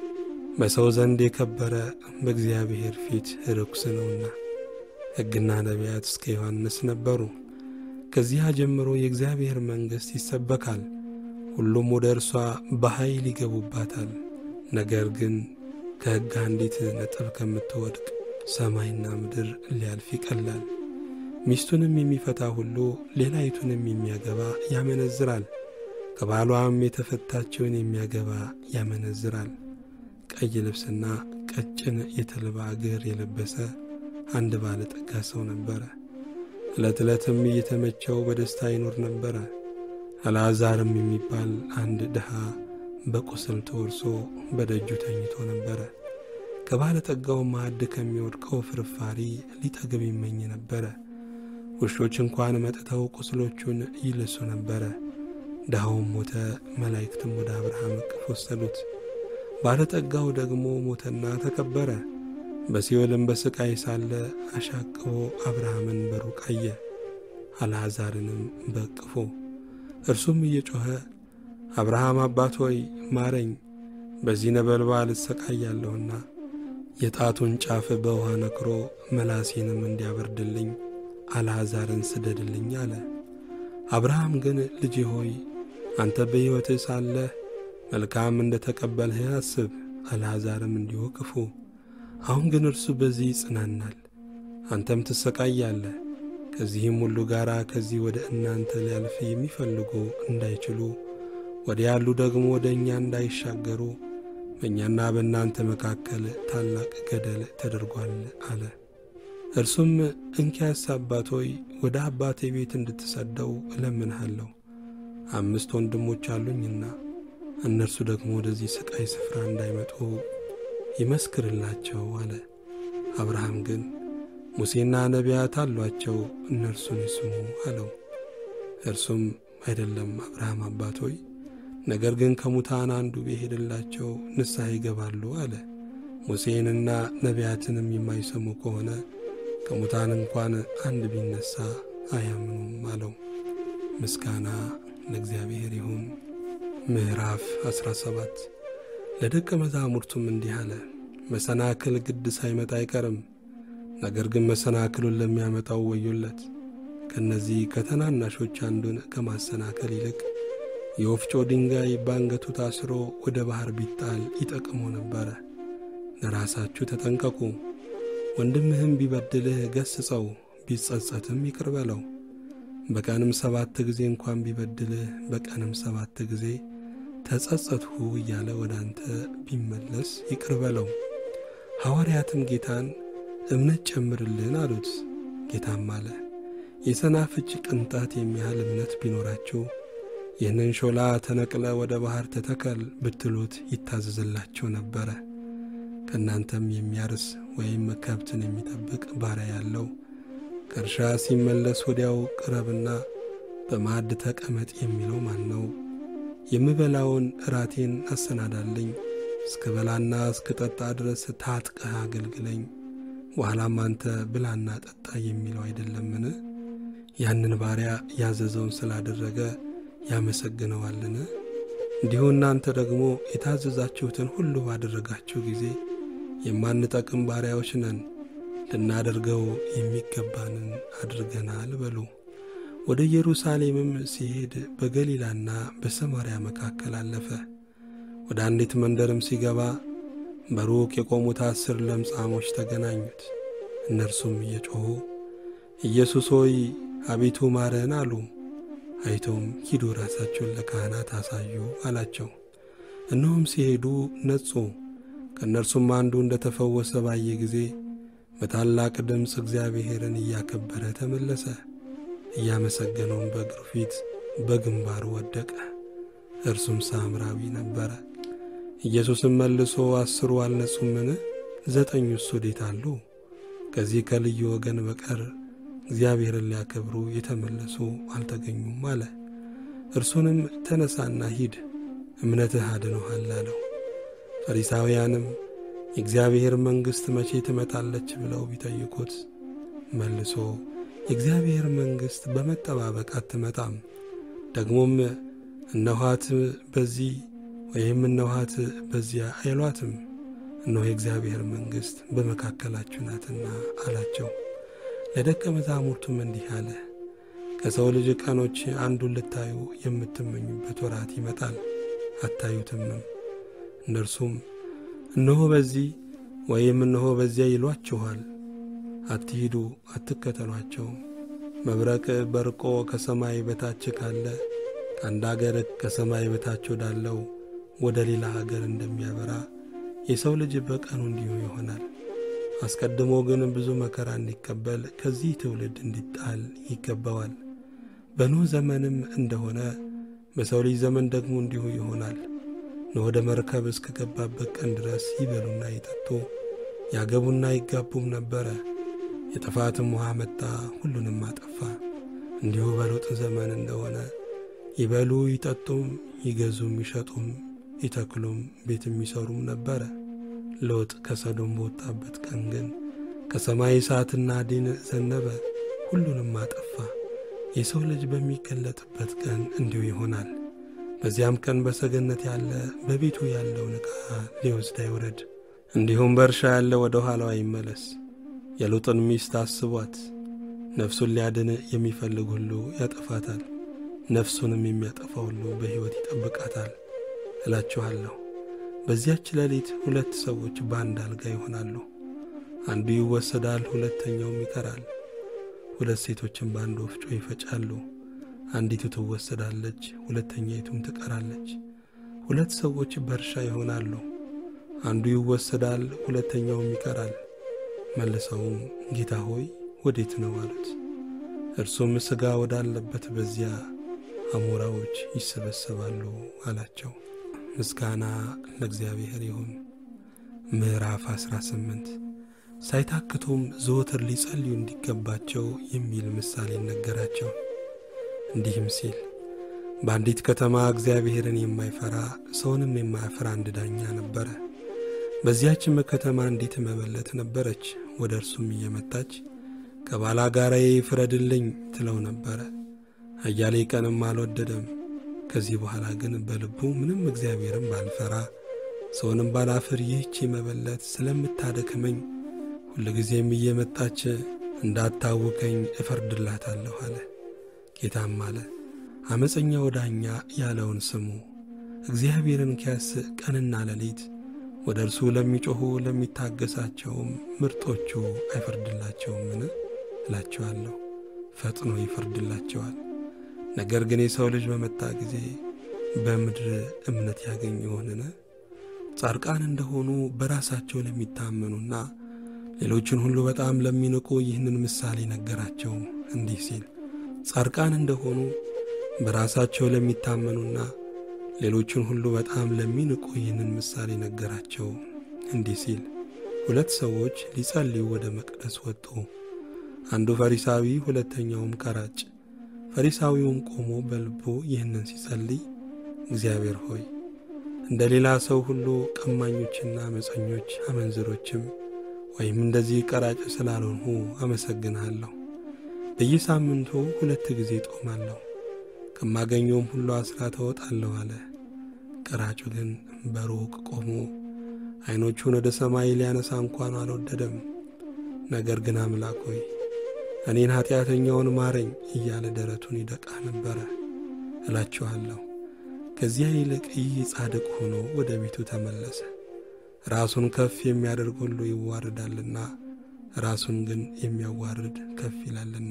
በሰው ዘንድ የከበረ በእግዚአብሔር ፊት ርኩስ ነውና። ሕግና ነቢያት እስከ ዮሐንስ ነበሩ። ከዚያ ጀምሮ የእግዚአብሔር መንግሥት ይሰበካል፣ ሁሉም ወደ እርሷ በኃይል ይገቡባታል። ነገር ግን ከሕግ አንዲት ነጥብ ከምትወድቅ ሰማይና ምድር ሊያልፍ ይቀላል። ሚስቱንም የሚፈታ ሁሉ ሌላይቱንም የሚያገባ ያመነዝራል፣ ከባሏም የተፈታችውን የሚያገባ ያመነዝራል። ቀይ ልብስና ቀጭን የተልባ እግር የለበሰ አንድ ባለጠጋ ሰው ነበረ። ዕለት ዕለትም እየተመቸው በደስታ ይኖር ነበረ። አልዓዛርም የሚባል አንድ ድሃ በቁስል ተወርሶ በደጁ ተኝቶ ነበረ። ከባለጠጋው ማዕድ ከሚወድቀው ፍርፋሪ ሊጠግብ ይመኝ ነበረ። ውሾች እንኳን መጥተው ቁስሎቹን ይልሱ ነበረ። ድሃውም ሞተ፣ መላእክትም ወደ አብርሃም እቅፍ ወሰዱት። ባለጠጋው ደግሞ ሞተና ተቀበረ። በሲኦልም በስቃይ ሳለ አሻቅቦ አብርሃምን በሩቅ አየ፣ አልዓዛርንም በእቅፎ። እርሱም እየጮኸ አብርሃም አባት ሆይ ማረኝ፣ በዚህ ነበልባል እሰቃያለሁና የጣቱን ጫፍ በውሃ ነክሮ መላሴንም እንዲያበርድልኝ አልዓዛርን ስደድልኝ አለ። አብርሃም ግን ልጄ ሆይ አንተ በሕይወትህ ሳለህ መልካም እንደ ተቀበልህ አስብ፣ አልዓዛርም እንዲሁ ክፉ። አሁን ግን እርሱ በዚህ ይጽናናል፣ አንተም ትሰቃያለህ። ከዚህም ሁሉ ጋር ከዚህ ወደ እናንተ ሊያልፍ የሚፈልጉ እንዳይችሉ ወዲያ ያሉ ደግሞ ወደ እኛ እንዳይሻገሩ በእኛና በእናንተ መካከል ታላቅ ገደል ተደርጓል አለ። እርሱም እንኪያስ አባት ሆይ ወደ አባቴ ቤት እንድትሰደው እለምንሃለሁ፣ አምስት ወንድሞች አሉኝና እነርሱ ደግሞ ወደዚህ ሥቃይ ስፍራ እንዳይመጡ ይመስክርላቸው አለ። አብርሃም ግን ሙሴና ነቢያት አሏቸው፣ እነርሱን ይስሙ አለው። እርሱም አይደለም አብርሃም አባት ሆይ ነገር ግን ከሙታን አንዱ ቢሄድላቸው ንስሐ ይገባሉ አለ። ሙሴንና ነቢያትንም የማይሰሙ ከሆነ ከሙታን እንኳን አንድ ቢነሳ አያምኑም አለው። ምስጋና ለእግዚአብሔር ይሁን። ምዕራፍ 17 ለደቀ መዛሙርቱም እንዲህ አለ። መሰናክል ግድ ሳይመጣ አይቀርም። ነገር ግን መሰናክሉን ለሚያመጣው ወዮለት። ከእነዚህ ከተናናሾች አንዱን ከማሰናከል ይልቅ የወፍጮ ድንጋይ ባንገቱ ታስሮ ወደ ባሕር ቢጣል ይጠቅሞ ነበረ። ለራሳችሁ ተጠንቀቁ። ወንድምህም ቢበድልህ ገስጸው፣ ቢጸጸትም ይቅር በለው። በቀንም ሰባት ጊዜ እንኳን ቢበድልህ በቀንም ሰባት ጊዜ ተጸጸትሁ እያለ ወደ አንተ ቢመለስ ይቅር በለው። ሐዋርያትም ጌታን እምነት ጨምርልን አሉት። ጌታም አለ የሰናፍጭ ቅንጣት የሚያህል እምነት ቢኖራችሁ ይህንን ሾላ ተነቅለ ወደ ባሕር ተተከል ብትሉት ይታዘዝላቸው ነበረ። ከእናንተም የሚያርስ ወይም ከብትን የሚጠብቅ ባሪያ ያለው ከእርሻ ሲመለስ ወዲያው ቅረብና በማዕድ ተቀመጥ የሚለው ማን ነው? የምበላውን እራቴን አሰናዳልኝ፣ እስከ በላና እስከ ጠጣ ድረስ ታጥቀህ አገልግለኝ፣ በኋላም አንተ ብላና ጠጣ የሚለው አይደለምን? ያንን ባሪያ ያዘዘውን ስላደረገ ያመሰግነዋልን? እንዲሁ እናንተ ደግሞ የታዘዛችሁትን ሁሉ ባደረጋችሁ ጊዜ የማንጠቅም ባሪያዎች ነን፣ ልናደርገው የሚገባንን አድርገናል በሉ። ወደ ኢየሩሳሌምም ሲሄድ በገሊላና በሰማርያ መካከል አለፈ። ወደ አንዲት መንደርም ሲገባ በሩቅ የቆሙት አስር ለምጻሞች ተገናኙት። እነርሱም እየጮኹ ኢየሱስ ሆይ አቤቱ ማረን አሉ። አይቶም ሂዱ ራሳቸውን ለካህናት አሳዩ አላቸው። እነሆም ሲሄዱ ነጹ። ከእነርሱም አንዱ እንደ ተፈወሰ ባየ ጊዜ በታላቅ ድምፅ እግዚአብሔርን እያከበረ ተመለሰ። እያመሰገነውን በእግሩ ፊት በግንባሩ ወደቀ። እርሱም ሳምራዊ ነበረ። ኢየሱስም መልሶ አስሩ አልነጹምን? ዘጠኙስ ወዴት አሉ? ከዚህ ከልዩ ወገን በቀር እግዚአብሔርን ሊያከብሩ የተመለሱ አልተገኙም አለ። እርሱንም ተነሳና ሂድ፣ እምነትህ አድኖሃል አለው። ፈሪሳውያንም የእግዚአብሔር መንግሥት መቼ ትመጣለች ብለው ቢጠይቁት መልሶ የእግዚአብሔር መንግሥት በመጠባበቅ አትመጣም፣ ደግሞም እነኋት በዚህ ወይም እነኋት በዚያ አይሏትም፣ እነሆ የእግዚአብሔር መንግሥት በመካከላችሁ ናትና አላቸው። ለደቀ መዛሙርቱም እንዲህ አለ፣ ከሰው ልጅ ቀኖች አንዱን ልታዩ የምትመኙበት ወራት ይመጣል፣ አታዩትምም። እነርሱም እነሆ በዚህ ወይም እነሆ በዚያ ይሏችኋል፣ አትሂዱ፣ አትከተሏቸውም። መብረቅ በርቆ ከሰማይ በታች ካለ ከአንድ አገር ከሰማይ በታች ወዳለው ወደ ሌላ አገር እንደሚያበራ የሰው ልጅ በቀኑ እንዲሁ ይሆናል። አስቀድሞ ግን ብዙ መከራ እንዲቀበል ከዚህ ትውልድ እንዲጣል ይገባዋል። በኖህ ዘመንም እንደሆነ በሰው ልጅ ዘመን ደግሞ እንዲሁ ይሆናል። ወደ መርከብ እስከገባበት ቀን ድረስ ይበሉና ይጠጡ ያገቡና ይጋቡም ነበረ። የጥፋትም ውሃ መጣ፣ ሁሉንም አጠፋ። እንዲሁ በሎጥ ዘመን እንደሆነ ይበሉ ይጠጡም፣ ይገዙም፣ ይሸጡም፣ ይተክሉም፣ ቤት የሚሰሩም ነበረ። ሎጥ ከሰዶም በወጣበት ቀን ግን ከሰማይ እሳትና ዲን ዘነበ፣ ሁሉንም አጠፋ። የሰው ልጅ በሚገለጥበት ቀን እንዲሁ ይሆናል። በዚያም ቀን በሰገነት ያለ በቤቱ ያለውን ዕቃ ሊወስድ አይውረድ፣ እንዲሁም በእርሻ ያለ ወደ ኋላው አይመለስ። የሎጥን ሚስት አስቧት። ነፍሱን ሊያድን የሚፈልግ ሁሉ ያጠፋታል፣ ነፍሱንም የሚያጠፋ ሁሉ በሕይወት ይጠብቃታል። እላችኋለሁ በዚያች ሌሊት ሁለት ሰዎች በአንድ አልጋ ይሆናሉ፣ አንዱ ይወሰዳል፣ ሁለተኛውም ይቀራል። ሁለት ሴቶችም በአንድ ወፍጮ ይፈጫሉ፣ አንዲቱ ትወሰዳለች፣ ሁለተኛይቱም ትቀራለች። ሁለት ሰዎች በእርሻ ይሆናሉ፣ አንዱ ይወሰዳል፣ ሁለተኛውም ይቀራል። መልሰውም ጌታ ሆይ ወዴት ነው አሉት። እርሱም ሥጋ ወዳለበት በዚያ አሞራዎች ይሰበሰባሉ አላቸው። ምስጋና ለእግዚአብሔር ይሁን። ምዕራፍ 18 ሳይታክቱም ዘወትር ሊጸልዩ እንዲገባቸው የሚል ምሳሌ ነገራቸው። እንዲህም ሲል በአንዲት ከተማ እግዚአብሔርን የማይፈራ ሰውንም የማያፈራ አንድ ዳኛ ነበረ። በዚያችም ከተማ አንዲት መበለት ነበረች። ወደ እርሱም እየመጣች ከባላጋራዬ ፍረድልኝ ትለው ነበረ። አያሌ ቀንም አልወደደም። ከዚህ በኋላ ግን በልቡ ምንም እግዚአብሔርን ባልፈራ ሰውንም ባላፍር ይህቺ መበለት ስለምታደክመኝ ሁልጊዜም እየመጣች እንዳታውከኝ እፈርድላታለሁ አለ። ጌታም አለ ዓመፀኛው ዳኛ ያለውን ስሙ። እግዚአብሔርን ኪያስ ቀንና ሌሊት ወደ እርሱ ለሚጮኹ ለሚታገሳቸውም ምርጦቹ አይፈርድላቸውምን? እላቸዋለሁ ፈጥኖ ይፈርድላቸዋል። ነገር ግን የሰው ልጅ በመጣ ጊዜ በምድር እምነት ያገኝ ይሆንን? ጻድቃን እንደሆኑ በራሳቸው ለሚታመኑና ሌሎችን ሁሉ በጣም ለሚንቁ ይህንን ምሳሌ ነገራቸው እንዲህ ሲል ጻድቃን እንደሆኑ በራሳቸው ለሚታመኑና ሌሎችን ሁሉ በጣም ለሚንቁ ይህንን ምሳሌ ነገራቸው እንዲህ ሲል ሁለት ሰዎች ሊጸልዩ ወደ መቅደስ ወጡ። አንዱ ፈሪሳዊ፣ ሁለተኛውም ቀራጭ። ፈሪሳዊውም ቆሞ በልቡ ይህንን ሲጸልይ እግዚአብሔር ሆይ እንደ ሌላ ሰው ሁሉ ቀማኞችና አመፀኞች አመንዝሮችም ወይም እንደዚህ ቀራጭ ስላልሆንሁ አመሰግንሃለሁ። በየሳምንቱ ሁለት ጊዜ ጦማለሁ፣ ከማገኘውም ሁሉ አስራት እወጣለሁ አለ። ቀራጩ ግን በሩቅ ቆሞ ዐይኖቹን ወደ ሰማይ ሊያነሳ እንኳን አልወደደም። ነገር ግን አምላክ ሆይ እኔን ኀጢአተኛውን ማረኝ እያለ ደረቱን ይደቃ ነበረ። እላችኋለሁ ከዚያ ይልቅ ይህ ጻድቅ ሆኖ ወደ ቤቱ ተመለሰ። ራሱን ከፍ የሚያደርግ ሁሉ ይዋርዳልና ራሱን ግን የሚያዋርድ ከፍ ይላልና።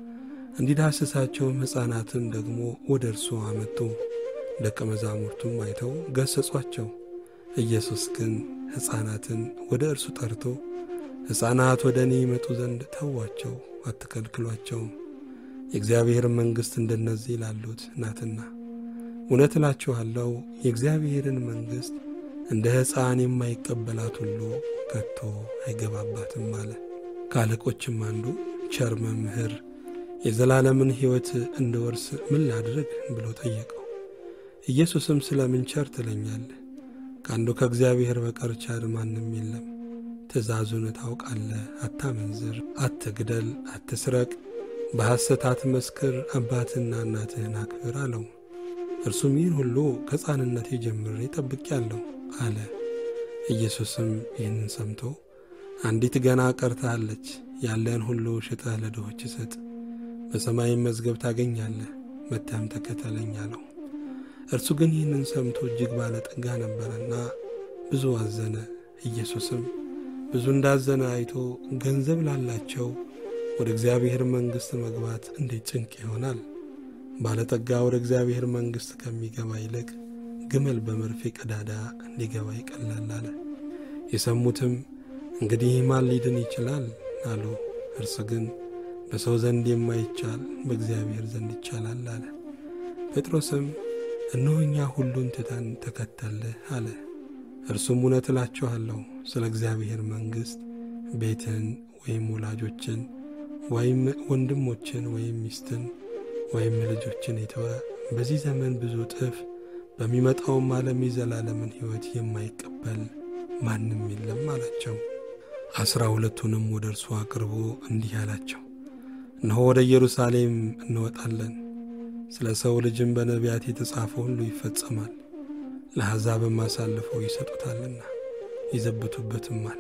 እንዲዳስሳቸውም ሕፃናትን ደግሞ ወደ እርሱ አመጡ። ደቀ መዛሙርቱም አይተው ገሰጿቸው። ኢየሱስ ግን ሕፃናትን ወደ እርሱ ጠርቶ ሕፃናት ወደ እኔ ይመጡ ዘንድ ተዋቸው፣ አትከልክሏቸውም፣ የእግዚአብሔር መንግሥት እንደነዚህ ላሉት ናትና። እውነት እላችኋለሁ የእግዚአብሔርን መንግሥት እንደ ሕፃን የማይቀበላት ሁሉ ከቶ አይገባባትም አለ። ከአለቆችም አንዱ ቸር መምህር የዘላለምን ሕይወት እንድወርስ ምን ላድርግ ብሎ ጠየቀው። ኢየሱስም ስለ ምን ቸር ትለኛለህ? ከአንዱ ከእግዚአብሔር በቀር ቸር ማንም የለም። ትእዛዙን ታውቃለህ፣ አታመንዝር፣ አትግደል፣ አትስረቅ፣ በሐሰት አትመስክር፣ አባትህና እናትህን አክብር አለው። እርሱም ይህን ሁሉ ከሕፃንነቴ ጀምሬ ጠብቄአለሁ አለ። ኢየሱስም ይህንን ሰምቶ አንዲት ገና ቀርታለች፣ ያለህን ሁሉ ሽጠህ ለድሆች ስጥ፣ በሰማይም መዝገብ ታገኛለህ፣ መጥተህም ተከተለኝ አለው። እርሱ ግን ይህንን ሰምቶ እጅግ ባለጠጋ ነበረና ብዙ አዘነ። ኢየሱስም ብዙ እንዳዘነ አይቶ ገንዘብ ላላቸው ወደ እግዚአብሔር መንግሥት መግባት እንዴት ጭንቅ ይሆናል ባለጠጋ ወደ እግዚአብሔር መንግሥት ከሚገባ ይልቅ ግመል በመርፌ ቀዳዳ እንዲገባ ይቀላል አለ። የሰሙትም እንግዲህ ማን ሊድን ይችላል አሉ። እርሱ ግን በሰው ዘንድ የማይቻል በእግዚአብሔር ዘንድ ይቻላል አለ። ጴጥሮስም እነሆ እኛ ሁሉን ትተን ተከተልህ አለ። እርሱም እውነት እላችኋለሁ ስለ እግዚአብሔር መንግሥት ቤትን ወይም ወላጆችን ወይም ወንድሞችን ወይም ሚስትን ወይም ልጆችን የተወ በዚህ ዘመን ብዙ እጥፍ በሚመጣውም ዓለም የዘላለምን ሕይወት የማይቀበል ማንም የለም አላቸው። አስራ ሁለቱንም ወደ እርሱ አቅርቦ እንዲህ አላቸው፣ እነሆ ወደ ኢየሩሳሌም እንወጣለን፣ ስለ ሰው ልጅም በነቢያት የተጻፈ ሁሉ ይፈጸማል። ለአሕዛብም አሳልፈው ይሰጡታልና ይዘብቱበትማል፣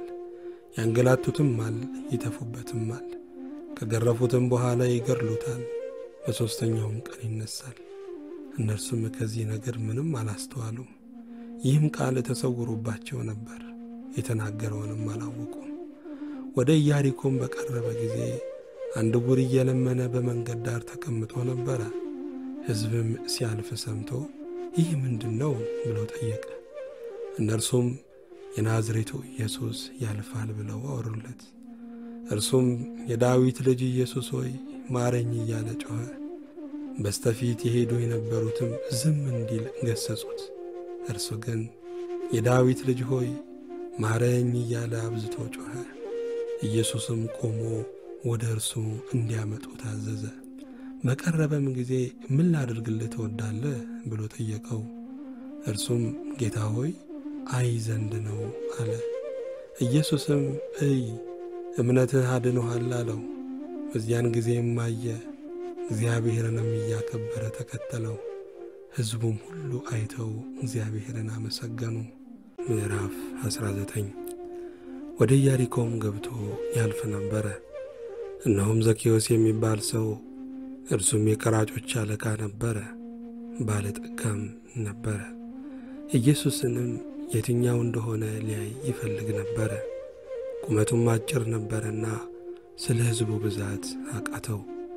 ያንገላቱትማል፣ ይተፉበትማል፣ ከገረፉትም በኋላ ይገድሉታል፣ በሦስተኛውም ቀን ይነሣል። እነርሱም ከዚህ ነገር ምንም አላስተዋሉም። ይህም ቃል ተሰውሮባቸው ነበር፣ የተናገረውንም አላወቁም። ወደ ኢያሪኮም በቀረበ ጊዜ አንድ ዕውር እየለመነ በመንገድ ዳር ተቀምጦ ነበረ። ሕዝብም ሲያልፍ ሰምቶ ይህ ምንድን ነው ብሎ ጠየቀ። እነርሱም የናዝሬቱ ኢየሱስ ያልፋል ብለው አወሩለት። እርሱም የዳዊት ልጅ ኢየሱስ ሆይ ማረኝ እያለ ጮኸ። በስተፊት የሄዱ የነበሩትም ዝም እንዲል ገሰጹት። እርሱ ግን የዳዊት ልጅ ሆይ ማረኝ እያለ አብዝቶ ጮኸ። ኢየሱስም ቆሞ ወደ እርሱ እንዲያመጡ ታዘዘ። በቀረበም ጊዜ ምን ላድርግልህ ትወዳለህ ብሎ ጠየቀው። እርሱም ጌታ ሆይ አይ ዘንድ ነው አለ። ኢየሱስም እይ እምነትህ አድኖሃል አለው። በዚያን ጊዜም አየ፣ እግዚአብሔርንም እያከበረ ተከተለው። ሕዝቡም ሁሉ አይተው እግዚአብሔርን አመሰገኑ። ምዕራፍ 19 ወደ ኢያሪኮም ገብቶ ያልፍ ነበረ። እነሆም ዘኬዎስ የሚባል ሰው እርሱም የቀራጮች አለቃ ነበረ፣ ባለጠጋም ነበረ። ኢየሱስንም የትኛው እንደሆነ ሊያይ ይፈልግ ነበረ። ቁመቱም አጭር ነበረና ስለ ሕዝቡ ብዛት አቃተው።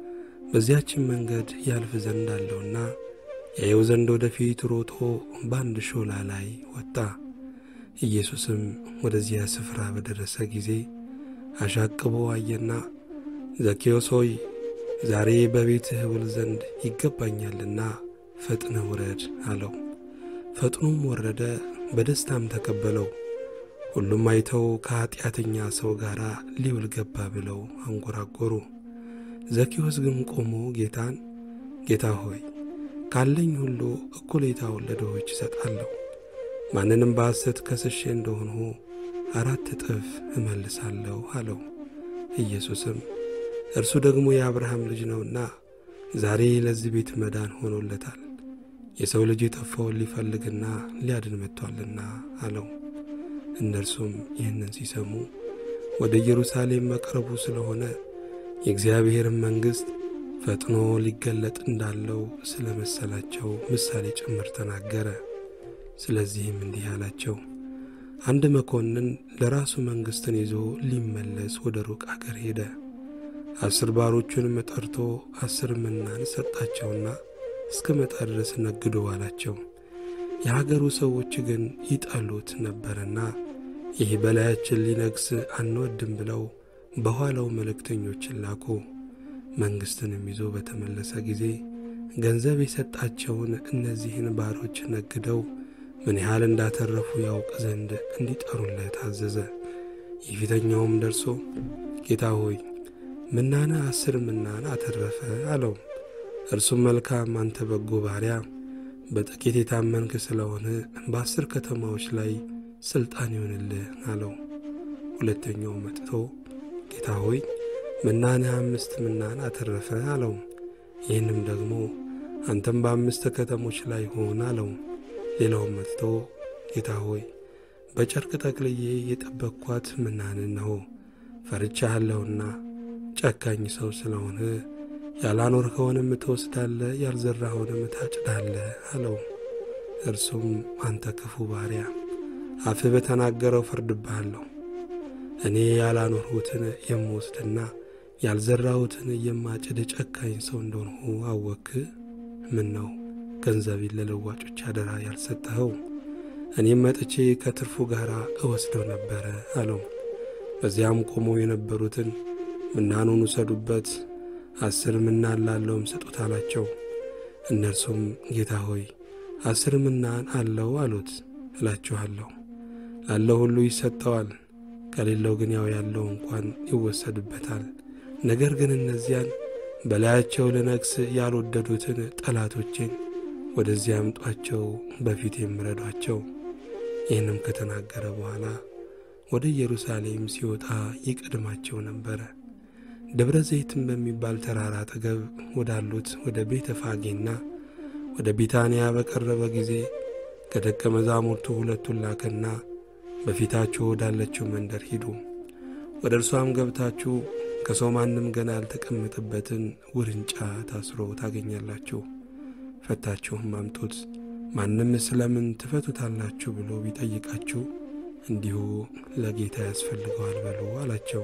በዚያችን መንገድ ያልፍ ዘንድ አለውና ያየው ዘንድ ወደፊት ሮጦ በአንድ ሾላ ላይ ወጣ። ኢየሱስም ወደዚያ ስፍራ በደረሰ ጊዜ አሻቅቦ አየና ዘኬዎስ ሆይ ዛሬ በቤትህ እውል ዘንድ ይገባኛልና ፈጥነ ውረድ አለው። ፈጥኖም ወረደ፣ በደስታም ተቀበለው። ሁሉም አይተው ከኀጢአተኛ ሰው ጋር ሊውል ገባ ብለው አንጎራጎሩ። ዘኬዎስ ግን ቆሞ ጌታን ጌታ ሆይ ካለኝ ሁሉ እኩሌታውን ለድሆች እሰጣለሁ፣ ማንንም በሐሰት ከስሼ እንደሆንሁ አራት እጥፍ እመልሳለሁ አለው። ኢየሱስም እርሱ ደግሞ የአብርሃም ልጅ ነውና ዛሬ ለዚህ ቤት መዳን ሆኖለታል፣ የሰው ልጅ የጠፋውን ሊፈልግና ሊያድን መጥቶአልና አለው። እነርሱም ይህንን ሲሰሙ ወደ ኢየሩሳሌም መቅረቡ ስለሆነ የእግዚአብሔርን መንግሥት ፈጥኖ ሊገለጥ እንዳለው ስለ መሰላቸው ምሳሌ ጭምር ተናገረ። ስለዚህም እንዲህ አላቸው፣ አንድ መኮንን ለራሱ መንግሥትን ይዞ ሊመለስ ወደ ሩቅ አገር ሄደ። አስር ባሮቹንም ጠርቶ አስር ምናን ሰጣቸውና እስከ መጣ ድረስ ነግዶ አላቸው። የሀገሩ ሰዎች ግን ይጠሉት ነበርና ይህ በላያችን ሊነግስ አንወድም ብለው በኋላው መልእክተኞችን ላኩ። መንግሥትንም ይዞ በተመለሰ ጊዜ ገንዘብ የሰጣቸውን እነዚህን ባሮች ነግደው ምን ያህል እንዳተረፉ ያውቅ ዘንድ እንዲጠሩለት አዘዘ። የፊተኛውም ደርሶ ጌታ ሆይ ምናነ አስር ምናን አተረፈ አለው። እርሱም መልካም አንተ በጎ ባሪያ፣ በጥቂት የታመንክ ስለሆነ በአስር ከተማዎች ላይ ሥልጣን ይሆንልህ አለው። ሁለተኛው መጥቶ ጌታ ሆይ ምናነ አምስት ምናን አተረፈ አለው። ይህንም ደግሞ አንተም በአምስት ከተሞች ላይ ሆን አለው። ሌላውም መጥቶ ጌታ ሆይ በጨርቅ ጠቅልዬ የጠበቅኳት ምናንን ነው፣ ፈርቻለሁና ጨካኝ ሰው ስለሆነ ያላኖርኸውንም ትወስዳለህ፣ ያልዘራኸውንም ታጭዳለህ አለው። እርሱም አንተ ክፉ ባሪያ፣ አፍህ በተናገረው ፈርድብሃለሁ። እኔ ያላኖርሁትን የምወስድና ያልዘራሁትን የማጭድ ጨካኝ ሰው እንደሆንሁ አወክህ? ምን ነው ገንዘቤን ለለዋጮች አደራ ያልሰጠኸው? እኔም መጥቼ ከትርፉ ጋር እወስደው ነበረ አለው። በዚያም ቆመው የነበሩትን ምናኑን ውሰዱበት፣ አስር ምናን ላለውም ስጡት አላቸው። እነርሱም ጌታ ሆይ አስር ምናን አለው አሉት። እላችኋለሁ ላለው ሁሉ ይሰጠዋል፣ ከሌለው ግን ያው ያለው እንኳን ይወሰድበታል። ነገር ግን እነዚያን በላያቸው ልነግስ ያልወደዱትን ጠላቶቼን ወደዚያ አምጧቸው፣ በፊት የምረዷቸው። ይህንም ከተናገረ በኋላ ወደ ኢየሩሳሌም ሲወጣ ይቀድማቸው ነበረ። ደብረ ዘይትም በሚባል ተራራ አጠገብ ወዳሉት ወደ ቤተ ፋጌና ወደ ቢታንያ በቀረበ ጊዜ ከደቀ መዛሙርቱ ሁለቱን ላከና በፊታችሁ ወዳለችው መንደር ሂዱ፣ ወደ እርሷም ገብታችሁ ከሰው ማንም ገና ያልተቀመጠበትን ውርንጫ ታስሮ ታገኛላችሁ። ፈታችሁም አምጡት። ማንም ስለምን ትፈቱታላችሁ ብሎ ቢጠይቃችሁ እንዲሁ ለጌታ ያስፈልገዋል በሉ አላቸው።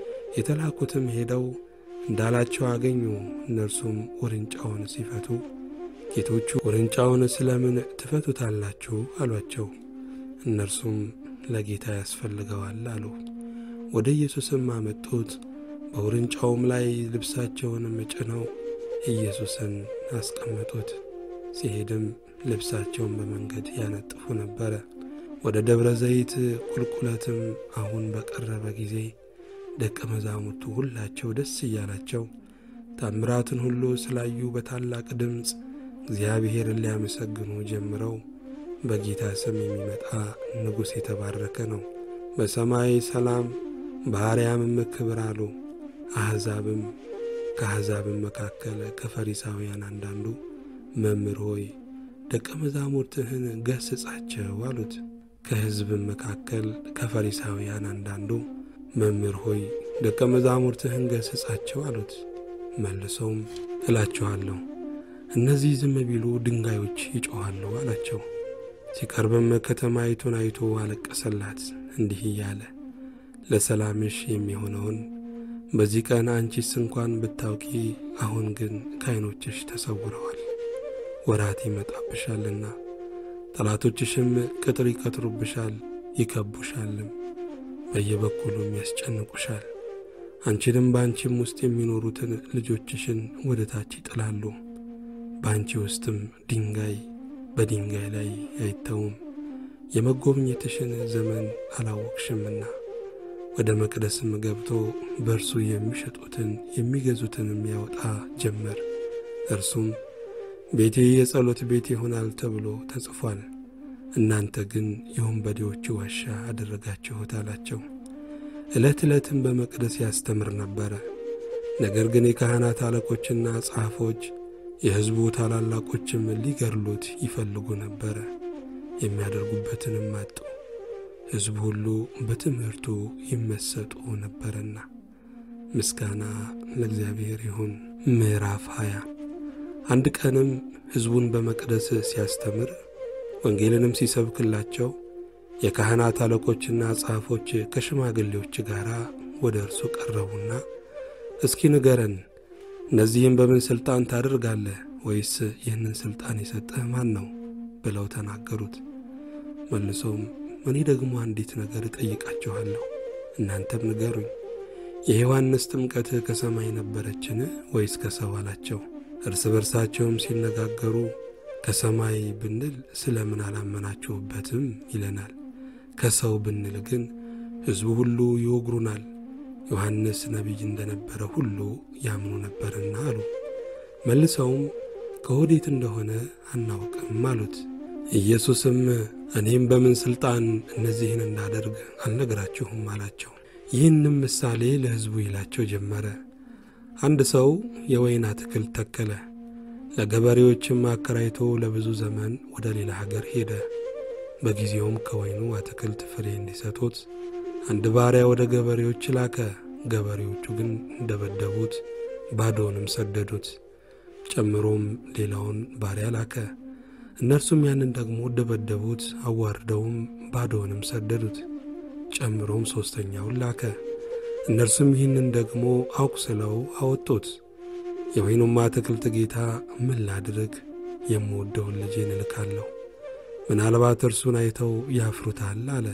የተላኩትም ሄደው እንዳላቸው አገኙ። እነርሱም ውርንጫውን ሲፈቱ ጌቶቹ ውርንጫውን ስለምን ትፈቱታላችሁ አሏቸው። እነርሱም ለጌታ ያስፈልገዋል አሉ። ወደ ኢየሱስም አመጡት። በውርንጫውም ላይ ልብሳቸውንም ጭነው ኢየሱስን አስቀመጡት። ሲሄድም ልብሳቸውን በመንገድ ያነጥፉ ነበረ። ወደ ደብረ ዘይት ቁልቁለትም አሁን በቀረበ ጊዜ ደቀ መዛሙርቱ ሁላቸው ደስ እያላቸው ታምራትን ሁሉ ስላዩ በታላቅ ድምፅ እግዚአብሔርን ሊያመሰግኑ ጀምረው በጌታ ስም የሚመጣ ንጉሥ የተባረከ ነው፣ በሰማይ ሰላም በአርያምም ክብር አሉ። አሕዛብም ከአሕዛብም መካከል ከፈሪሳውያን አንዳንዱ መምህር ሆይ ደቀ መዛሙርትህን ገስጻቸው አሉት። ከሕዝብም መካከል ከፈሪሳውያን አንዳንዱ መምህር ሆይ ደቀ መዛሙርትህን ገስጻቸው አሉት። መልሰውም እላችኋለሁ እነዚህ ዝም ቢሉ ድንጋዮች ይጮኻሉ አላቸው። ሲቀርብም ከተማይቱን አይቶ አለቀሰላት፣ እንዲህ እያለ ለሰላምሽ የሚሆነውን በዚህ ቀን አንቺስ እንኳን ብታውቂ፣ አሁን ግን ከዐይኖችሽ ተሰውረዋል። ወራት ይመጣብሻልና ጠላቶችሽም ቅጥር ይቀጥሩብሻል፣ ይከቡሻልም፣ በየበኩሉም ያስጨንቁሻል። አንቺንም በአንቺም ውስጥ የሚኖሩትን ልጆችሽን ወደ ታች ይጥላሉ። በአንቺ ውስጥም ድንጋይ በድንጋይ ላይ አይተውም። የመጎብኘትሽን ዘመን አላወቅሽምና ወደ መቅደስም ገብቶ በእርሱ የሚሸጡትን የሚገዙትንም ያወጣ ጀመር። እርሱም ቤቴ የጸሎት ቤት ይሆናል ተብሎ ተጽፏል፣ እናንተ ግን የወንበዴዎቹ ዋሻ አደረጋችሁት አላቸው። ዕለት ዕለትም በመቅደስ ያስተምር ነበረ። ነገር ግን የካህናት አለቆችና ጸሐፎች የሕዝቡ ታላላቆችም ሊገድሉት ይፈልጉ ነበረ፣ የሚያደርጉበትንም አጡ። ሕዝቡ ሁሉ በትምህርቱ ይመሰጡ ነበረና። ምስጋና ለእግዚአብሔር ይሁን። ምዕራፍ ሃያ አንድ ቀንም ሕዝቡን በመቅደስ ሲያስተምር ወንጌልንም ሲሰብክላቸው የካህናት አለቆችና ጸሐፎች ከሽማግሌዎች ጋር ወደ እርሱ ቀረቡና እስኪ ንገረን እነዚህም በምን ሥልጣን ታደርጋለህ? ወይስ ይህንን ሥልጣን የሰጠህ ማን ነው? ብለው ተናገሩት። መልሶም እኔ ደግሞ አንዲት ነገር እጠይቃችኋለሁ፣ እናንተም ንገሩኝ። የዮሐንስ ጥምቀት ከሰማይ ነበረችን ወይስ ከሰው አላቸው። እርስ በርሳቸውም ሲነጋገሩ ከሰማይ ብንል ስለ ምን አላመናችሁበትም ይለናል፣ ከሰው ብንል ግን ሕዝቡ ሁሉ ይወግሩናል ዮሐንስ ነቢይ እንደነበረ ሁሉ ያምኑ ነበርና አሉ። መልሰውም ከወዴት እንደሆነ አናውቅም አሉት። ኢየሱስም እኔም በምን ሥልጣን እነዚህን እንዳደርግ አልነግራችሁም አላቸው። ይህንም ምሳሌ ለሕዝቡ ይላቸው ጀመረ። አንድ ሰው የወይን አትክልት ተከለ፣ ለገበሬዎችም አከራይቶ ለብዙ ዘመን ወደ ሌላ ሀገር ሄደ። በጊዜውም ከወይኑ አትክልት ፍሬ እንዲሰጡት አንድ ባሪያ ወደ ገበሬዎች ላከ። ገበሬዎቹ ግን ደበደቡት፣ ባዶውንም ሰደዱት። ጨምሮም ሌላውን ባሪያ ላከ። እነርሱም ያንን ደግሞ ደበደቡት፣ አዋርደውም ባዶውንም ሰደዱት። ጨምሮም ሦስተኛውን ላከ። እነርሱም ይህንን ደግሞ አቁስለው አወጡት። የወይኑም አትክልት ጌታ ምን ላድርግ? የምወደውን ልጄን እልካለሁ፣ ምናልባት እርሱን አይተው ያፍሩታል አለ።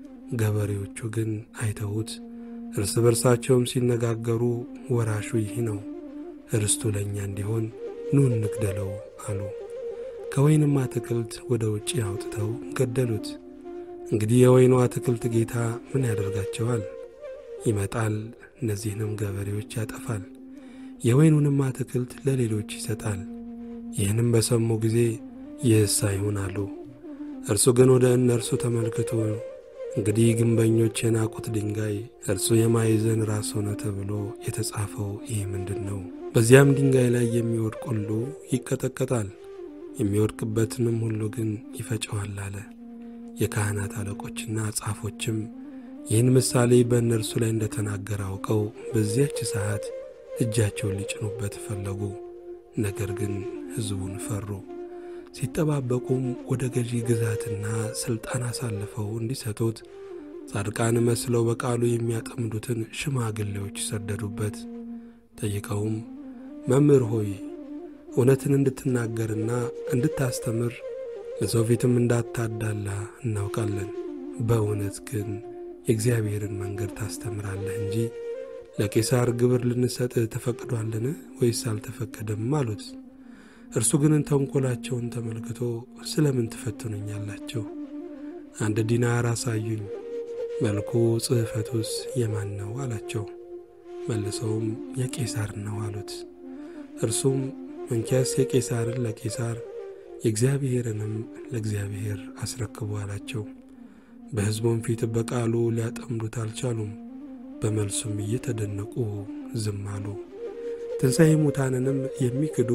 ገበሬዎቹ ግን አይተውት እርስ በርሳቸውም ሲነጋገሩ ወራሹ ይህ ነው፣ ርስቱ ለእኛ እንዲሆን ኑ እንግደለው አሉ። ከወይንም አትክልት ወደ ውጭ አውጥተው ገደሉት። እንግዲህ የወይኑ አትክልት ጌታ ምን ያደርጋቸዋል? ይመጣል፣ እነዚህንም ገበሬዎች ያጠፋል፣ የወይኑንም አትክልት ለሌሎች ይሰጣል። ይህንም በሰሙ ጊዜ ይህስ አይሁን አሉ። እርሱ ግን ወደ እነርሱ ተመልክቶ እንግዲህ ግንበኞች የናቁት ድንጋይ እርሱ የማዕዘን ራስ ሆነ ተብሎ የተጻፈው ይህ ምንድን ነው? በዚያም ድንጋይ ላይ የሚወድቅ ሁሉ ይቀጠቀጣል፣ የሚወድቅበትንም ሁሉ ግን ይፈጨዋል አለ። የካህናት አለቆችና ጻፎችም ይህን ምሳሌ በእነርሱ ላይ እንደተናገረ አውቀው በዚያች ሰዓት እጃቸውን ሊጭኑበት ፈለጉ። ነገር ግን ሕዝቡን ፈሩ። ሲጠባበቁም ወደ ገዢ ግዛትና ሥልጣን አሳልፈው እንዲሰጡት ጻድቃን መስለው በቃሉ የሚያጠምዱትን ሽማግሌዎች ሰደዱበት። ጠይቀውም መምህር ሆይ እውነትን እንድትናገርና እንድታስተምር ለሰው ፊትም እንዳታዳላ እናውቃለን። በእውነት ግን የእግዚአብሔርን መንገድ ታስተምራለህ እንጂ ለቄሳር ግብር ልንሰጥ ተፈቅዷልን ወይስ አልተፈቀደም? አሉት። እርሱ ግን ተንኰላቸውን ተመልክቶ ስለ ምን ትፈትኑኛላችሁ? አንድ ዲናር አሳዩኝ፣ መልኩ ጽሕፈቱስ የማን ነው አላቸው። መልሰውም የቄሳር ነው አሉት። እርሱም እንኪያስ የቄሳርን ለቄሳር የእግዚአብሔርንም ለእግዚአብሔር አስረክቡ አላቸው። በሕዝቡም ፊት በቃሉ ሊያጠምዱት አልቻሉም። በመልሱም እየተደነቁ ዝም አሉ። ትንሣኤ ሙታንንም የሚክዱ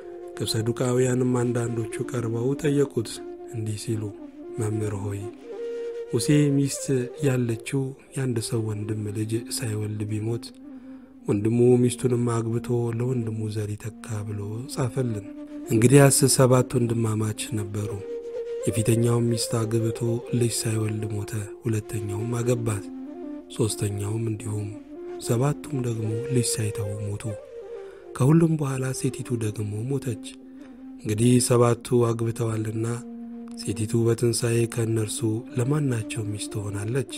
ከሰዱቃውያንም አንዳንዶቹ ቀርበው ጠየቁት እንዲህ ሲሉ፣ መምህር ሆይ ሙሴ ሚስት ያለችው የአንድ ሰው ወንድም ልጅ ሳይወልድ ቢሞት ወንድሙ ሚስቱንም አግብቶ ለወንድሙ ዘር ይተካ ብሎ ጻፈልን። እንግዲያስ ሰባት ወንድማማች ነበሩ። የፊተኛውም ሚስት አግብቶ ልጅ ሳይወልድ ሞተ። ሁለተኛውም አገባት፣ ሦስተኛውም እንዲሁም። ሰባቱም ደግሞ ልጅ ሳይተው ሞቱ። ከሁሉም በኋላ ሴቲቱ ደግሞ ሞተች። እንግዲህ ሰባቱ አግብተዋልና ሴቲቱ በትንሣኤ ከእነርሱ ለማናቸው ሚስት ትሆናለች?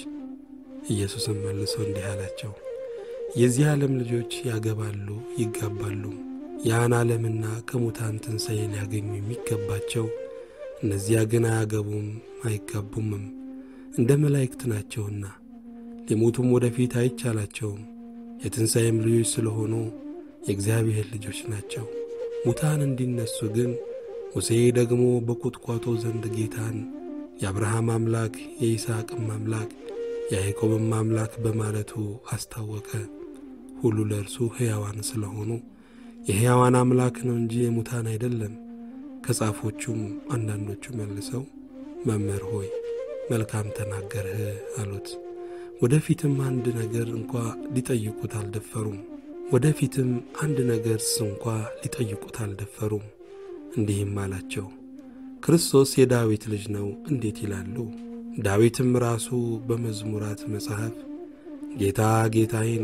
ኢየሱስም መልሶ እንዲህ አላቸው፣ የዚህ ዓለም ልጆች ያገባሉ ይጋባሉ። ያን ዓለምና ከሙታን ትንሣኤ ሊያገኙ የሚገባቸው እነዚያ ግን አያገቡም አይጋቡምም፣ እንደ መላእክት ናቸውና ሊሞቱም ወደፊት አይቻላቸውም። የትንሣኤም ልጆች ስለሆኑ የእግዚአብሔር ልጆች ናቸው። ሙታን እንዲነሱ ግን ሙሴ ደግሞ በቁጥቋጦ ዘንድ ጌታን የአብርሃም አምላክ የይስሐቅም አምላክ የያዕቆብም አምላክ በማለቱ አስታወቀ። ሁሉ ለእርሱ ሕያዋን ስለሆኑ የሕያዋን አምላክ ነው እንጂ የሙታን አይደለም። ከጻፎቹም አንዳንዶቹ መልሰው መምህር ሆይ መልካም ተናገርህ አሉት። ወደፊትም አንድ ነገር እንኳ ሊጠይቁት አልደፈሩም። ወደፊትም አንድ ነገርስ እንኳ ሊጠይቁት አልደፈሩም። እንዲህም አላቸው፣ ክርስቶስ የዳዊት ልጅ ነው እንዴት ይላሉ? ዳዊትም ራሱ በመዝሙራት መጽሐፍ ጌታ ጌታዬን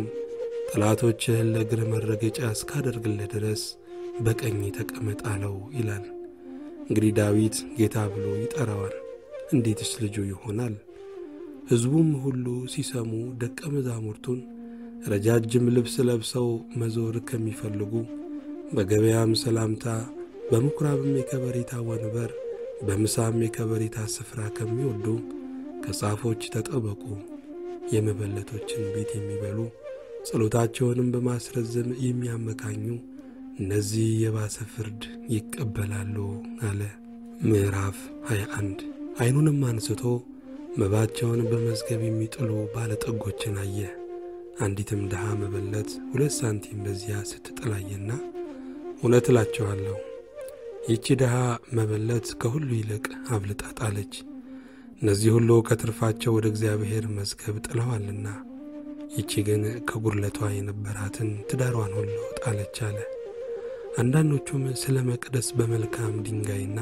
ጠላቶችህን ለእግር መረገጫ እስካደርግልህ ድረስ በቀኝ ተቀመጥ አለው ይላል። እንግዲህ ዳዊት ጌታ ብሎ ይጠራዋል፣ እንዴትስ ልጁ ይሆናል? ሕዝቡም ሁሉ ሲሰሙ ደቀ መዛሙርቱን ረጃጅም ልብስ ለብሰው መዞር ከሚፈልጉ በገበያም ሰላምታ በምኵራብም የከበሬታ ወንበር በምሳም የከበሬታ ስፍራ ከሚወዱ ከጻፎች ተጠበቁ። የመበለቶችን ቤት የሚበሉ ጸሎታቸውንም በማስረዘም የሚያመካኙ እነዚህ የባሰ ፍርድ ይቀበላሉ አለ። ምዕራፍ 21 ዐይኑንም አንስቶ መባቸውን በመዝገብ የሚጥሉ ባለጠጎችን አየ። አንዲትም ድሃ መበለት ሁለት ሳንቲም በዚያ ስትጥላየና እውነት እላቸዋለሁ ይቺ ድሃ መበለት ከሁሉ ይልቅ አብልጣ ጣለች። እነዚህ ሁሉ ከትርፋቸው ወደ እግዚአብሔር መዝገብ ጥለዋልና፣ ይቺ ግን ከጉድለቷ የነበራትን ትዳሯን ሁሉ ጣለች አለ። አንዳንዶቹም ስለ መቅደስ በመልካም ድንጋይና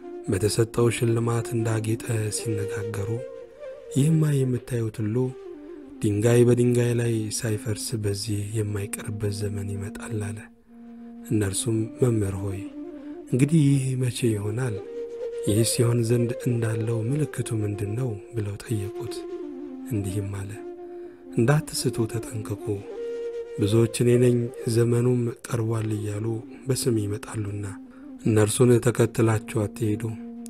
በተሰጠው ሽልማት እንዳጌጠ ሲነጋገሩ ይህማ የምታዩት ሁሉ ድንጋይ በድንጋይ ላይ ሳይፈርስ በዚህ የማይቀርበት ዘመን ይመጣል አለ። እነርሱም መምህር ሆይ እንግዲህ ይህ መቼ ይሆናል? ይህ ሲሆን ዘንድ እንዳለው ምልክቱ ምንድን ነው? ብለው ጠየቁት። እንዲህም አለ፣ እንዳትስቱ ተጠንቀቁ። ብዙዎች እኔ ነኝ ዘመኑም ቀርቧል እያሉ በስም ይመጣሉና እነርሱን ተከትላችሁ አትሄዱ።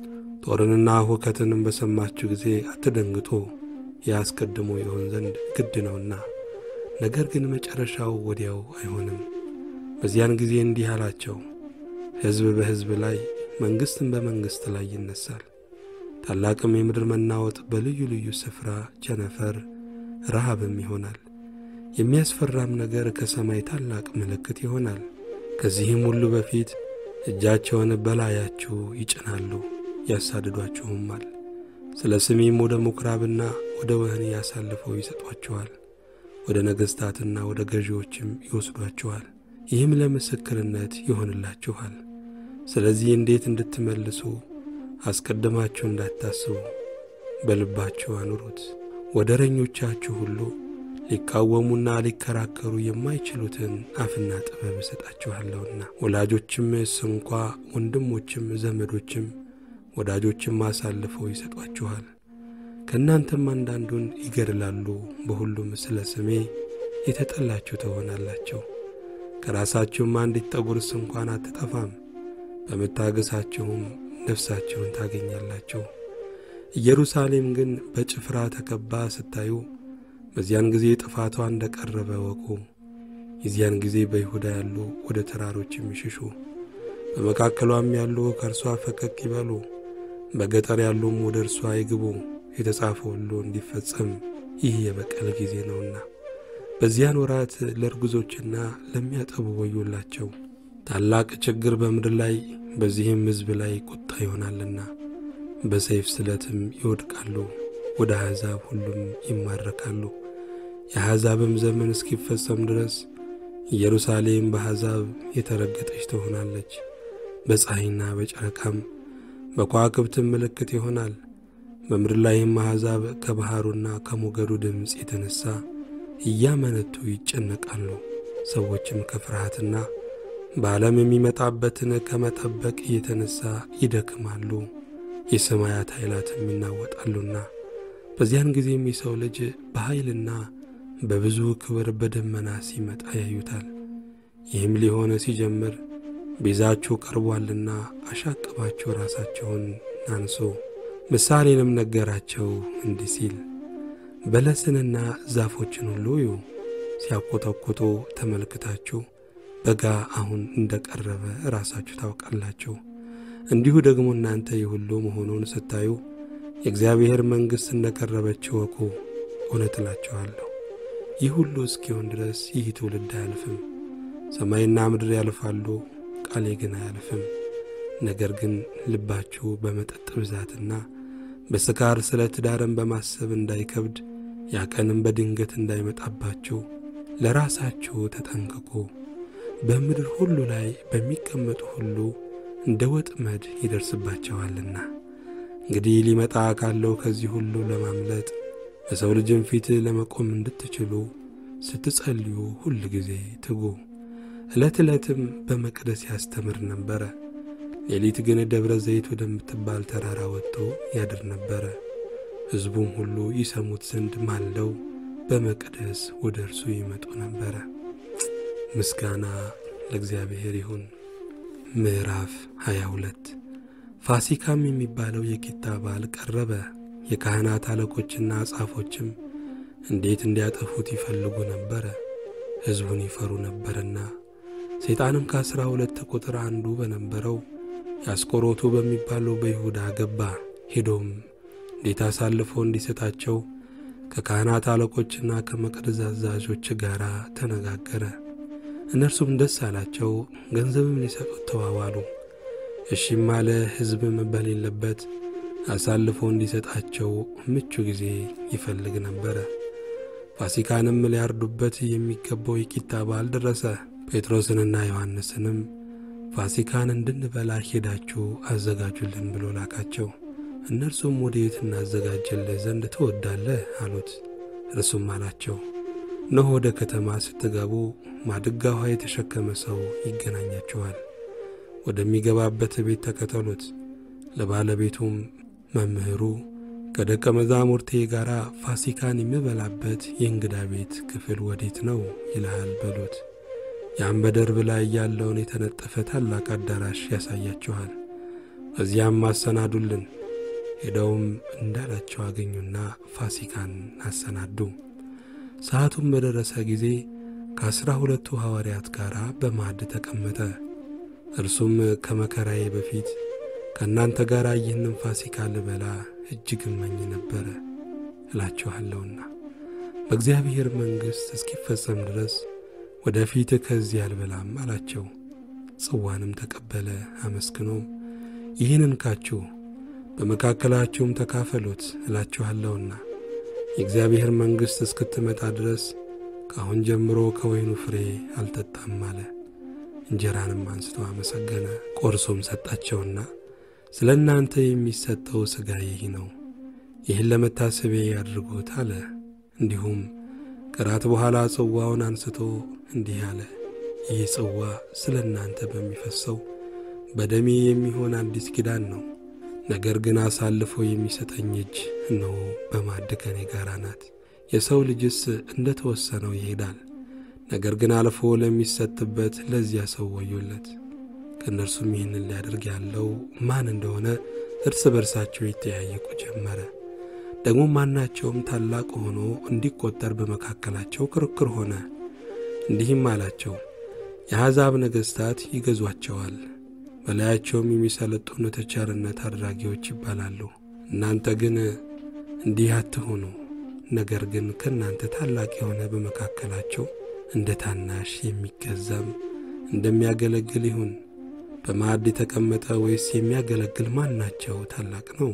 ጦርንና ሁከትንም በሰማችሁ ጊዜ አትደንግጡ፣ ያስቀድሞ ይሆን ዘንድ ግድ ነውና። ነገር ግን መጨረሻው ወዲያው አይሆንም። በዚያን ጊዜ እንዲህ አላቸው፣ ሕዝብ በሕዝብ ላይ መንግሥትም በመንግሥት ላይ ይነሳል። ታላቅም የምድር መናወጥ፣ በልዩ ልዩ ስፍራ ቸነፈር፣ ረሃብም ይሆናል። የሚያስፈራም ነገር ከሰማይ ታላቅ ምልክት ይሆናል። ከዚህም ሁሉ በፊት እጃቸውን በላያችሁ ይጭናሉ፣ ያሳድዷችሁማል። ስለ ስሜም ወደ ምኵራብና ወደ ወህኒ ያሳልፈው ይሰጧችኋል። ወደ ነገሥታትና ወደ ገዢዎችም ይወስዷችኋል። ይህም ለምስክርነት ይሆንላችኋል። ስለዚህ እንዴት እንድትመልሱ አስቀድማችሁ እንዳታስቡ በልባችሁ አኑሩት። ወደረኞቻችሁ ሁሉ ሊቃወሙና ሊከራከሩ የማይችሉትን አፍና ጥበብ እሰጣችኋለሁና ወላጆችም ስንኳ ወንድሞችም ዘመዶችም ወዳጆችም አሳልፈው ይሰጧችኋል። ከእናንተም አንዳንዱን ይገድላሉ። በሁሉም ስለ ስሜ የተጠላችሁ ትሆናላችሁ። ከራሳችሁም አንዲት ጠጉርስ እንኳን አትጠፋም። በመታገሳችሁም ነፍሳችሁን ታገኛላችሁ። ኢየሩሳሌም ግን በጭፍራ ተከባ ስታዩ በዚያን ጊዜ ጥፋቷ እንደ ቀረበ ወቁ። የዚያን ጊዜ በይሁዳ ያሉ ወደ ተራሮች የሚሽሹ በመካከሏም ያሉ ከእርሷ ፈቀቅ ይበሉ፣ በገጠር ያሉም ወደ እርሷ ይግቡ። የተጻፈ ሁሉ እንዲፈጸም ይህ የበቀል ጊዜ ነውና። በዚያን ወራት ለእርጉዞችና ለሚያጠቡ ወዮላቸው። ታላቅ ችግር በምድር ላይ በዚህም ሕዝብ ላይ ቁጣ ይሆናልና በሰይፍ ስለትም ይወድቃሉ፣ ወደ አሕዛብ ሁሉም ይማረካሉ። የአሕዛብም ዘመን እስኪፈጸም ድረስ ኢየሩሳሌም በአሕዛብ የተረገጠች ትሆናለች። በፀሐይና በጨረቃም በከዋክብትም ምልክት ይሆናል። በምድር ላይም አሕዛብ ከባሕሩና ከሞገዱ ድምፅ የተነሣ እያመነቱ ይጨነቃሉ። ሰዎችም ከፍርሃትና በዓለም የሚመጣበትን ከመጠበቅ የተነሣ ይደክማሉ። የሰማያት ኃይላትም ይናወጣሉና በዚያን ጊዜም የሰው ልጅ በኃይልና በብዙ ክብር በደመና ሲመጣ ያዩታል። ይህም ሊሆነ ሲጀምር ቤዛችሁ ቀርቧልና አሻቅባችሁ ራሳቸውን አንሱ። ምሳሌንም ነገራቸው እንዲህ ሲል በለስንና ዛፎችን ሁሉ እዩ፣ ሲያቆጠቁጡ ተመልክታችሁ በጋ አሁን እንደ ቀረበ ራሳችሁ ታውቃላችሁ። እንዲሁ ደግሞ እናንተ ይህ ሁሉ መሆኑን ስታዩ የእግዚአብሔር መንግሥት እንደ ቀረበች እወቁ። እውነት እላችኋለሁ ይህ ሁሉ እስኪሆን ድረስ ይህ ትውልድ አያልፍም። ሰማይና ምድር ያልፋሉ፣ ቃሌ ግን አያልፍም። ነገር ግን ልባችሁ በመጠጥ ብዛትና በስካር ስለ ትዳርን በማሰብ እንዳይከብድ ያ ቀንም በድንገት እንዳይመጣባችሁ ለራሳችሁ ተጠንቀቁ። በምድር ሁሉ ላይ በሚቀመጡ ሁሉ እንደ ወጥመድ ይደርስባቸዋልና። እንግዲህ ሊመጣ ካለው ከዚህ ሁሉ ለማምለጥ በሰው ልጅም ፊት ለመቆም እንድትችሉ ስትጸልዩ ሁል ጊዜ ትጉ። ዕለት ዕለትም በመቅደስ ያስተምር ነበረ። ሌሊት ግን ደብረ ዘይት ወደምትባል ተራራ ወጥቶ ያድር ነበረ። ሕዝቡም ሁሉ ይሰሙት ዘንድ ማልደው በመቅደስ ወደ እርሱ ይመጡ ነበረ። ምስጋና ለእግዚአብሔር ይሁን። ምዕራፍ 22 ፋሲካም የሚባለው የቂጣ በዓል ቀረበ። የካህናት አለቆችና ጻፎችም እንዴት እንዲያጠፉት ይፈልጉ ነበረ፣ ሕዝቡን ይፈሩ ነበርና። ሰይጣንም ከአሥራ ሁለት ቁጥር አንዱ በነበረው የአስቆሮቱ በሚባለው በይሁዳ ገባ። ሄዶም እንዴት አሳልፎ እንዲሰጣቸው ከካህናት አለቆችና ከመቅደስ አዛዦች ጋር ተነጋገረ። እነርሱም ደስ አላቸው፣ ገንዘብም ሊሰጡት ተዋዋሉ። እሺም አለ። ሕዝብም በሌለበት አሳልፎ እንዲሰጣቸው ምቹ ጊዜ ይፈልግ ነበረ። ፋሲካንም ሊያርዱበት የሚገባው የቂጣ በዓል ደረሰ። ጴጥሮስንና ዮሐንስንም ፋሲካን እንድንበላ ሄዳችሁ አዘጋጁልን ብሎ ላካቸው። እነርሱም ወዴት እናዘጋጅልህ ዘንድ ትወዳለህ አሉት። እርሱም አላቸው እነሆ ወደ ከተማ ስትገቡ ማድጋ ውኃ የተሸከመ ሰው ይገናኛችኋል። ወደሚገባበት ቤት ተከተሉት። ለባለቤቱም መምህሩ ከደቀ መዛሙርቴ ጋር ፋሲካን የምበላበት የእንግዳ ቤት ክፍል ወዴት ነው ይልሃል በሉት። ያም በደርብ ላይ ያለውን የተነጠፈ ታላቅ አዳራሽ ያሳያችኋል። በዚያም አሰናዱልን። ሄደውም እንዳላቸው አገኙና ፋሲካን አሰናዱ። ሰዓቱም በደረሰ ጊዜ ከአሥራ ሁለቱ ሐዋርያት ጋር በማዕድ ተቀመጠ። እርሱም ከመከራዬ በፊት ከእናንተ ጋር ይህንም ፋሲካ ልበላ እጅግ እመኝ ነበረ እላችኋለሁና በእግዚአብሔር መንግሥት እስኪፈጸም ድረስ ወደ ፊት ከዚህ አልበላም አላቸው። ጽዋንም ተቀበለ፣ አመስግኖም ይህን እንካችሁ በመካከላችሁም ተካፈሉት እላችኋለሁና የእግዚአብሔር መንግሥት እስክትመጣ ድረስ ከአሁን ጀምሮ ከወይኑ ፍሬ አልጠጣም አለ። እንጀራንም አንስቶ አመሰገነ፣ ቆርሶም ሰጣቸውና ስለ እናንተ የሚሰጠው ሥጋዬ ይህ ነው፣ ይህን ለመታሰቢያ ያድርጉት አለ። እንዲሁም ከራት በኋላ ጽዋውን አንስቶ እንዲህ አለ፣ ይህ ጽዋ ስለ እናንተ በሚፈሰው በደሜ የሚሆን አዲስ ኪዳን ነው። ነገር ግን አሳልፎ የሚሰጠኝ እጅ እነሆ በማዕድ ከኔ ጋር ናት። የሰው ልጅስ እንደ ተወሰነው ይሄዳል። ነገር ግን አልፎ ለሚሰጥበት ለዚያ ሰው ወዮለት። ከእነርሱም ይህንን ሊያደርግ ያለው ማን እንደሆነ እርስ በርሳቸው ይተያየቁ ጀመረ። ደግሞ ማናቸውም ታላቅ ሆኖ እንዲቆጠር በመካከላቸው ክርክር ሆነ። እንዲህም አላቸው፣ የአሕዛብ ነገሥታት ይገዟቸዋል፣ በላያቸውም የሚሰለጥኑት ቸርነት አድራጊዎች ይባላሉ። እናንተ ግን እንዲህ አትሆኑ። ነገር ግን ከእናንተ ታላቅ የሆነ በመካከላቸው እንደ ታናሽ የሚገዛም እንደሚያገለግል ይሁን። በማዕድ የተቀመጠ ወይስ የሚያገለግል ማናቸው ታላቅ ነው?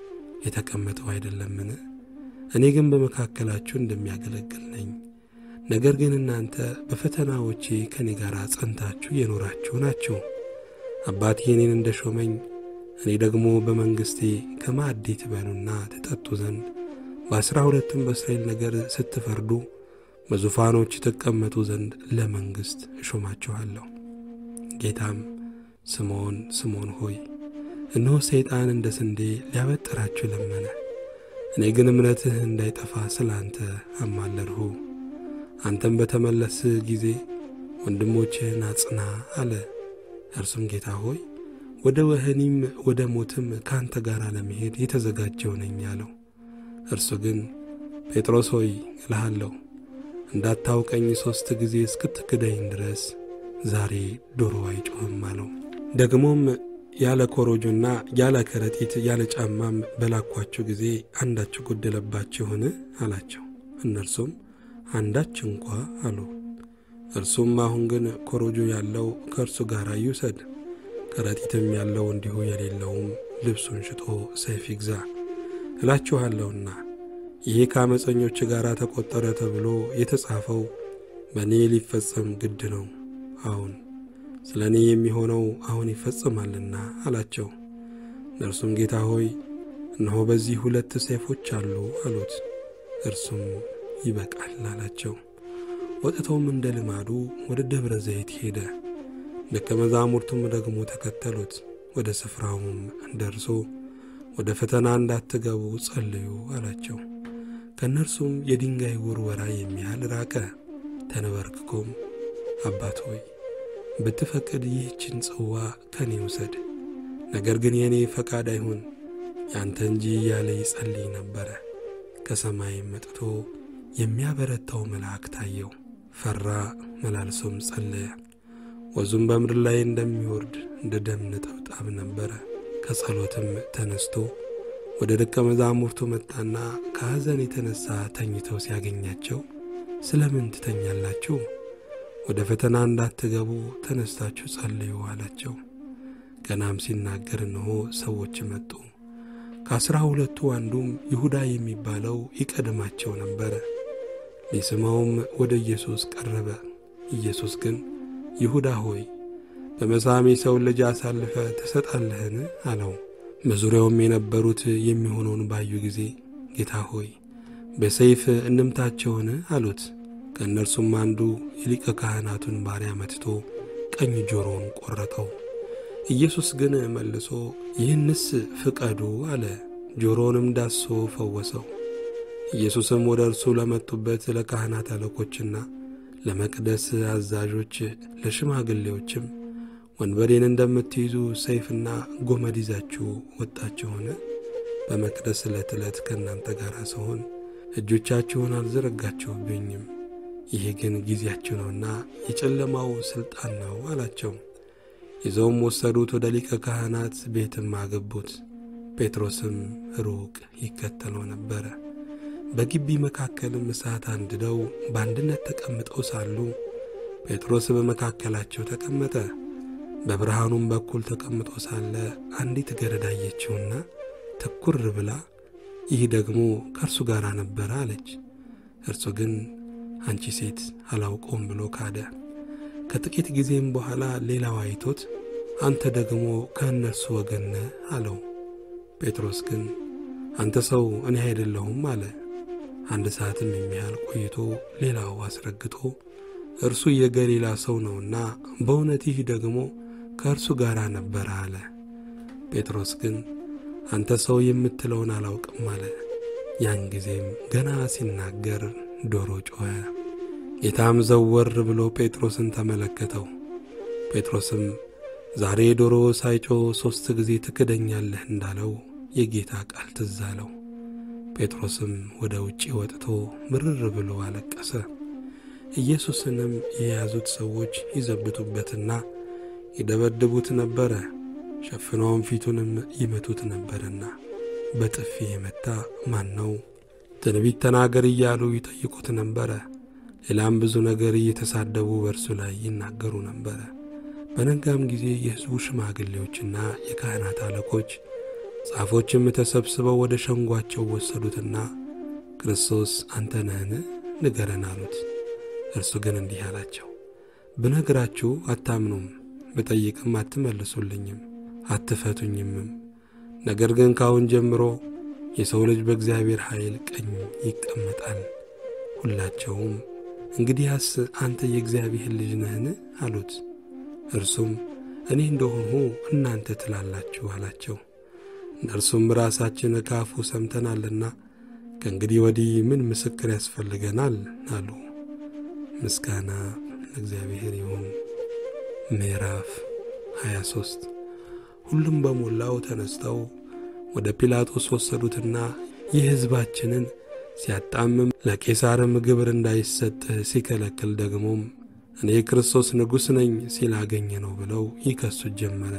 የተቀመጠው አይደለምን? እኔ ግን በመካከላችሁ እንደሚያገለግል ነኝ። ነገር ግን እናንተ በፈተናዎቼ ከእኔ ጋር ጸንታችሁ የኖራችሁ ናችሁ። አባቴ እኔን እንደ ሾመኝ እኔ ደግሞ በመንግሥቴ ከማዕዴ ትበሉና ትጠጡ ዘንድ በአሥራ ሁለትም በእስራኤል ነገር ስትፈርዱ በዙፋኖች ትቀመጡ ዘንድ ለመንግሥት እሾማችኋለሁ። ጌታም ስምዖን ስምዖን ሆይ እነሆ ሰይጣን እንደ ስንዴ ሊያበጥራችሁ ለመነ። እኔ ግን እምነትህ እንዳይጠፋ ስለ አንተ አማለድሁ። አንተም በተመለስህ ጊዜ ወንድሞችህን አጽና አለ። እርሱም ጌታ ሆይ ወደ ወህኒም ወደ ሞትም ከአንተ ጋር ለመሄድ የተዘጋጀው ነኝ አለው። እርሱ ግን ጴጥሮስ ሆይ እልሃለሁ እንዳታውቀኝ ሦስት ጊዜ እስክትክደኝ ድረስ ዛሬ ዶሮ አይጮህም አለው። ደግሞም ያለ ኮሮጆና ያለ ከረጢት ያለ ጫማም በላኳቸው ጊዜ አንዳችሁ ጎደለባችሁን አላቸው። እነርሱም አንዳች እንኳ አሉ። እርሱም አሁን ግን ኮሮጆ ያለው ከእርሱ ጋር ይውሰድ፣ ከረጢትም ያለው እንዲሁ የሌለውም ልብሱን ሽጦ ሰይፍ ይግዛ እላችኋለሁና ይሄ ከአመፀኞች ጋር ተቆጠረ ተብሎ የተጻፈው በእኔ ሊፈጸም ግድ ነው። አሁን ስለ እኔ የሚሆነው አሁን ይፈጸማልና አላቸው። እነርሱም ጌታ ሆይ እነሆ በዚህ ሁለት ሰይፎች አሉ አሉት። እርሱም ይበቃል አላቸው። ወጥተውም እንደ ልማዱ ወደ ደብረ ዘይት ሄደ። ደቀ መዛሙርቱም ደግሞ ተከተሉት። ወደ ስፍራውም ደርሶ ወደ ፈተና እንዳትገቡ ጸልዩ አላቸው። ከእነርሱም የድንጋይ ውርወራ የሚያህል ራቀ። ተንበርክኮም አባት ሆይ ብትፈቅድ ይህችን ጽዋ ከኔ ውሰድ፣ ነገር ግን የእኔ ፈቃድ አይሁን ያንተ እንጂ እያለ ይጸልይ ነበረ። ከሰማይም መጥቶ የሚያበረታው መልአክ ታየው። ፈራ፣ መላልሶም ጸለየ። ወዙም በምድር ላይ እንደሚወርድ እንደ ደም ነጠብጣብ ነበረ። ከጸሎትም ተነስቶ ወደ ደቀ መዛሙርቱ መጣና ከሐዘን የተነሣ ተኝተው ሲያገኛቸው ስለ ምን ትተኛላችሁ? ወደ ፈተና እንዳትገቡ ተነስታችሁ ጸልዩ አላቸው። ገናም ሲናገር እነሆ ሰዎች መጡ። ከአሥራ ሁለቱ አንዱም ይሁዳ የሚባለው ይቀድማቸው ነበረ። ሊስመውም ወደ ኢየሱስ ቀረበ። ኢየሱስ ግን ይሁዳ ሆይ በመሳም የሰውን ልጅ አሳልፈ ትሰጣለህን? አለው። በዙሪያውም የነበሩት የሚሆነውን ባዩ ጊዜ ጌታ ሆይ በሰይፍ እንምታቸውን? አሉት። ከእነርሱም አንዱ የሊቀ ካህናቱን ባሪያ መትቶ ቀኝ ጆሮውን ቈረጠው። ኢየሱስ ግን መልሶ ይህንስ ፍቀዱ አለ። ጆሮውንም ዳሶ ፈወሰው። ኢየሱስም ወደ እርሱ ለመጡበት ለካህናት አለቆችና ለመቅደስ አዛዦች ለሽማግሌዎችም ወንበዴን እንደምትይዙ ሰይፍና ጎመድ ይዛችሁ ወጣችሁን? በመቅደስ ዕለት ዕለት ከእናንተ ጋር ስሆን እጆቻችሁን አልዘረጋችሁብኝም። ይሄ ግን ጊዜያችሁ ነውና የጨለማው ሥልጣን ነው አላቸው። ይዘውም ወሰዱት፣ ወደ ሊቀ ካህናት ቤትም አገቡት። ጴጥሮስም ሩቅ ይከተለው ነበረ። በግቢ መካከልም እሳት አንድደው በአንድነት ተቀምጠው ሳሉ ጴጥሮስ በመካከላቸው ተቀመጠ። በብርሃኑም በኩል ተቀምጦ ሳለ አንዲት ገረድ አየችውና ትኩር ብላ ይህ ደግሞ ከእርሱ ጋር ነበረ አለች። እርሱ ግን አንቺ ሴት አላውቀውም ብሎ ካደ። ከጥቂት ጊዜም በኋላ ሌላው አይቶት አንተ ደግሞ ከእነርሱ ወገን ነህ አለው። ጴጥሮስ ግን አንተ ሰው እኔ አይደለሁም አለ። አንድ ሰዓትም የሚያህል ቆይቶ ሌላው አስረግጦ እርሱ የገሊላ ሰው ነውና በእውነት ይህ ደግሞ ከእርሱ ጋር ነበረ አለ። ጴጥሮስ ግን አንተ ሰው የምትለውን አላውቅም አለ። ያን ጊዜም ገና ሲናገር ዶሮ ጮኸ። ጌታም ዘወር ብሎ ጴጥሮስን ተመለከተው። ጴጥሮስም ዛሬ ዶሮ ሳይጮህ ሦስት ጊዜ ትክደኛለህ እንዳለው የጌታ ቃል ትዝ አለው። ጴጥሮስም ወደ ውጪ ወጥቶ ምርር ብሎ አለቀሰ። ኢየሱስንም የያዙት ሰዎች ይዘብቱበትና ይደበድቡት ነበረ፣ ሸፍነውም ፊቱንም ይመቱት ነበርና በጥፊ የመታ ማን ነው? ትንቢት ተናገር እያሉ ይጠይቁት ነበረ። ሌላም ብዙ ነገር እየተሳደቡ በእርሱ ላይ ይናገሩ ነበረ። በነጋም ጊዜ የሕዝቡ ሽማግሌዎችና የካህናት አለቆች ጻፎችም ተሰብስበው ወደ ሸንጓቸው ወሰዱትና ክርስቶስ አንተ ነህን? ንገረን አሉት። እርሱ ግን እንዲህ አላቸው፣ ብነግራችሁ አታምኑም፣ ብጠይቅም አትመልሱልኝም፣ አትፈቱኝምም። ነገር ግን ካሁን ጀምሮ የሰው ልጅ በእግዚአብሔር ኃይል ቀኝ ይቀመጣል። ሁላቸውም እንግዲያስ አንተ የእግዚአብሔር ልጅ ነህን? አሉት። እርሱም እኔ እንደሆንሁ እናንተ ትላላችሁ አላቸው። እነርሱም ራሳችን ከአፉ ሰምተናልና ከእንግዲህ ወዲህ ምን ምስክር ያስፈልገናል? አሉ። ምስጋና ለእግዚአብሔር ይሁን። ምዕራፍ 23 ሁሉም በሞላው ተነስተው ወደ ጲላጦስ ወሰዱትና ይህ ሕዝባችንን ሲያጣምም ለቄሳርም ግብር እንዳይሰጥ ሲከለክል ደግሞም እኔ ክርስቶስ ንጉሥ ነኝ ሲል አገኘ ነው ብለው ይከሱት ጀመረ።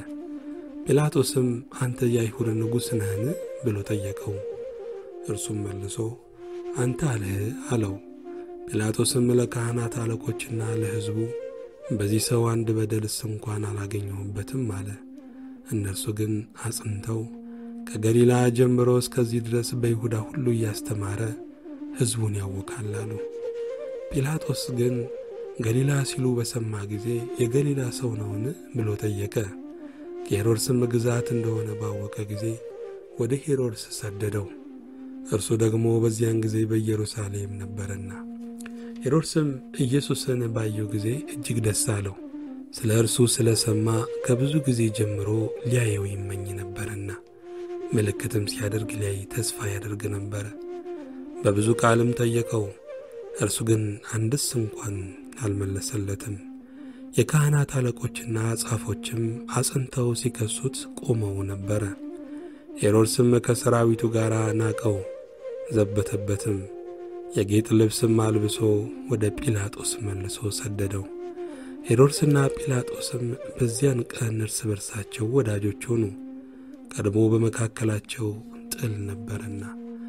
ጲላጦስም አንተ የአይሁድ ንጉሥ ነህን ብሎ ጠየቀው። እርሱም መልሶ አንተ አልህ አለው። ጲላጦስም ለካህናት አለቆችና ለሕዝቡ በዚህ ሰው አንድ በደልስ እንኳን አላገኘሁበትም አለ። እነርሱ ግን አጽንተው ከገሊላ ጀምሮ እስከዚህ ድረስ በይሁዳ ሁሉ እያስተማረ ሕዝቡን ያውካል አሉ። ጲላጦስ ግን ገሊላ ሲሉ በሰማ ጊዜ የገሊላ ሰው ነውን ብሎ ጠየቀ። ከሄሮድስም ግዛት እንደሆነ ባወቀ ጊዜ ወደ ሄሮድስ ሰደደው። እርሱ ደግሞ በዚያን ጊዜ በኢየሩሳሌም ነበረና። ሄሮድስም ኢየሱስን ባየው ጊዜ እጅግ ደስ አለው። ስለ እርሱ ስለ ሰማ ከብዙ ጊዜ ጀምሮ ሊያየው ይመኝ ነበርና ምልክትም ሲያደርግ ሊያይ ተስፋ ያደርግ ነበረ። በብዙ ቃልም ጠየቀው፣ እርሱ ግን አንድስ እንኳን አልመለሰለትም። የካህናት አለቆችና ጻፎችም አጽንተው ሲከሱት ቆመው ነበረ። ሄሮድስም ከሰራዊቱ ጋር ናቀው፣ ዘበተበትም። የጌጥ ልብስም አልብሶ ወደ ጲላጦስ መልሶ ሰደደው። ሄሮድስና ጲላጦስም በዚያን ቀን እርስ በርሳቸው ወዳጆች ሆኑ፣ ቀድሞ በመካከላቸው ጥል ነበርና።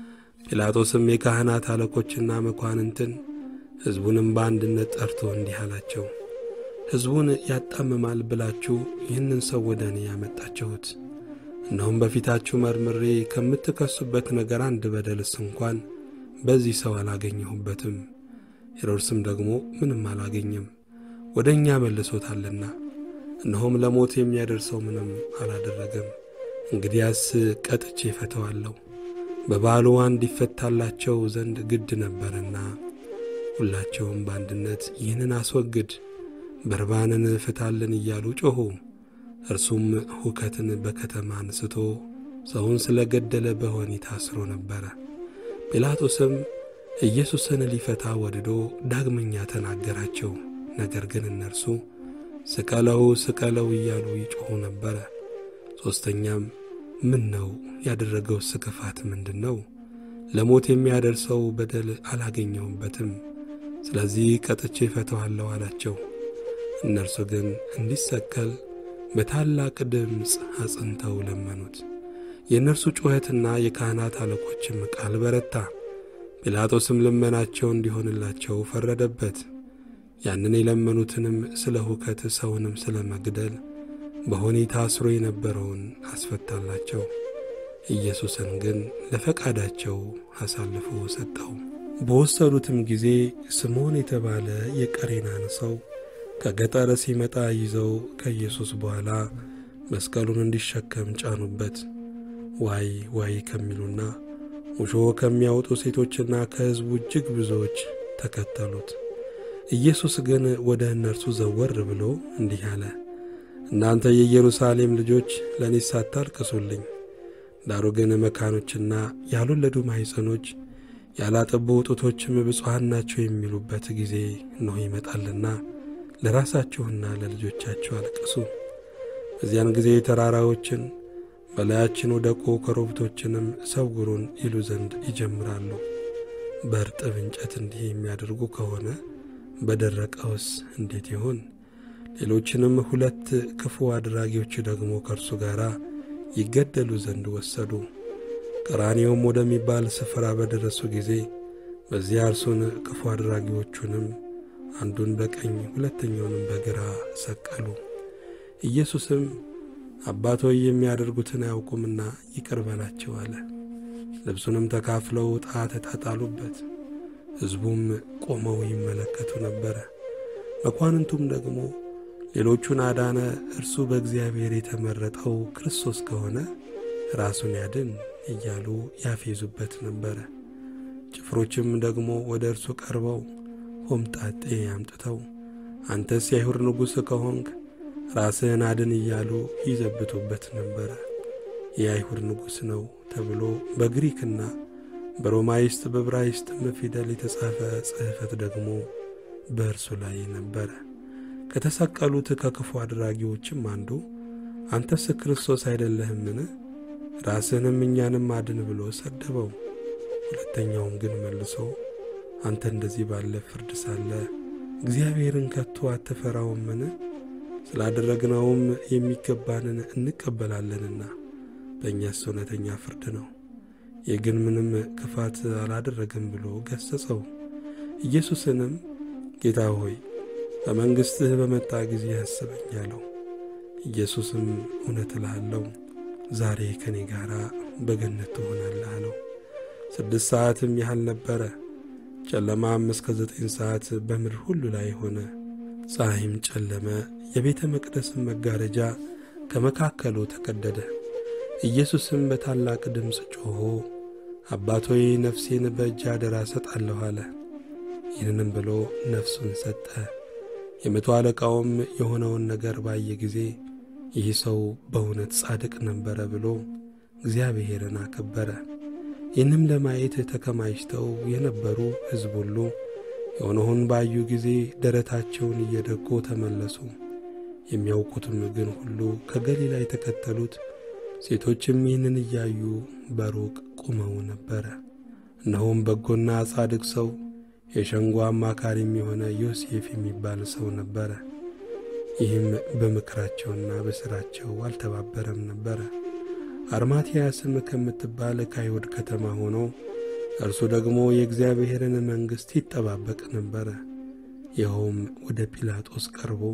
ጲላጦስም የካህናት አለቆችና መኳንንትን ሕዝቡንም በአንድነት ጠርቶ እንዲህ አላቸው፣ ሕዝቡን ያጣምማል ብላችሁ ይህንን ሰው ወደ እኔ ያመጣችሁት፣ እነሆም በፊታችሁ መርምሬ ከምትከሱበት ነገር አንድ በደልስ እንኳን በዚህ ሰው አላገኘሁበትም። ሄሮድስም ደግሞ ምንም አላገኘም፣ ወደ እኛ መልሶታልና፣ እነሆም ለሞት የሚያደርሰው ምንም አላደረገም። እንግዲያስ ቀጥቼ እፈተዋለሁ፣ በበዓሉ አንድ ይፈታላቸው ዘንድ ግድ ነበርና። ሁላቸውም በአንድነት ይህንን አስወግድ፣ በርባንን ፍታልን እያሉ ጮኹ። እርሱም ሁከትን በከተማ አንስቶ ሰውን ስለ ገደለ በወህኒ ታስሮ ነበረ። ጲላጦስም ኢየሱስን ሊፈታ ወድዶ ዳግመኛ ተናገራቸው። ነገር ግን እነርሱ ስቀለው ስቀለው እያሉ ይጮኹ ነበረ። ሦስተኛም ምን ነው ያደረገውስ ክፋት ምንድን ነው? ለሞት የሚያደርሰው በደል አላገኘሁበትም። ስለዚህ ቀጥቼ እፈታዋለሁ አላቸው። እነርሱ ግን እንዲሰቀል በታላቅ ድምፅ አጽንተው ለመኑት። የእነርሱ ጩኸትና የካህናት አለቆችም ቃል በረታ። ጲላጦስም ልመናቸው እንዲሆንላቸው ፈረደበት። ያንን የለመኑትንም ስለ ሁከት ሰውንም ስለ መግደል በወህኒ ታስሮ የነበረውን አስፈታላቸው። ኢየሱስን ግን ለፈቃዳቸው አሳልፎ ሰጠው። በወሰዱትም ጊዜ ስምዖን የተባለ የቀሬናን ሰው ከገጠር ሲመጣ ይዘው ከኢየሱስ በኋላ መስቀሉን እንዲሸከም ጫኑበት። ዋይ ዋይ ከሚሉና ሙሾ ከሚያወጡ ሴቶችና ከሕዝቡ እጅግ ብዙዎች ተከተሉት። ኢየሱስ ግን ወደ እነርሱ ዘወር ብሎ እንዲህ አለ፣ እናንተ የኢየሩሳሌም ልጆች ለእኔስ አታልቅሱልኝ። ዳሩ ግን መካኖችና ያልወለዱ ማኅፀኖች ያላጠቡ ጡቶችም ብፁዓን ናቸው የሚሉበት ጊዜ እነሆ ይመጣልና ለራሳችሁና ለልጆቻችሁ አልቅሱ። በዚያን ጊዜ ተራራዎችን በላያችን ወደቁ፣ ኮረብቶችንም ሰውሩን ይሉ ዘንድ ይጀምራሉ። በእርጥብ እንጨት እንዲህ የሚያደርጉ ከሆነ በደረቀውስ እንዴት ይሆን? ሌሎችንም ሁለት ክፉ አድራጊዎች ደግሞ ከእርሱ ጋር ይገደሉ ዘንድ ወሰዱ። ቀራንዮም ወደሚባል ስፍራ በደረሱ ጊዜ በዚያ እርሱን ክፉ አድራጊዎቹንም አንዱን በቀኝ ሁለተኛውንም በግራ ሰቀሉ። ኢየሱስም አባት ሆይ የሚያደርጉትን አያውቁምና ይቅር በላቸው አለ። ልብሱንም ተካፍለው ዕጣ ተጣጣሉበት። ሕዝቡም ቆመው ይመለከቱ ነበረ። መኳንንቱም ደግሞ ሌሎቹን አዳነ፣ እርሱ በእግዚአብሔር የተመረጠው ክርስቶስ ከሆነ ራሱን ያድን እያሉ ያፌዙበት ነበረ። ጭፍሮችም ደግሞ ወደ እርሱ ቀርበው ሆምጣጤ አምጥተው አንተስ የአይሁድ ንጉሥ ከሆንክ ራስህን አድን እያሉ ይዘብቱበት ነበረ። የአይሁድ ንጉሥ ነው ተብሎ በግሪክና በሮማይስጥ በዕብራይስጥም ፊደል የተጻፈ ጽሕፈት ደግሞ በእርሱ ላይ ነበረ። ከተሰቀሉት ከክፉ አድራጊዎችም አንዱ አንተስ ክርስቶስ አይደለህምን? ራስህንም እኛንም አድን ብሎ ሰደበው። ሁለተኛውም ግን መልሶ አንተ እንደዚህ ባለ ፍርድ ሳለ እግዚአብሔርን ከቶ አትፈራውምን? ስላደረግነውም የሚገባንን እንቀበላለንና በእኛስ እውነተኛ ፍርድ ነው። ይህ ግን ምንም ክፋት አላደረግም ብሎ ገሠጸው። ኢየሱስንም ጌታ ሆይ በመንግሥትህ በመጣ ጊዜ አስበኝ አለው። ኢየሱስም እውነት እልሃለሁ ዛሬ ከእኔ ጋር በገነት ትሆናለህ አለው። ስድስት ሰዓትም ያህል ነበረ። ጨለማም እስከ ዘጠኝ ሰዓት በምድር ሁሉ ላይ ሆነ። ፀሐይም ጨለመ። የቤተ መቅደስም መጋረጃ ከመካከሉ ተቀደደ። ኢየሱስም በታላቅ ድምፅ ጮኾ አባት ሆይ ነፍሴን በእጅ አደራ ሰጣለሁ አለ። ይህንንም ብሎ ነፍሱን ሰጠ። የመቶ አለቃውም የሆነውን ነገር ባየ ጊዜ ይህ ሰው በእውነት ጻድቅ ነበረ ብሎ እግዚአብሔርን አከበረ። ይህንም ለማየት ተከማችተው የነበሩ ሕዝብ ሁሉ የሆነውን ባዩ ጊዜ ደረታቸውን እየደቁ ተመለሱ። የሚያውቁትም ግን ሁሉ ከገሊላ የተከተሉት ሴቶችም ይህንን እያዩ በሩቅ ቆመው ነበረ። እነሆም በጎና ጻድቅ ሰው የሸንጎ አማካሪም የሆነ ዮሴፍ የሚባል ሰው ነበረ። ይህም በምክራቸውና በሥራቸው አልተባበረም ነበረ። አርማትያስም ከምትባል ከአይሁድ ከተማ ሆኖ እርሱ ደግሞ የእግዚአብሔርን መንግሥት ይጠባበቅ ነበረ። ይኸውም ወደ ጲላጦስ ቀርቦ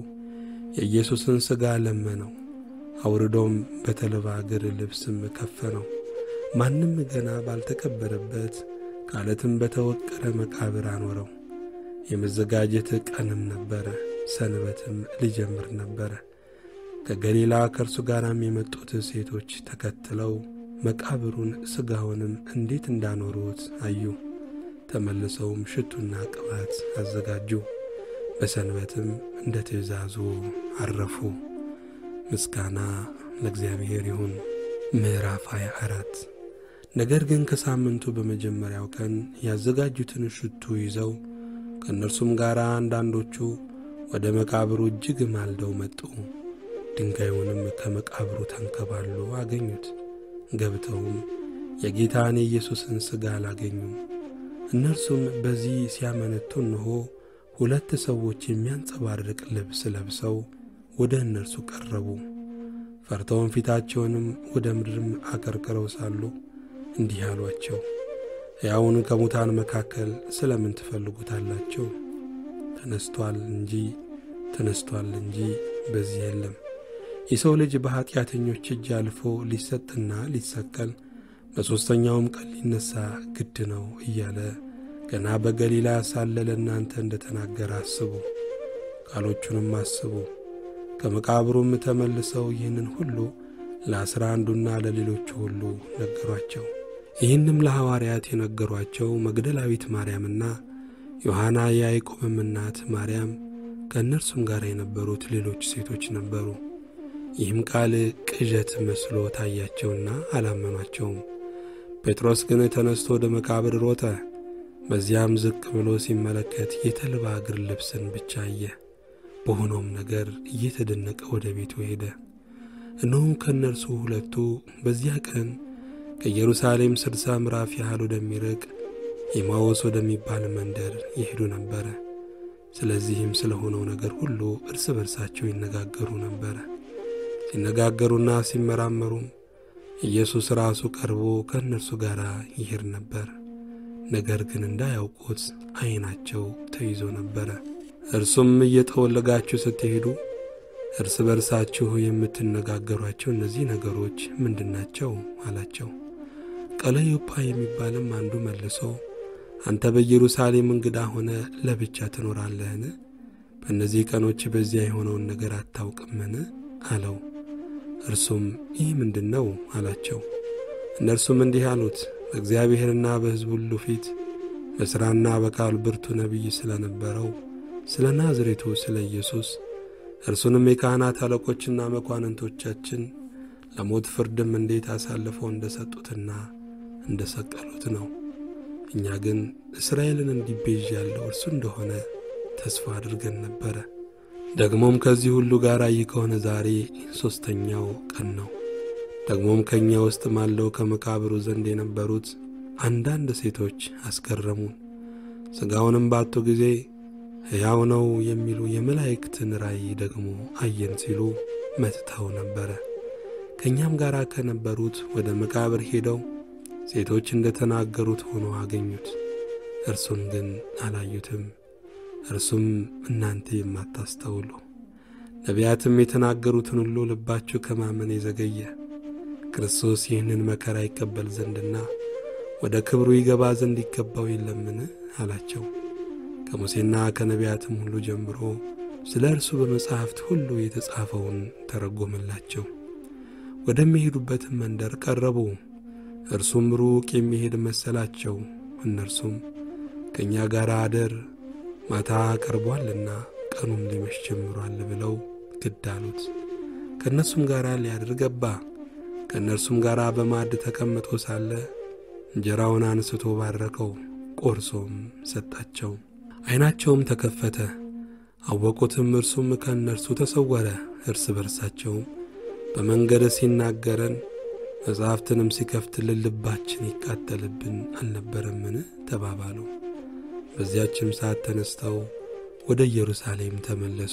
የኢየሱስን ሥጋ ለመነው። አውርዶም በተልባ እግር ልብስም ከፈነው። ማንም ገና ባልተቀበረበት ከዓለትም በተወቀረ መቃብር አኖረው። የመዘጋጀት ቀንም ነበረ፣ ሰንበትም ሊጀምር ነበረ። ከገሊላ ከእርሱ ጋርም የመጡት ሴቶች ተከትለው መቃብሩን ሥጋውንም እንዴት እንዳኖሩት አዩ። ተመልሰውም ሽቱና ቅባት አዘጋጁ። በሰንበትም እንደ ትእዛዙ አረፉ። ምስጋና ለእግዚአብሔር ይሁን። ምዕራፍ 24 ነገር ግን ከሳምንቱ በመጀመሪያው ቀን ያዘጋጁትን ሽቱ ይዘው ከእነርሱም ጋር አንዳንዶቹ ወደ መቃብሩ እጅግ ማልደው መጡ። ድንጋዩንም ከመቃብሩ ተንከባሎ አገኙት። ገብተውም የጌታን የኢየሱስን ሥጋ አላገኙም። እነርሱም በዚህ ሲያመነቱ እንሆ ሁለት ሰዎች የሚያንጸባርቅ ልብስ ለብሰው ወደ እነርሱ ቀረቡ። ፈርተውም ፊታቸውንም ወደ ምድርም አቀርቅረው ሳሉ እንዲህ አሏቸው፣ ሕያውን ከሙታን መካከል ስለ ምን ትፈልጉታላችሁ? ተነስቶአል እንጂ ተነስቶአል እንጂ በዚህ የለም። የሰው ልጅ በኀጢአተኞች እጅ አልፎ ሊሰጥና ሊሰቀል በሦስተኛውም ቀን ሊነሣ ግድ ነው እያለ ገና በገሊላ ሳለ ለእናንተ እንደ ተናገረ አስቡ። ቃሎቹንም አስቡ። ከመቃብሩም ተመልሰው ይህንን ሁሉ ለአስራ አንዱና ለሌሎቹ ሁሉ ነገሯቸው። ይህንም ለሐዋርያት የነገሯቸው መግደላዊት ማርያምና ዮሐና የያዕቆብም እናት ማርያም ከእነርሱም ጋር የነበሩት ሌሎች ሴቶች ነበሩ። ይህም ቃል ቅዠት መስሎ ታያቸውና አላመኗቸውም። ጴጥሮስ ግን ተነስቶ ወደ መቃብር ሮጠ። በዚያም ዝቅ ብሎ ሲመለከት የተልባ እግር ልብስን ብቻ አየ። በሆነውም ነገር እየተደነቀ ወደ ቤቱ ሄደ። እነሆም ከእነርሱ ሁለቱ በዚያ ቀን ከኢየሩሳሌም ስድሳ ምዕራፍ ያህል ወደሚርቅ ኤማዎስ ወደሚባል መንደር ይሄዱ ነበረ። ስለዚህም ስለ ሆነው ነገር ሁሉ እርስ በርሳቸው ይነጋገሩ ነበረ። ሲነጋገሩና ሲመራመሩም ኢየሱስ ራሱ ቀርቦ ከእነርሱ ጋር ይሄድ ነበር። ነገር ግን እንዳያውቁት ዐይናቸው ተይዞ ነበረ። እርሱም እየጠወለጋችሁ ስትሄዱ እርስ በርሳችሁ የምትነጋገሯቸው እነዚህ ነገሮች ምንድናቸው? አላቸው። ቀለዮጳ የሚባልም አንዱ መልሶ አንተ በኢየሩሳሌም እንግዳ ሆነ ለብቻ ትኖራለህን? በእነዚህ ቀኖች በዚያ የሆነውን ነገር አታውቅምን? አለው። እርሱም ይህ ምንድን ነው? አላቸው። እነርሱም እንዲህ አሉት፣ በእግዚአብሔርና በሕዝብ ሁሉ ፊት በሥራና በቃል ብርቱ ነቢይ ስለ ነበረው ስለ ናዝሬቱ ስለ ኢየሱስ እርሱንም የካህናት አለቆችና መኳንንቶቻችን ለሞት ፍርድም እንዴት አሳልፈው እንደ ሰጡትና እንደ ሰቀሉት ነው። እኛ ግን እስራኤልን እንዲቤዥ ያለው እርሱ እንደሆነ ተስፋ አድርገን ነበረ። ደግሞም ከዚህ ሁሉ ጋር ይህ ከሆነ ዛሬ ሦስተኛው ቀን ነው። ደግሞም ከእኛ ውስጥ ማለው ከመቃብሩ ዘንድ የነበሩት አንዳንድ ሴቶች አስገረሙን። ሥጋውንም ባጡ ጊዜ ሕያው ነው የሚሉ የመላእክትን ራእይ ደግሞ አየን ሲሉ መጥተው ነበረ። ከእኛም ጋር ከነበሩት ወደ መቃብር ሄደው ሴቶች እንደ ተናገሩት ሆኖ አገኙት። እርሱን ግን አላዩትም። እርሱም እናንተ የማታስተውሉ ነቢያትም የተናገሩትን ሁሉ ልባችሁ ከማመን የዘገየ ክርስቶስ ይህንን መከራ ይቀበል ዘንድና ወደ ክብሩ ይገባ ዘንድ ይገባው የለምን? አላቸው። ከሙሴና ከነቢያትም ሁሉ ጀምሮ ስለ እርሱ በመጻሕፍት ሁሉ የተጻፈውን ተረጎመላቸው። ወደሚሄዱበትም መንደር ቀረቡ። እርሱም ሩቅ የሚሄድ መሰላቸው። እነርሱም ከእኛ ጋር አደር፣ ማታ ቀርቧልና ቀኑም ሊመሽ ጀምሯል ብለው ግድ አሉት። ከእነርሱም ጋር ሊያድር ገባ። ከእነርሱም ጋር በማዕድ ተቀምጦ ሳለ እንጀራውን አንስቶ ባረከው፣ ቆርሶም ሰጣቸው። ዐይናቸውም ተከፈተ፣ አወቁትም። እርሱም ከእነርሱ ተሰወረ። እርስ በርሳቸውም በመንገድ ሲናገረን መጻሕፍትንም ሲከፍትልን ልባችን ይቃጠልብን አልነበረምን? ተባባሉ። በዚያችም ሰዓት ተነስተው ወደ ኢየሩሳሌም ተመለሱ።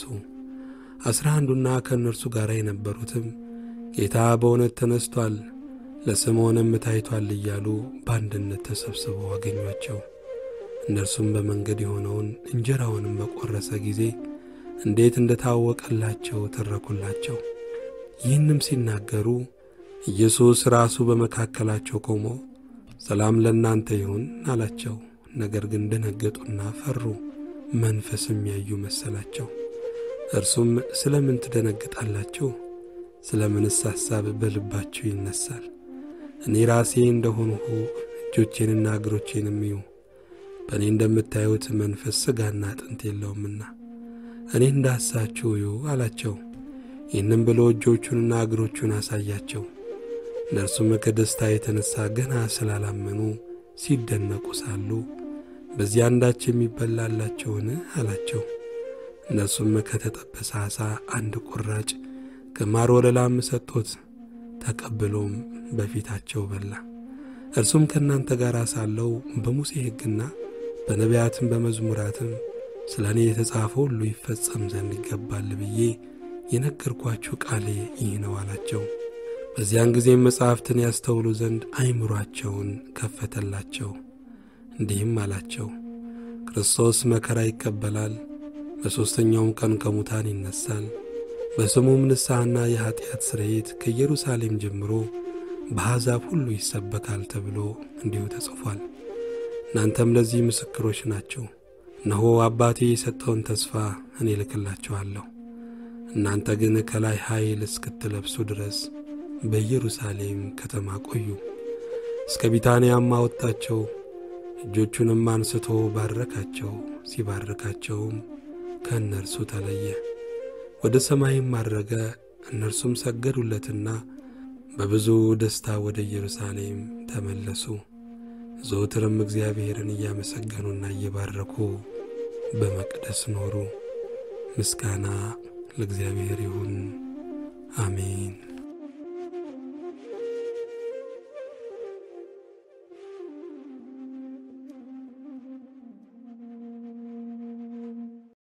አስራ አንዱና ከእነርሱ ጋር የነበሩትም ጌታ በእውነት ተነስቶአል፣ ለስምዖንም ታይቶአል እያሉ በአንድነት ተሰብስበው አገኟቸው። እነርሱም በመንገድ የሆነውን እንጀራውንም በቈረሰ ጊዜ እንዴት እንደ ታወቀላቸው ተረኩላቸው። ይህንም ሲናገሩ ኢየሱስ ራሱ በመካከላቸው ቆሞ ሰላም ለእናንተ ይሁን አላቸው። ነገር ግን ደነገጡና ፈሩ፣ መንፈስም ያዩ መሰላቸው። እርሱም ስለ ምን ትደነግጣላችሁ? ስለ ምንስ ሐሳብ በልባችሁ ይነሳል? እኔ ራሴ እንደሆንሁ እጆቼንና እግሮቼንም እዩ። በእኔ እንደምታዩት መንፈስ ሥጋና አጥንት የለውምና እኔ እንዳሳችሁ እዩ አላቸው። ይህንም ብሎ እጆቹንና እግሮቹን አሳያቸው። እነርሱም ከደስታ የተነሣ ገና ስላላመኑ ሲደነቁ ሳሉ በዚህ አንዳች የሚበላላቸውን አላቸው። እነርሱም ከተጠበሰ ዓሣ አንድ ቁራጭ ከማር ወለላም ሰጡት። ተቀብሎም በፊታቸው በላ። እርሱም ከእናንተ ጋር ሳለው በሙሴ ሕግና በነቢያትም በመዝሙራትም ስለ እኔ የተጻፈው ሁሉ ይፈጸም ዘንድ ይገባል ብዬ የነገርኳችሁ ቃሌ ይህ ነው አላቸው። በዚያን ጊዜም መጻሕፍትን ያስተውሉ ዘንድ አይምሯቸውን ከፈተላቸው። እንዲህም አላቸው፣ ክርስቶስ መከራ ይቀበላል፣ በሦስተኛውም ቀን ከሙታን ይነሣል፣ በስሙም ንስሐና የኀጢአት ስርየት ከኢየሩሳሌም ጀምሮ በአሕዛብ ሁሉ ይሰበካል ተብሎ እንዲሁ ተጽፏል። እናንተም ለዚህ ምስክሮች ናቸው። እነሆ አባቴ የሰጠውን ተስፋ እኔ እልክላችኋለሁ። እናንተ ግን ከላይ ኃይል እስክትለብሱ ድረስ በኢየሩሳሌም ከተማ ቆዩ። እስከ ቢታንያም አወጣቸው። እጆቹንም አንስቶ ባረካቸው። ሲባርካቸውም ከእነርሱ ተለየ፣ ወደ ሰማይም አረገ። እነርሱም ሰገዱለትና በብዙ ደስታ ወደ ኢየሩሳሌም ተመለሱ። ዘወትርም እግዚአብሔርን እያመሰገኑና እየባረኩ በመቅደስ ኖሩ። ምስጋና ለእግዚአብሔር ይሁን፣ አሜን።